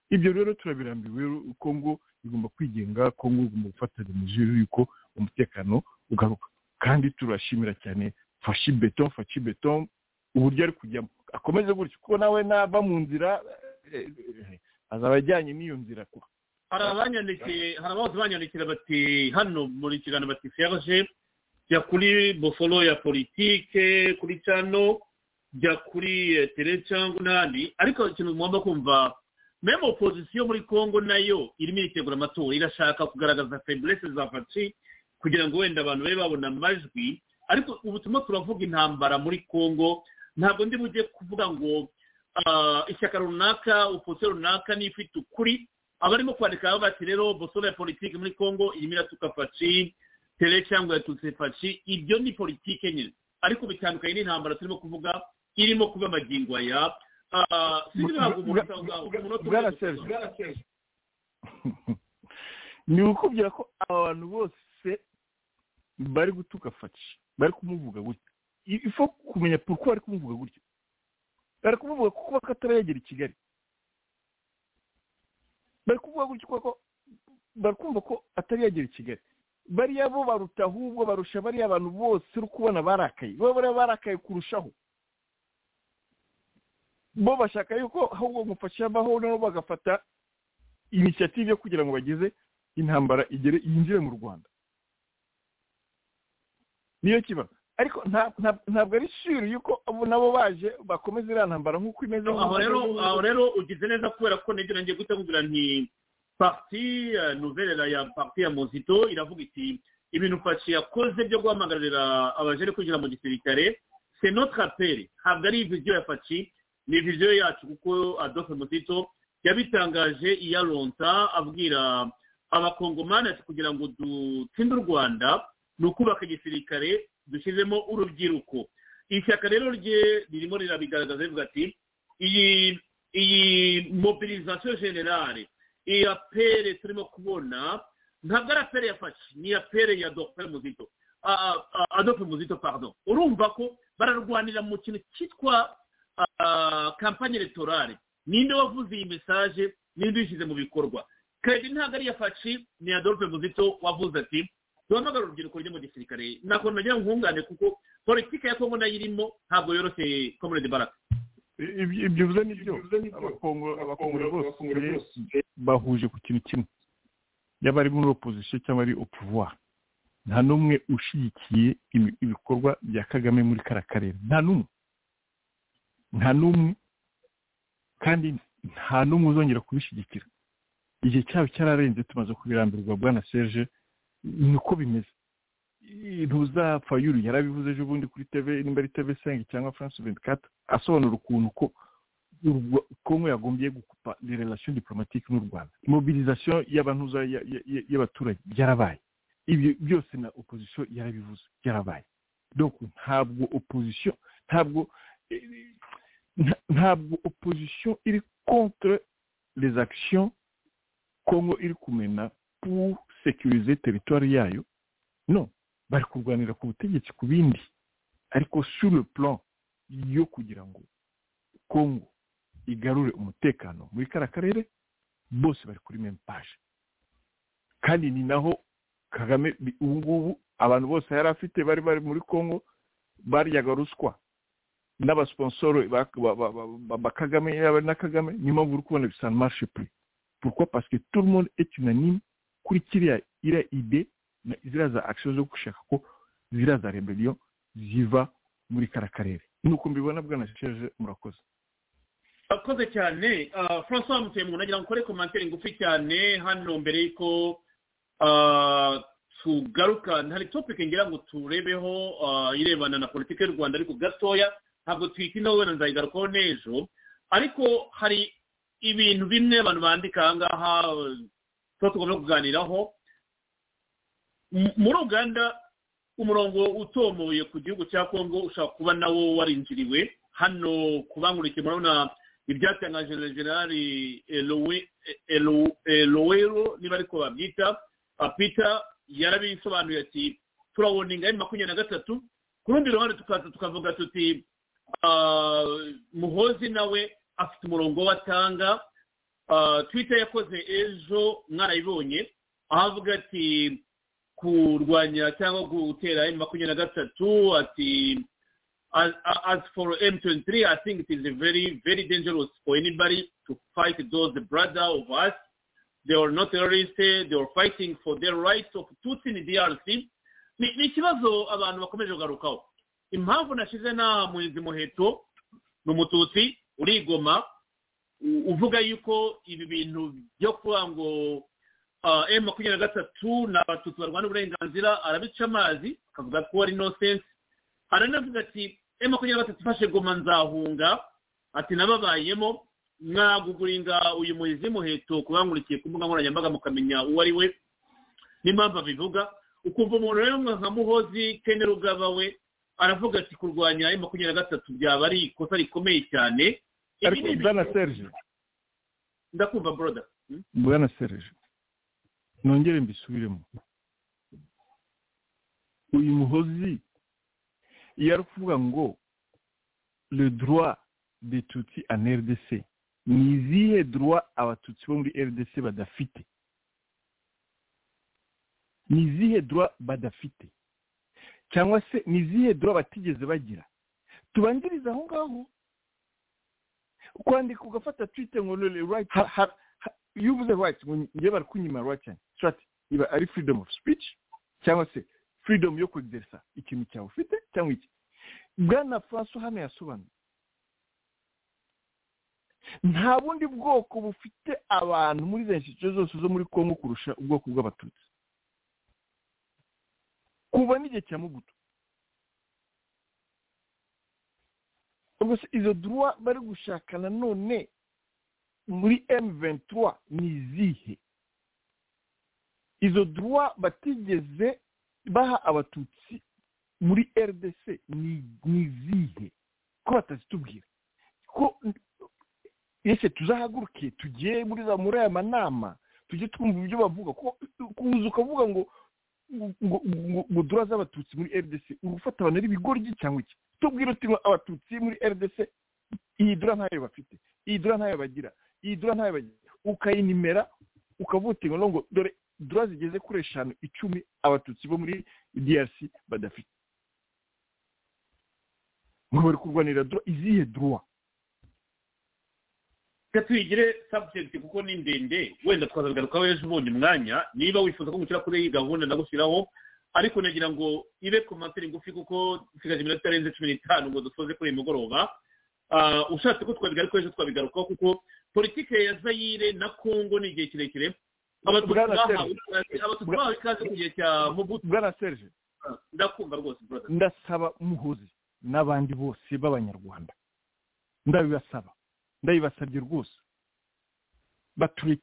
ibyo rero turabirambiwe kongo igomba kwigenga kongo igomba gufatanya imizuru yuko umutekano ugaruka kandi turashimira cyane fashi beton fashi beton uburyo ari kujyamo akomeze gutyo kuko nawe nava mu nzira eh, eh, azaba ajyanye n'iyo nzira kuko hari abanyandikiye hari abahoze banyandikira bati hano muri kiganiro bati ferge jya kuri boforo ya politike kuri cano jya kuri eh, tere cyangwa n'ahandi ariko ikintu mugomba kumva meme opozisiyo muri congo nayo irimo iritegura amatora irashaka kugaragaza feburese za faci kugira ngo wenda abantu babe babona amajwi ariko ubu turimo turavuga intambara muri congo ntabwo ndi bujye kuvuga ngo ah, ishyaka runaka opozisiyo runaka niyo ifite ukuri abarimo kwandika bati rero bosoro ya politiki muri congo irimo iratuka faci tere cyangwa yatutse faci ibyo ni politiki nyine ariko bitandukanye n'intambara turimo kuvuga irimo kuba magingo aya Ah, sinzi ntabwo umuntu asaga- umunota umwe bwana serge ni ukubwira ko abantu bose bari gutuka faci bari kumuvuga gutya I- ifo kumenya poruko bari kumuvuga gutya bari kumuvuga kuko bakatarayagera i kigali bari kuvuga gutya kuko bari kumva ko atari yagera i kigali bariya bo baruta ahubwo barusha bariya abantu bose uri kubona barakaye bo bariya barakaye kurushaho bo bashaka yuko ahubwo mufasha abaho nabo bagafata inisiyative yo kugira ngo bageze intambara igere yinjire mu rwanda niyo kiba ariko nta- nta- ntabwo ari shiri yuko abo nabo baje bakomeza iriya ntambara nk'uko imeze aho rero aho rero ugize neza kubera ko nibyo nanjye guhita nkubwira nti parti eh, nouvelle ya parti ya mozito iravuga iti ibintu faci yakoze byo guhamagarira abajene kwinjira mu gisirikare se notre appel ntabwo ari viziyo ya faci ni viziyo yacu kuko adolphe mozito yabitangaje iyaronsa abwira abakongomani ati kugira ngo dutsinde u rwanda ni ukubaka igisirikare dushyizemo urubyiruko ishyaka rero rye ririmo rirabigaragaza rivuga ati iyi iyi mobilisation generale iyi apere turimo kubona ntabwo ari apere ya faci ni apere ya dogiteri muzito adolphe muzito pardon urumva ko bararwanira mu kintu cyitwa kampanye electorale ninde wavuze iyi mesaje ninde uyishyize mu bikorwa kedi ntabwo ari iya faci ni adolphe muzito wavuze ati duhamagara urubyiruko ryo mu gisirikare nakona nagira nkungane kuko politiki ya kongo nayo irimo ntabwo yoroshye comrade baraka ibyo ibyo uvuze ni byo abakongo abakongore bose bahuje ku kintu kimwe yaba ari muri opozisiyo cyangwa ari opovuwari nta n'umwe ushyigikiye imi- ibikorwa bya kagame muri kariya karere nta n'umwe nta n'umwe kandi nta n'umwe uzongera kubishyigikira igihe cyabo cyararenze tumaze kubirambirwa bwana serge ni uko bimeze ntuza fayuru yarabivuze ejo bundi kuri tv nimba ari tv sengi cyangwa france ventikata asobanura ukuntu ko Urugwa- kongo yagombye gukupa de relation diplomatique n'u rwanda mobilisation y'abantuza ya- ya- ya- y'abaturage byarabaye ibyo byose na opposition yarabivuze byarabaye donc ntabwo opposition ntabwo eh, nta- ntabwo opposition iri contre les actions kongo iri kumena pour sécuriser territoire yayo no bari kurwanira ku butegetsi ku bindi ariko sur le plan yo kugira ngo kongo igarure umutekano muri kariya karere bose bari kuri meme page kandi ni naho kagame bi- ubu ngubu abantu bose yari afite bari bari muri kongo baryaga ruswa n'abasiponsoro ba- ba- ba- ba- ba- ba kagame yaba na kagame niyo mpamvu uri kubona bisana marishe puri pourquoi parce que tout le monde est unanime kuri kiriya iriya ide na ziriya za akisiyo zo gushaka ko ziriya za rebeliyo ziva muri kariya karere nuko mbibona bwana sheje murakoze akoze cyane ah, francois mutuyemwe nagira ngo ukore komantere ngufi cyane hano mbere y'uko ah, tugaruka hari topike ngira ngo turebeho ah, irebana na politiki y'u rwanda ariko gatoya ntabwo twitinaho wenda nzayigarukaho n'ejo ariko hari ibintu bimwe abantu bandika aha ngaha eh, tuba tugomba kuganiraho M- muri uganda umurongo utomoye ku gihugu cya kongo ushobora kuba nawo warinjiriwe hano kubangurikiye murabona ibyatangaje na generali Elowe- Elo- elowero niba ariko babyita ah, peter yarabisobanuye ati turawoninga emu makumyabiri na gatatu ku rundi ruhande tukaza tukavuga tuti ah, muhozi nawe afite umurongo we atanga Ah, twitter yakoze ejo mwarayibonye aho avuga ati kurwanya cyangwa gutera emu makumyabiri na gatatu ati as, as for M23, I think it is a very, very dangerous for anybody to fight those brother of us. They are not terrorists. They are fighting for their rights of Tutsi in DRC. Ni ni ikibazo abantu bakomeje kugarukaho impamvu nashize na muhizi muheto ni umututsi urigoma u- uvuga yuko ibi bintu byo kuba ngo m makumyabiri na gatatu ni abatutsi barwana uburenganzira arabica amazi akavuga ko ari inosense aranavuga ati e makumyabiri na gatatu ifashe goma nzahunga ati nababayemo mwaguguringa uyu muhizi muheto kubangurikiye ku mbuga nkoranyambaga mukamenya uwo ari we n'impamvu abivuga ukumva umuntu rero nka muhozi kene rugaba we aravuga ati kurwanya e makumyabiri na gatatu byaba ari ikosa rikomeye cyane Ibi ariko ni bwana ibintu- serge ndakumva broda bwana serge nongere mbisubiremo uyu muhozi iyo ari kuvuga ngo le droit de tutsi en rdc ni izihe droit abatutsi bo muri rdc badafite ni izihe droit badafite cyangwa se ni izihe droit batigeze bagira tubanziriza aho ngaho kwandika ugafata twite ngo le right ha- ha- ha- iyo uvuze right ngo ngewe bari kunyima right cyane so ati iba ari freedom of speech cyangwa se freedom yo kugeresa ikintu cyawe ufite cyangwa iki bwana francois hano yasobanuye nta bundi bwoko bufite abantu muri za nshyikirizo zose zo muri kongo kurusha ubwoko bw'abatutsi kuva n'igihe cya mugutu ubwo se izo duruwa bari gushaka nanone muri emu ventura ni izihe izo duruwa batigeze baha abatutsi muri rdc ni ni izihe ko batazitubwira ko yese tuzahaguruke tugiye muri za muri aya manama tujye twumva ibyo bavuga ko kuza ukavuga ngo ngo ngo ngo dora z'abatutsi muri rdc uba ufata abantu ari ibigoryi cyangwa iki tubwire uti ngo abatutsi muri rdc iyi dora ntayo bafite iyi dora ntayo bagira iyi dora ntayo bagira ukayinimera ukavuga uti ngo ngo dore dora zigeze kuri eshanu icumi abatutsi bo muri drc badafite ngo bari kurwanira dora izihe dora reka tuyigire subject kuko ni ndende wenda twazabigarukaho ejo ubonye umwanya niba wifuza ko gushyira kuri iyi gahunda ndagushyiraho ariko nagira ngo ibe komantere ngufi kuko nsigaje iminota itarenze cumi n'itanu ngo dusoze kuri uyu mugoroba Ah, ushatse ko twabigarukaho ejo twabigarukaho kuko politike ya zayire na kongo ni igihe kirekire abatutsi Bwana bahawe Serge. ikaze- abatutsi Bwana- bahawe ikaze ku gihe cya mubutu bwana serge ndakumva rwose brother ndasaba muhozi n'abandi bose b'abanyarwanda ndabibasaba ndabibasabye rwose bature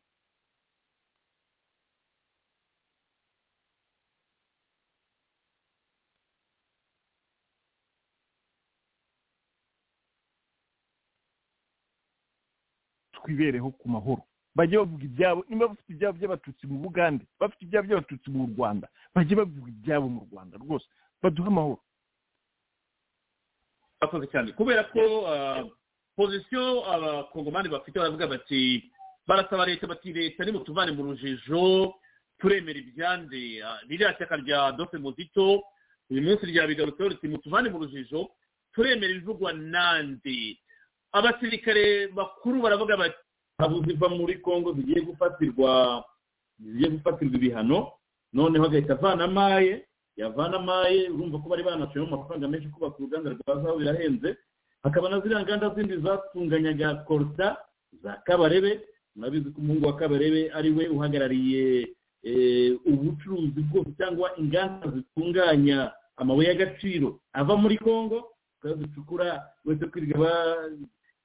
twibereho ku mahoro bajye bavuga ibyabo niba bafite ibyabo by'abatutsi mu bugande bafite ibyabo by'abatutsi mu rwanda bajye bavuga ibyabo mu rwanda rwose baduhe amahoro bakoze cyane kubera ko ah, pozisiyo abakongomani bafite baravuga bati barasaba leta bati leta nimutuvane mu rujijo turemera ibyanze Ah, ririya shyaka rya dofe muzito uyu munsi ryabigarutseho riti mutuvane mu rujijo turemera ibivugwa nande abasirikare bakuru baravuga bati ingabo ziva muri congo zigiye gufatirwa zigiye gufatirwa ibihano noneho agahita avana amaye yavana amaye urumva ko bari banashoyemo amafaranga menshi kubaka uruganda rwa zaho birahenze hakaba na ziriya nganda zindi zatunganyaga koruta za kabarebe murabizi ko umuhungu wa kabarebe ari we uhagarariye ubucuruzi bwose cyangwa inganda zitunganya amabuye y'agaciro ava muri congo zicukura uretse kwirirwa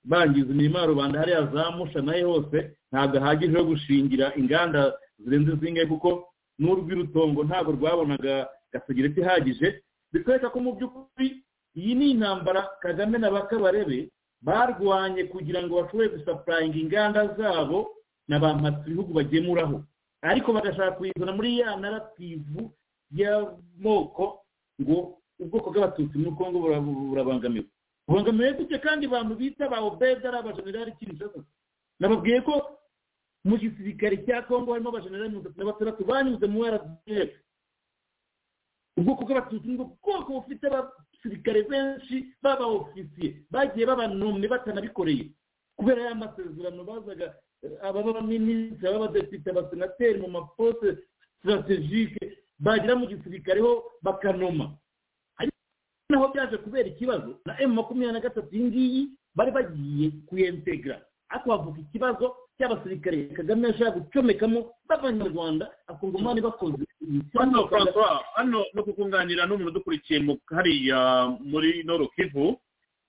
bangiza imirima ya rubanda hariya za musha nayo hose ntabwo ahagije ho gushingira inganda zirenze zingahe kuko n'urw'irutongo ntabwo rwabonaga gasegereti ihagije bikwereka ko mu by'ukuri iyi ni intambara kagame na bakabarebe barwanye kugira ngo bashobore gusapurayinga inganda zabo na ba ibihugu bagemuraho ariko bagashaka kuyizana muri ya narativu y'amoko ngo ubwoko bw'abatutsi muri congo burabangamiwe bubangamiwe gutya kandi abantu bita ba obeda ari abajenerali kinshasa nababwiye ko mu gisirikare cya congo harimo abajenerali mirongo itatu na batandatu banyuze mu rdf ubwoko bw'abatutsi ni ubwoko bufite abasirikare benshi baba ofisiye bagiye babanomye batanabikoreye kubera ya masezerano bazaga ababa abaminisitiri ab'abadepite abasenateri mu maposte sitarategike bagera mu gisirikare ho bakanoma naho byaje kubera ikibazo na emu makumyabiri na gatatu iyi ngiyi bari bagiye kuyentegara ariko havuka ikibazo cy'abasirikare kagame yashaka gucomekamo b'abanyarwanda akumva umwanya bakoze hano francois hano no kukunganira n'umuntu udukurikiye hariya muri noro kivu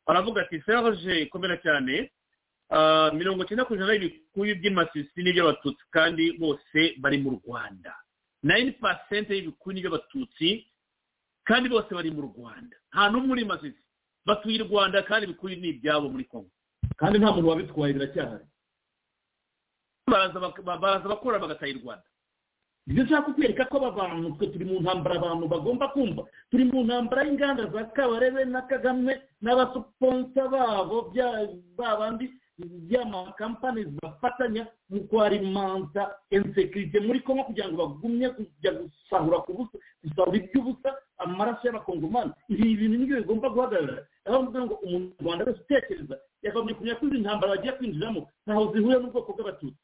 aravuga ati serge komera cyane mirongo icyenda ku ijana y'ibikuyu by'imasisi n'iby'abatutsi kandi bose bari mu rwanda nayini pasente y'ibikuyu n'iby'abatutsi kandi bose bari mu rwanda nta n'umwe uri masisi batuye i rwanda kandi ibikuyu ni ibyabo muri kongo kandi nta muntu wabitwaye biracyahari baraza bakora bagataha i rwanda ibyo nshaka kukwereka ko aba bantu twe turi mu ntambara abantu bagomba kumva turi mu ntambara y'inganda za kabarebe na kagame n'abasuponsa babo babandi by'amakampani bafatanya mu kwarimanta ensekirite muri kongo kugira ngo bagumye kujya gusahura ku busa gusahura iby'ubusa amaraso y'abakongomani ibi bintu nibyo bigomba guhagarara aho mvuga ngo umunyarwanda wese utekereza yakagombye kumenya ko izi ntambara bagiye kwinjiramo ntaho zihuriye n'ubwoko bw'abatutsi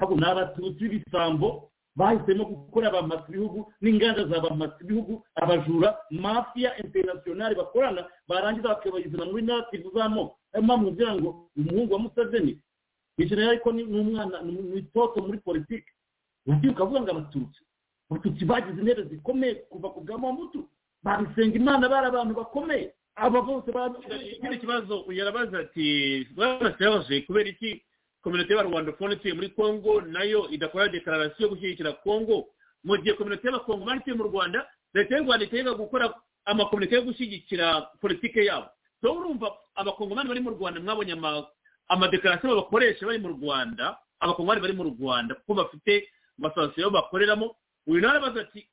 habo ni abatutsi b'ibisambo bahisemo gukora abamasa ibihugu n'inganda za bamasa ibihugu abajura mafiya interinasiyonari bakorana barangiza bakabayizana muri narativu z'amoko ariyo mpamvu kugira ngo umuhungu wa museveni yicara ariko ni umwana ni itoto muri politiki ugiye ukavuga ngo abatutsi abatutsi bagize intebe zikomeye kuva ku bwa mutu babisenga imana bari abantu bakomeye aba bose ikindi kibazo yarabaza ati barasebaje kubera iki kominote y'abarwandafone ituye muri congo nayo idakora dekararasiyo yo gushyigikira congo mu gihe kominote y'abakongomani ituye mu rwanda leta y'u rwanda itegeka gukora amakominote yo gushyigikira politike yabo so urumva abakongomani bari mu rwanda mwabonye amadekarasiyo bakoresha bari mu rwanda abakongomani bari mu rwanda kuko bafite amasosiyete bakoreramo uyu nawe arabaza ati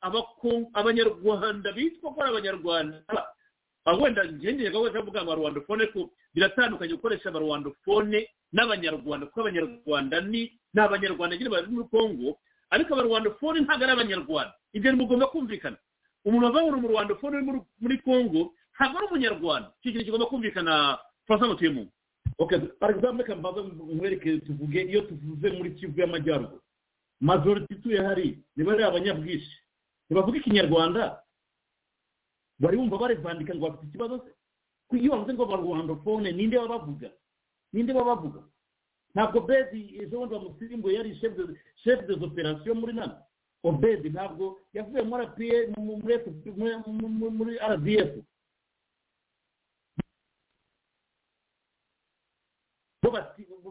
abanyarwanda bitwa ko ari abanyarwanda wenda ngengerwa wese avuga ngo rwandofone ko biratandukanye gukoresha abarwandofone n'abanyarwanda kuko abanyarwanda ni ni abanyarwanda nyine bari muri congo ariko abarwandofone ntabwo ari abanyarwanda ibyo ntibugomba kumvikana umuntu wavangura umurwandofone uri muri congo ntabwo ari umunyarwanda icyo kintu kigomba kumvikana francois mutuyemo paragizamu reka mbanza mwereke tuvuge iyo tuvuze muri kivu y'amajyaruguru majoriti ituye hari niba ari abanyabwinshi ntibavuga ikinyarwanda bari bumva barivandika ngo bafite ikibazo se iyo bavuze ngo barwandofone ninde babavuga ninde babavuga ntabwo bedi ejo bundi bamusimbuye yari shefu de operasiyo muri nana obedi ntabwo yavuye muri apiye muri rdf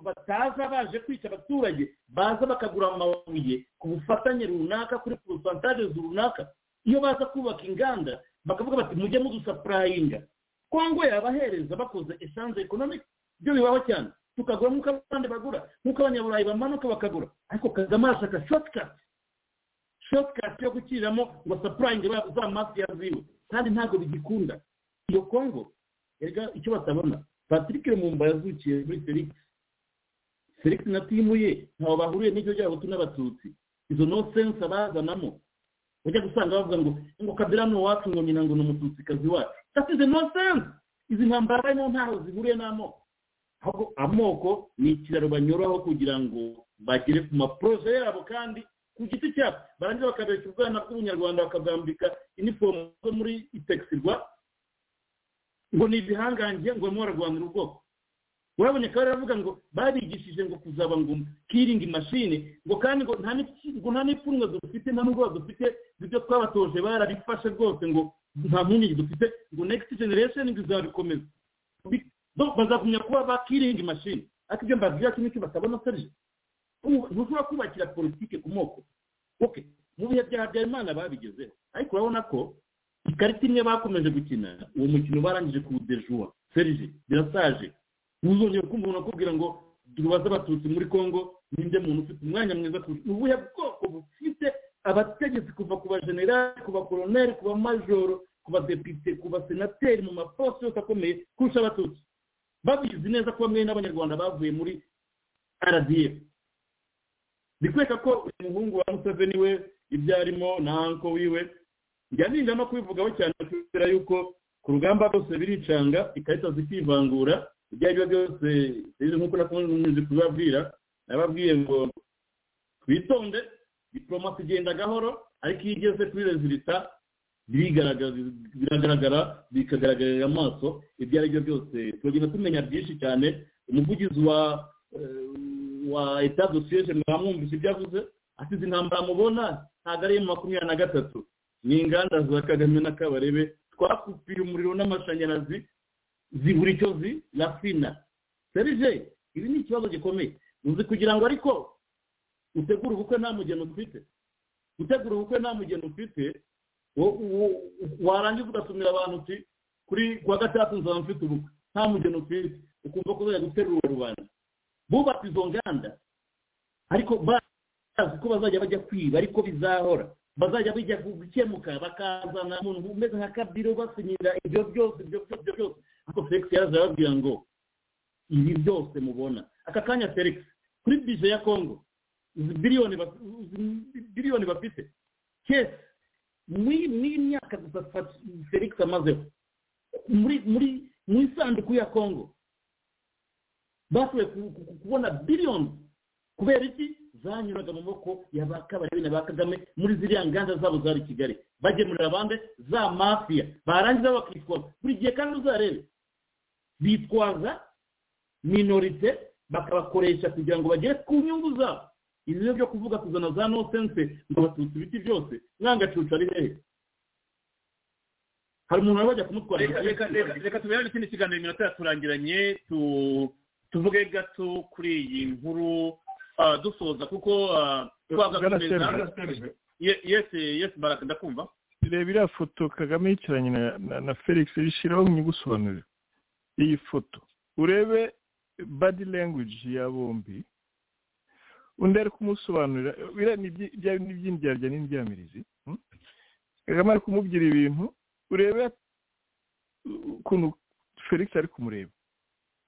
bataza baje kwica abaturage baza bakagura amabuye ku bufatanye runaka kuri porosantaje runaka iyo baza kubaka inganda bakavuga bati mujye mudusapurayinga kongo yabahereza bakoze esanze ekonomike ibyo bibaho cyane tukagura nk'uko abandi bagura nk'uko abanyaburayi bamanuka bakagura ariko kagame arashaka shotikati shotikati yo gukiriramo ngo sapurayinge za mafiya ziwe kandi ntabwo bigikunda iyo kongo rega icyo batabona patrick rumumba yazukiye muri felix felix na timu ye ntawe bahuriye n'ibyo by'abahutu n'abatutsi izo nosense bazanamo ujya gusanga bavuga ngo ngo kabira ni uwacu ngo nyina ngo ni umututsikazi wacu that is no sense izi ntambara barimo ntaho zihuriye n'amoko ahubwo amoko ni ikiraro banyuraho kugira ngo bagere ku maproje yabo kandi ku giti cyabo barangiza bakabeshya ubwana bw'ubunyarwanda bakabwambika inifomu zo muri itekisirwa ngo ni ibihangange ngo barimo bararwanira ubwoko urabona akaba yaravuga ngo barigishije ngo kuzaba ngo kiringi mashine ngo kandi ngo nta n'iki- ngo nta n'ipfunwe dufite nta n'ubwoba dufite ibyo twabatoje barabifashe rwose ngo nta mpungenge dufite ngo next generation ngo izabikomeza Bi- donc bazagumya kuba ba kiringi mashine ariko ibyo mbabwira kimwe cyo batabona serije ntushobora kubakira politike ku moko okay mu bihe bya habyarimana babigezeho ariko urabona ko ikarita imwe bakomeje gukina uwo mukino barangije kuwudejuwa serije birasaje ntuzongere kumva umuntu akubwira ngo tubaze abatutsi muri congo ninde muntu ufite umwanya mwiza kurusha ni ubuhe bwoko bufite abategetsi kuva ku bajenerali ku bakoroneri ku bamajoro ku badepite ku basenateri mu maposite yose akomeye kurusha abatutsi babizi neza ko bamwe n'abanyarwanda bavuye muri rdf bikwereka ko umuhungu wa museveni we ibyo arimo na anko wiwe njya ninja no kubivugaho cyane kubera yuko ku rugamba rwose biricanga ikarita zikivangura ibyo ari byo byose rero nk'uko nakunze kubibabwira nababwiye ngo twitonde diplomasi igenda gahoro ariko iyo igeze kuri rezilita birigaragaza- biragaragara bikagaragarira amaso ibyo ari byo byose turagenda tumenya byinshi cyane umuvugizi wa eh, wa etat dosiyeje mwamwumvise ibyo avuze ati izi ntambara mubona ntabwo ari iya makumyabiri na gatatu ni inganda za kagame na kabarebe twakupiye umuriro n'amashanyarazi zibura icyo zirafina serije ibi ni ikibazo gikomeye uzi kugira ngo ariko utegure ubukwe nta mugeni ufite gutegura ubukwe nta mugeni ufite wo- wo- warangiza ugasumira abantu uti kuri kuwa gatandatu nzaba mfite ubukwe nta mugeni ufite ukumva ko uzajya guterura rubanda bubatse izo nganda ariko bazi ko bazajya bajya kwiba ariko bizahora bazajya bijya gukemuka bakazana umuntu umeze nka kabiro basinyira ibyo byose ibyo byose ibyo byose ariko felix yaraza arababwira ngo ibi byose mubona aka kanya felix kuri bije ya kongo izi biliyoni ba- izi biliyoni bafite kese n'imyaka gusa Fa- felix amazeho muri muri mu isanduku ya kongo bashoboye ku- ku- ku- kubona biliyoni kubera iki zanyuraga mu maboko ya ba kabarebe na ba kagame muri ziriya nganda zabo zari i kigali bagemurira abandi za mafiya barangiza bakitwaza buri gihe kandi uzarebe bitwaza minorite bakabakoresha kugira ngo bagere ku nyungu zabo ibi rero byo kuvuga kuzana za nosense ngo abatutsi ibiti byose mwangacucu ari hehe hari umuntu wari wajya kumutwara reka reka reka reka tubere n'ikindi kiganiro iminota yaturangiranye tu- tuvuge gato kuri iyi nkuru ah, dusoza kuko ah, twagakomeza Ye- yes yes baraka ndakumva reba iriya foto kagame yicaranye na- na- na felix bishyiraho nkigusobanurira iyi foto urebe badi language ya bombi undi ari kumusobanurira biriya ni ibyi- bya- ni iby'indyarya n'indyamirizi hmm? kagame ari kumubwira ibintu urebe ukuntu felix ari kumureba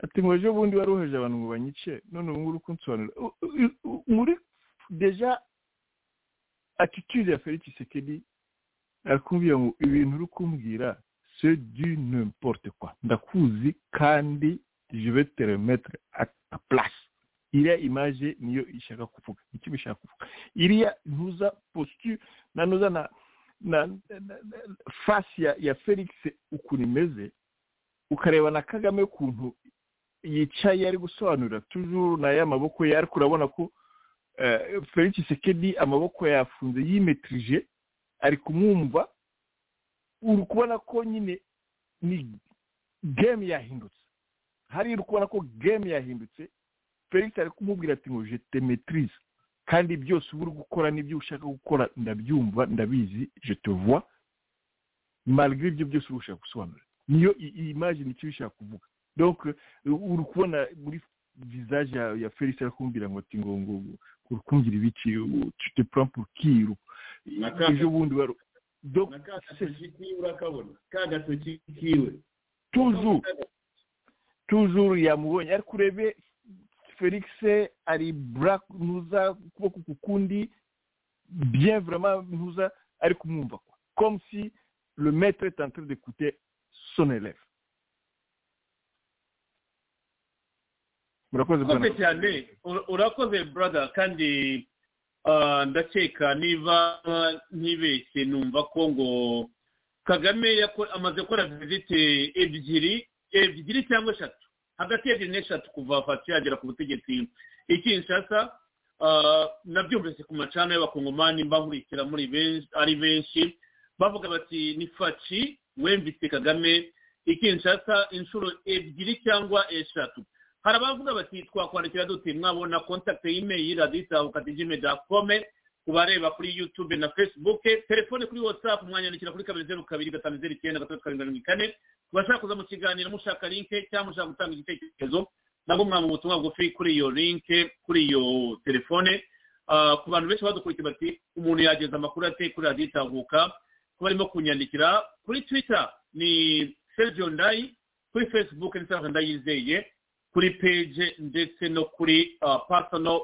ati mu buryo bundi wari woheje abantu ngo banyice none ubu ngubu uri kunsobanurira U- u- u- muri deja attitude ya felix sekedi arakubwira ngo ibintu uri kumbwira se du n'importe kwa ndakuzi kandi je vais te remettre à ta place iriya image niyo ishaka kuvuga icyo bishaka kuvuga iriya ntuza posture na ntuza na na, na, na, na face ya, ya felix ukuntu imeze ukareba na kagame ukuntu yicaye ari gusobanurira tujuru na ya maboko ye ariko urabona ko eh, felix sekedi amaboko yafunze yimetrije ari kumwumva uri kubona ko nyine ni game yahindutse hariya uri kubona ko game yahindutse felix ari kumubwira ati ngo jete metirize kandi byose uba uri gukora n'ibyo ushaka gukora ndabyumva ndabizi jete vuba malgré ibyo byose uba ushaka gusobanura niyo i- iyi image nicyo bishaka kuvuga donc uh, uri kubona muri visage ya, ya felix ari kumubwira ngo ati ngo ngo ngo uri kumbwira ibiki tu te prends pour qui ejo bundi wari donc na ka gatoki kiwe urakabona ka gatoki kiwe toujours toujours yamubonye ariko urebe felix ari black ntuza ukuboko kukundi bien vraiment ntuza ari kumwumva kwa comme si le maître est en train d'écouter son élève murakoze bwana urakoze cyane Ura- urakoze brother kandi ah, ndakeka niba ah, ntibeshye numva ko ngo kagame yako- amaze gukora visite ebyiri ebyiri cyangwa eshatu hagati y'ebyiri n'eshatu kuva fasi yagera ku butegetsi ikinshasa nabyumvise ku macana y'abakongomani mbankurikira muri benshi ari benshi bavuga bati ni faci wemvise kagame ikinshasa inshuro ebyiri cyangwa eshatu hari abavuga bati twakwandikira dute mwabona kontakite y'imeyili radita ukatijime dakome ku bareba kuri yutube na facebook telefone kuri whatsapp mwanyandikira kuri kabiri zeru kabiri gatanu zeru icyenda gatatu karindwi mirongo ine ku bashaka kuza mu kiganiro mushaka linke cyangwa mushaka gutanga igitekerezo nabwo mwaba ubutumwa bugufi kuri iyo linke kuri iyo telefone ku bantu benshi badukurikiye bati umuntu yageza amakuru ate kuri radiyo itahuka kuba arimo kunyandikira kuri twitter ni sergio ndayi kuri facebook ni sergio ndayizeye kuri page ndetse no kuri personal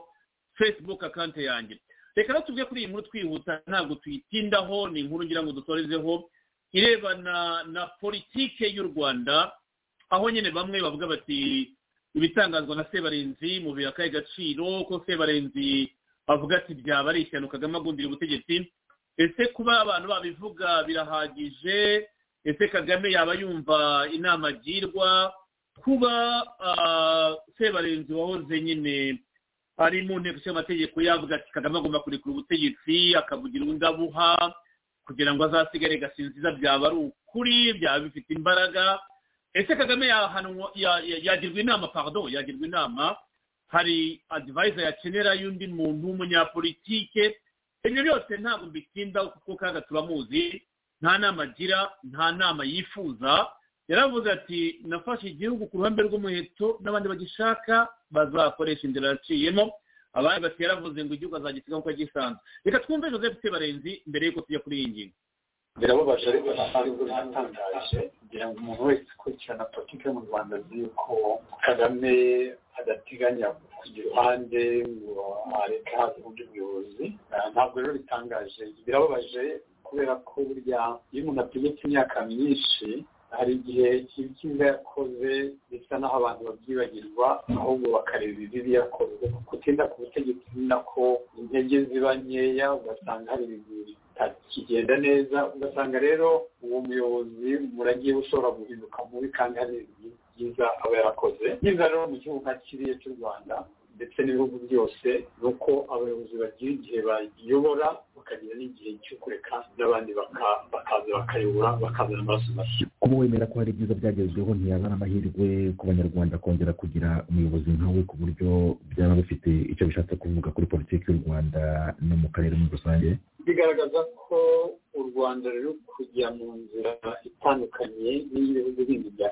facebook account yanjye reka rero tuvuge kuri iyi nkuru twihuta ntabwo tuyitindaho ni inkuru ngira ngo dutorezeho irebana na politike y'u rwanda aho nyine bamwe bavuga bati ibitangazwa na sebarenzi mu bihe akahe gaciro ko sebarenzi avuga ati byaba ari ishyano kagame agundira ubutegetsi ese kuba abantu babivuga birahagije ese kagame yaba yumva inama agirwa kuba sebarenzi wahoze nyine ari mu nteko y'amategeko yavuga ati kagame agomba kurekura ubutegetsi akavugira undi abuha kugira ngo azasigare gasinziza byaba ari ukuri byaba bifite imbaraga ese kagame yagirwa inama pardon yagirwa inama hari adivayiza yakenera y'undi muntu w'umunyapolitike ibyo byose ntabwo bitindaho kuko kaga turamuzi nta nama agira nta nama yifuza yaravuze ati nafashe igihugu ku ruhande rw'umuheto n'abandi bagishaka bazakoresha inzira yaciyemo abandi bati yaravuze ngo igihugu azagisiga nk'uko gisanzwe reka twumve joseph sebarenzi mbere y'uko tujya kuri iyi ngingo birababaje ariko ntabwo bitangaje kugira ngo umuntu wese ukurikirana politiki yo mu rwanda azi ko kagame adateganya kugira uruhande ngo areke haza ubundi buyobozi ntabwo rero bitangaje birababaje kubera ko burya iyo umuntu ategetse imyaka myinshi hari igihe ibyiza yakoze bisa n'aho abantu babyibagirwa ahubwo bakareba ibibi yakoze kuko utinda ku butegetsi ni nako intege ziba nkeya ugasanga hari ibintu bitakigenda neza ugasanga rero uwo muyobozi muragiye ushobora guhinduka mubi kandi hari ibintu byiza aba yarakoze byiza rero mu gihugu nka kiriya cy'u rwanda ndetse n'ibihugu byose ni uko abayobozi bagira igihe bayobora bakagira n'igihe cyo kureka n'abandi bakaza bakayobora bakazana amaraso mashya kuba wemera ko hari ibyiza byagezweho ntiyazana amahirwe ku banyarwanda kongera kugira umuyobozi nkawe ku buryo byaba bifite icyo bishatse kuvuga kuri politiki y'u rwanda no mu karere muri rusange bigaragaza ko u rwanda ruri kujya mu nzira itandukanye n'ibihugu bindi byo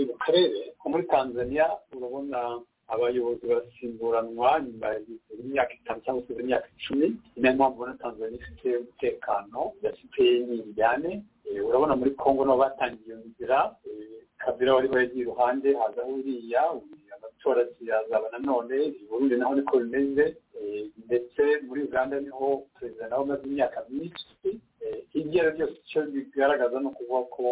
mu karere nko muri tanzania urabona abayobozi basimburanwa nyuma y'imyaka itanu cyangwa se imyaka icumi ni nayo mpamvu ubona tanzania ifite umutekano idafite n'imijyane urabona muri congo nabo batangiye iyo nzira kabira wari wagiye iruhande haza uriya amatora ziyazaba nanone burundi naho niko bimeze ndetse muri uganda niho perezida nawe umaze imyaka myinshi ibyo ari byose icyo bigaragaza ni ukuvuga ko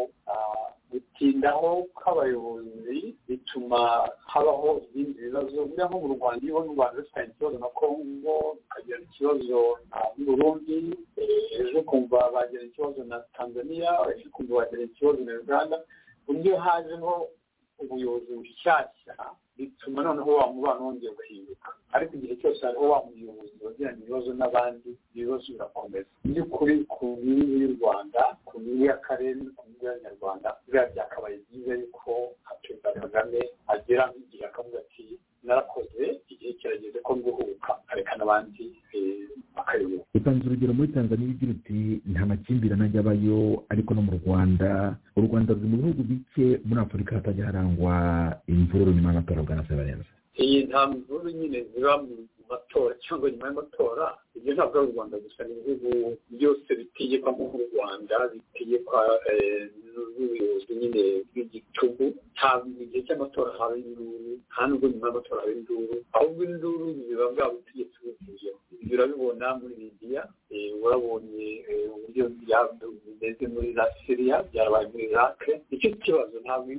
gutindaho kw'abayobozi bituma habaho ibindi bibazo buriya nko mu rwanda iyo u rwanda rufitanye ikibazo na kongo rukagira ikibazo na burundi ejo kumva bagira ikibazo na tanzania ejo kumva bagira ikibazo na uganda uburyo hajeho ubuyobozi bushyashya bituma noneho wa mubano wongeye guhinduka ariko igihe cyose hariho wa muyobozi wagirana ibibazo n'abandi ibibazo birakomeza by'ukuri ku nyungu y'u rwanda ku nyungu y'akarere no ku nyungu y'abanyarwanda biriya byakabaye byiza yuko perezida kagame agera nk'igihe akavuga ati narakoze igihe kirageze ko nguhuka areka n'abandi bakayoboka utanze urugero muri tanzania ugira uti nta makimbirane ajya abayo ariko no mu rwanda u rwanda ruri mu bihugu bike muri afurika hatajya harangwa imvururu nyuma y'amatora bwa nasebarenza iyi nta mvururu nyine ziba mu matora cyangwa nyuma y'amatora ibyo ntabwo ari u rwanda gusa ni ibihugu byose bitegekwa nk'u rwanda bitegekwa n'ubuyobozi nyine bw'igitugu ntabwo igihe cy'amatora haba induru nta nubwo nyuma y'amatora haba induru ahubwo induru ziba bwa butegetsi buzuyemo ibyo urabibona muri libiya urabonye uburyo bimeze muri za siriya byarabaye muri irake icyo kibazo ntabwo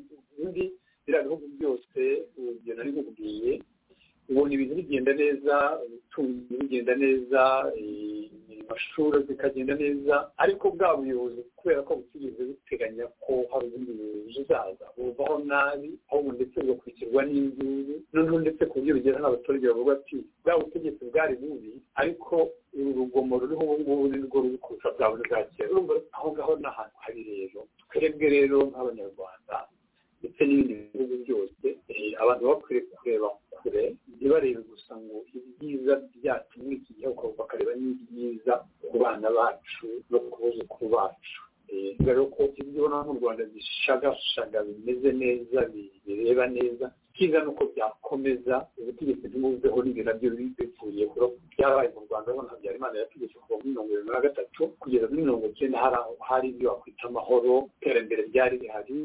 undi biriya bihugu byose urugero nari nkubwiye ubona ibintu bigenda neza ubutunzi bugenda neza amashuri zikagenda neza ariko bwa buyobozi kubera ko butigeze buteganya ko hari ubundi buyobozi buzaza buvaho nabi ahubwo ndetse bugakurikirwa n'induru noneho ndetse ku buryo bugera n'abaturage bavuga ati bwa butegetsi bwari bubi ariko uru rugomo ruriho ubu ngubu ni rwo ruri kurusha bwa buri bwa kera aho ngaho ni ahantu habi rero twebwe rero nk'abanyarwanda ndetse n'ibindi bihugu byose abantu bakwiriye kureba kure ntibarebe gusa ngo ibyiza byacu muri iki gihugu bakareba n'ibyiza ku bana bacu no ku buzukuru bacu kubera ko ibyo ubona mu rwanda bishagashaga bimeze neza bireba neza cyiza ni uko byakomeza ubutegetsi bw'ubuveho ni nabyo bivuye kuri byabaye mu rwanda urabona habyarimana yategetse kuva muri mirongo irindwi na gatatu kugeza muri mirongo icyenda hari aho hari ibyo wakwita amahoro iterambere ryari rihari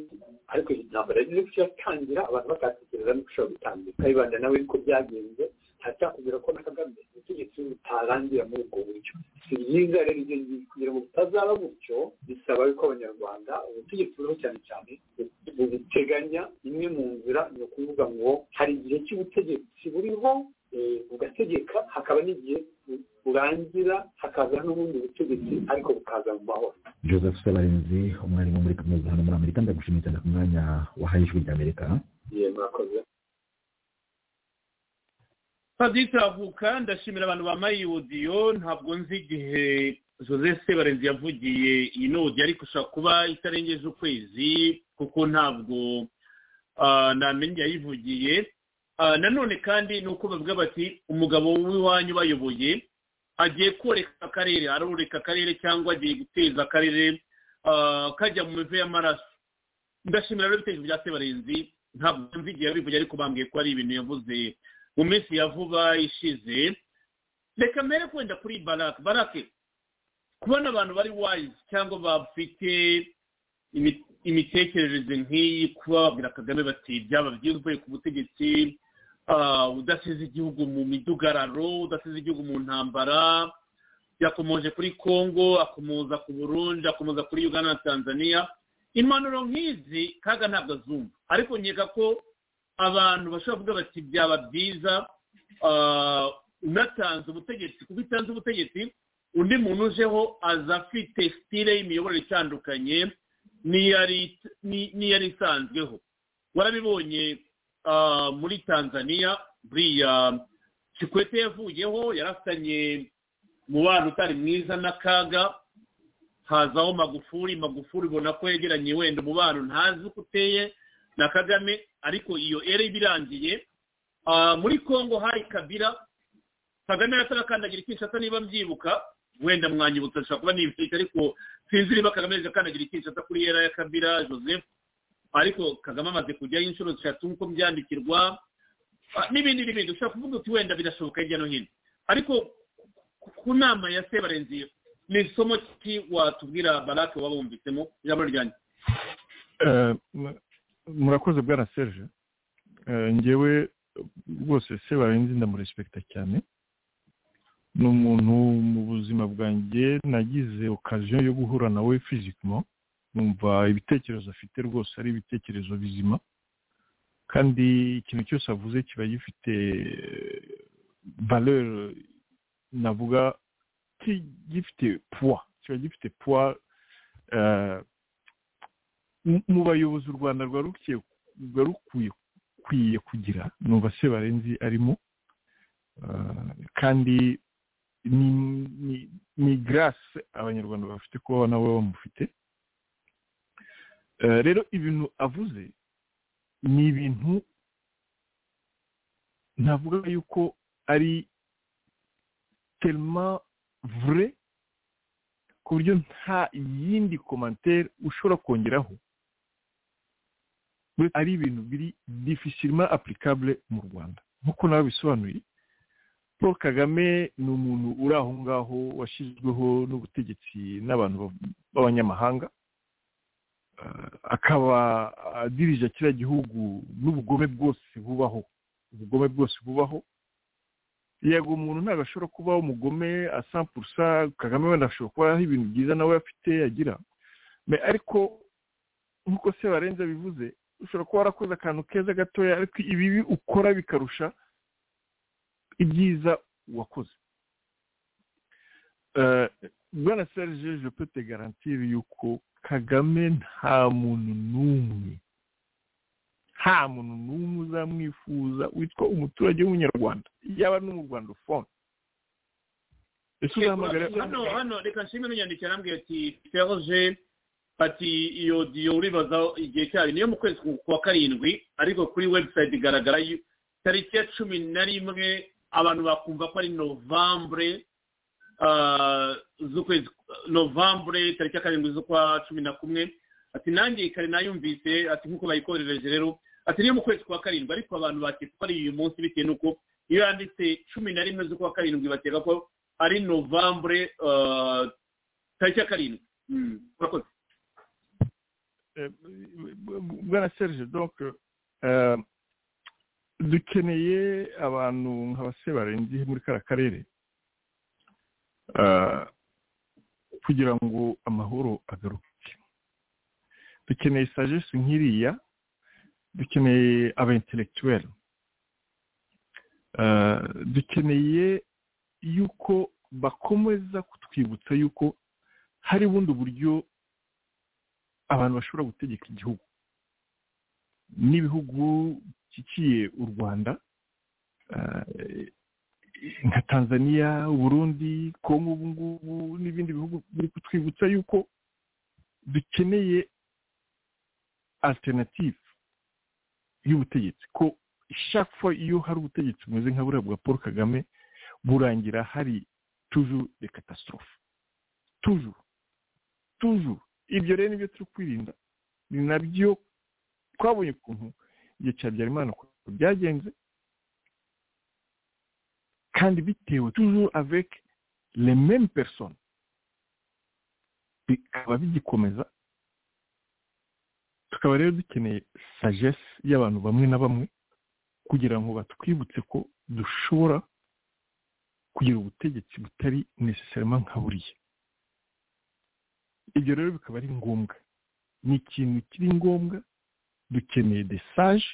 ariko iyi ntambara yagize ko yatangira abantu batatekereza no gushobora gutangira kayibanda nawe niko byagenze ntacyakubwira ko na kagame ubutegetsi butarangira muri ubwo buryo si byiza rero ibyo ngibi kugira ngo butazaba gutyo bisaba yuko abanyarwanda ubutegetsi buriho cyane cyane bubiteganya imwe mu nzira ni ukuvuga ngo hari igihe cy'ubutegetsi buriho bugategeka hakaba n'igihe burangira hakaza n'ubundi butegetsi ariko bukaza mu mahoro joseph sebarinzi umwarimu muri kaminuza hano muri amerika ndagushimiye cyane ku mwanya wahaye ijwi ry'amerika murakoze paditavuka ndashimira abantu bambaye odiyo ntabwo nzi igihe joseph sebarenzi yavugiye iyi nodi ariko ushobora kuba itarengeje ukwezi kuko ntabwo namenye yayivugiye nanone kandi ni uko bavuga bati umugabo w'iwanyu bayoboye agiye koreka akarere aroreka akarere cyangwa agiye guteza akarere kajya mu mivu y'amaraso ndashimira rero ibitekerezo bya sebarenzi ntabwo nzi igihe yabivugiye ariko bambwiye ko ari ibintu yavuze mu minsi ya vuba ishize reka mbere kwenda kuri barake barake kubona abantu bari wayizi cyangwa bafite imitekerereze nk'iyi kuba babwira kagame bati byaba byiza uvuye ku butegetsi udasize igihugu mu midugararo udasize igihugu mu ntambara yakomoje kuri congo akomoza ku burundi akomoza kuri uganda na tanzania impanuro nk'izi kaga ntabwo azumva ariko nkeka ko abantu bashobora kuvuga bati byaba byiza unatanze ubutegetsi kuko utanze ubutegetsi undi muntu ujeho aza afite sitire y'imiyoborere itandukanye n'iyari isanzweho warabibonye muri tanzania buriya kikwete yavuyeho yarafitanye umubano utari mwiza n'akaga hazaho magufuri magufuri ubona ko yegeranye wenda umubano ntazi uko uteye na kagame ariko iyo ere ibirangiye muri congo hari kabira kagame yatarakandagira ikishata niba mbyibuka wenda mwanyibutsa ashobora kuba nibishyize ariko sinzi niba kagame akandagira ikishata kuri era ya kabira joseph ariko kagame amaze kujyaho inshuro eshatu nk'uko byandikirwa n'ibindi n'ibindi ushobora kuvuga uti wenda birashoboka hirya no hino ariko ku nama ya sebarenzi ni isomo ki watubwira barake waba wumvisemo ijambo ryanjye murakoze bwa serge ngewe rwose sebarenzi ndamurespekita cyane ni umuntu mu buzima bwanjye nagize okaziyo yo guhura nawe fizikimo numva ibitekerezo afite rwose ari ibitekerezo bizima kandi ikintu cyose avuze kiba gifite valeur navuga gifite puwa kiba gifite puwa mu bayobozi u rwanda rwari rukwiye kugira numva sebarenzi arimo kandi ni garase abanyarwanda bafite kuba nawe bamufite rero ibintu avuze ni ibintu navuga yuko ari terima vure ku buryo nta yindi komantere ushobora kongeraho ari ibintu biri difisirima apurikabure mu rwanda nk'uko nawe bisobanuye paul kagame ni umuntu uri aho ngaho washyizweho n'ubutegetsi n'abantu b'abanyamahanga akaba adirije kiriya gihugu n'ubugome bwose bubaho ubugome bwose bubaho yego umuntu ntabwo ashobora kubaho umugome asampurusa kagame wenda ashobora kuba ari ibintu byiza nawe afite agira ariko nk'uko se barenze bivuze ushobora kuba warakoze akantu keza gatoya ariko ibibi ukora bikarusha ibyiza wakoze bwana serge je peux te garantir yuko kagame nta muntu n'umwe nta muntu n'umwe uzamwifuza witwa umuturage w'umunyarwanda yaba n'umurwandafone ese uzahamagara hano hano reka nshimwe n'unyandikira arambwira ati feruje ati iyo diyo uribaza igihe cyayo niyo mu kwezi kwa karindwi ariko kuri webusayiti igaragara tariki ya cumi na rimwe abantu bakumva ko ari novambure z'ukwezi novambure tariki ya karindwi z'ukwa cumi na kumwe ati nanjye kare nayumvise ati nk'uko bayikorereje rero ati niyo mu kwezi kwa karindwi ariko abantu bakeka ko ari uyu munsi bitewe n'uko iyo yanditse cumi na rimwe z'ukwa karindwi bakeka ko ari novambure tariki ya karindwi murakoze bwana serge donc dukeneye abantu nk'abase barenze muri kariya karere kugira ngo amahoro agaruke dukeneye sagesi nk'iriya dukeneye aba intellectuel dukeneye yuko bakomeza kutwibutsa yuko hari ubundi buryo abantu bashobora gutegeka igihugu n'ibihugu bishyigikiye u rwanda nka tanzania uburundi kongo ubu ngubu n'ibindi bihugu biri kutwibutsa yuko dukeneye alternative y'ubutegetsi ko ishakwa iyo hari ubutegetsi bumeze nka buriya bwa paul kagame burangira hari tuju de katasitorofe tuju tuju ibyo rero nibyo turi kwirinda ni nabyo twabonye ukuntu igihe cya byarimana ukuntu byagenze kandi bitewe toujours avec les mêmes personnes bikaba bigikomeza tukaba rero dukeneye sagesse y'abantu bamwe na bamwe kugira ngo batwibutse ko dushobora kugira ubutegetsi butari necessarement nka buriya ibyo rero bikaba ari ngombwa ni ikintu kiri ngombwa dukeneye des sages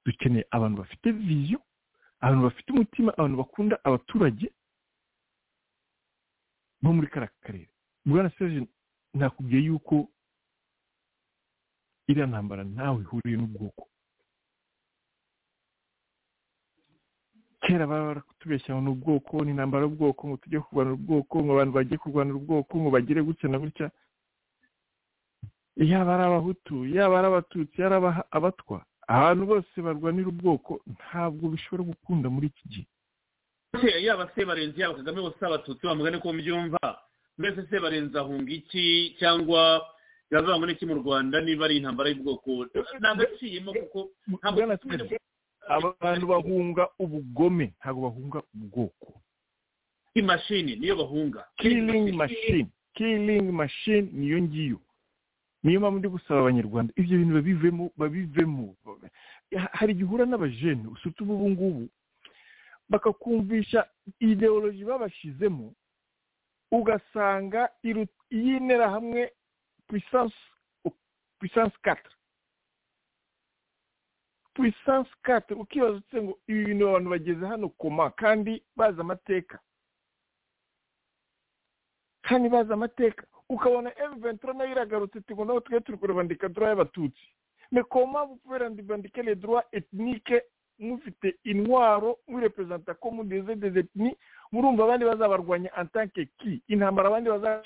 dukeneye abantu bafite viziyo abantu bafite umutima abantu bakunda abaturage bo muri kariya karere bwana serge nakubwiye yuko iriya ntambara ntawe ihuriye n'ubwoko kera baba barakutubeshya ngo ubwoko ni intambara y'ubwoko ngo tujye kurwanira ubwoko ngo abantu bajye kurwanira ubwoko ngo bagire gutya na gutya yaba ari abahutu yaba ari abatutsi yaba ari abatwa abantu bose barwanira ubwoko ntabwo bishobora gukunda muri iki gihe yaba se barenze yaba kagame bose abatutsi bamugane ko mbyumva mbese se barenze ahunga iki cyangwa yavuga ngo n'iki mu rwanda niba ari intambara y'ubwoko ntagaciyemo kuko abantu bahunga ubugome ntabwo bahunga ubwoko imashini niyo bahunga kiringi mashini kiringi mashini niyo ngiyo niyo mpamvu ndi gusaba abanyarwanda ibyo bintu babivemo babivemo hari igihe uhura n'abajene usutse ubu ngubu bakakumvisha ideoloji babashizemo ugasanga yinera hamwe puissance kata puissance kata ukibaza utse ngo ibi bintu abantu bageze hano koma kandi bazi amateka kandi bazi amateka ukabona emuventura nayo iragarutse ati ngo nabo twe turi kurabandika dura y'abatutsi mekoma kubera ndibandike le droit etnike mufite intwaro mwirepresenta ko mudeze des etni murumva abandi bazabarwanya antanke ki intambara abandi baza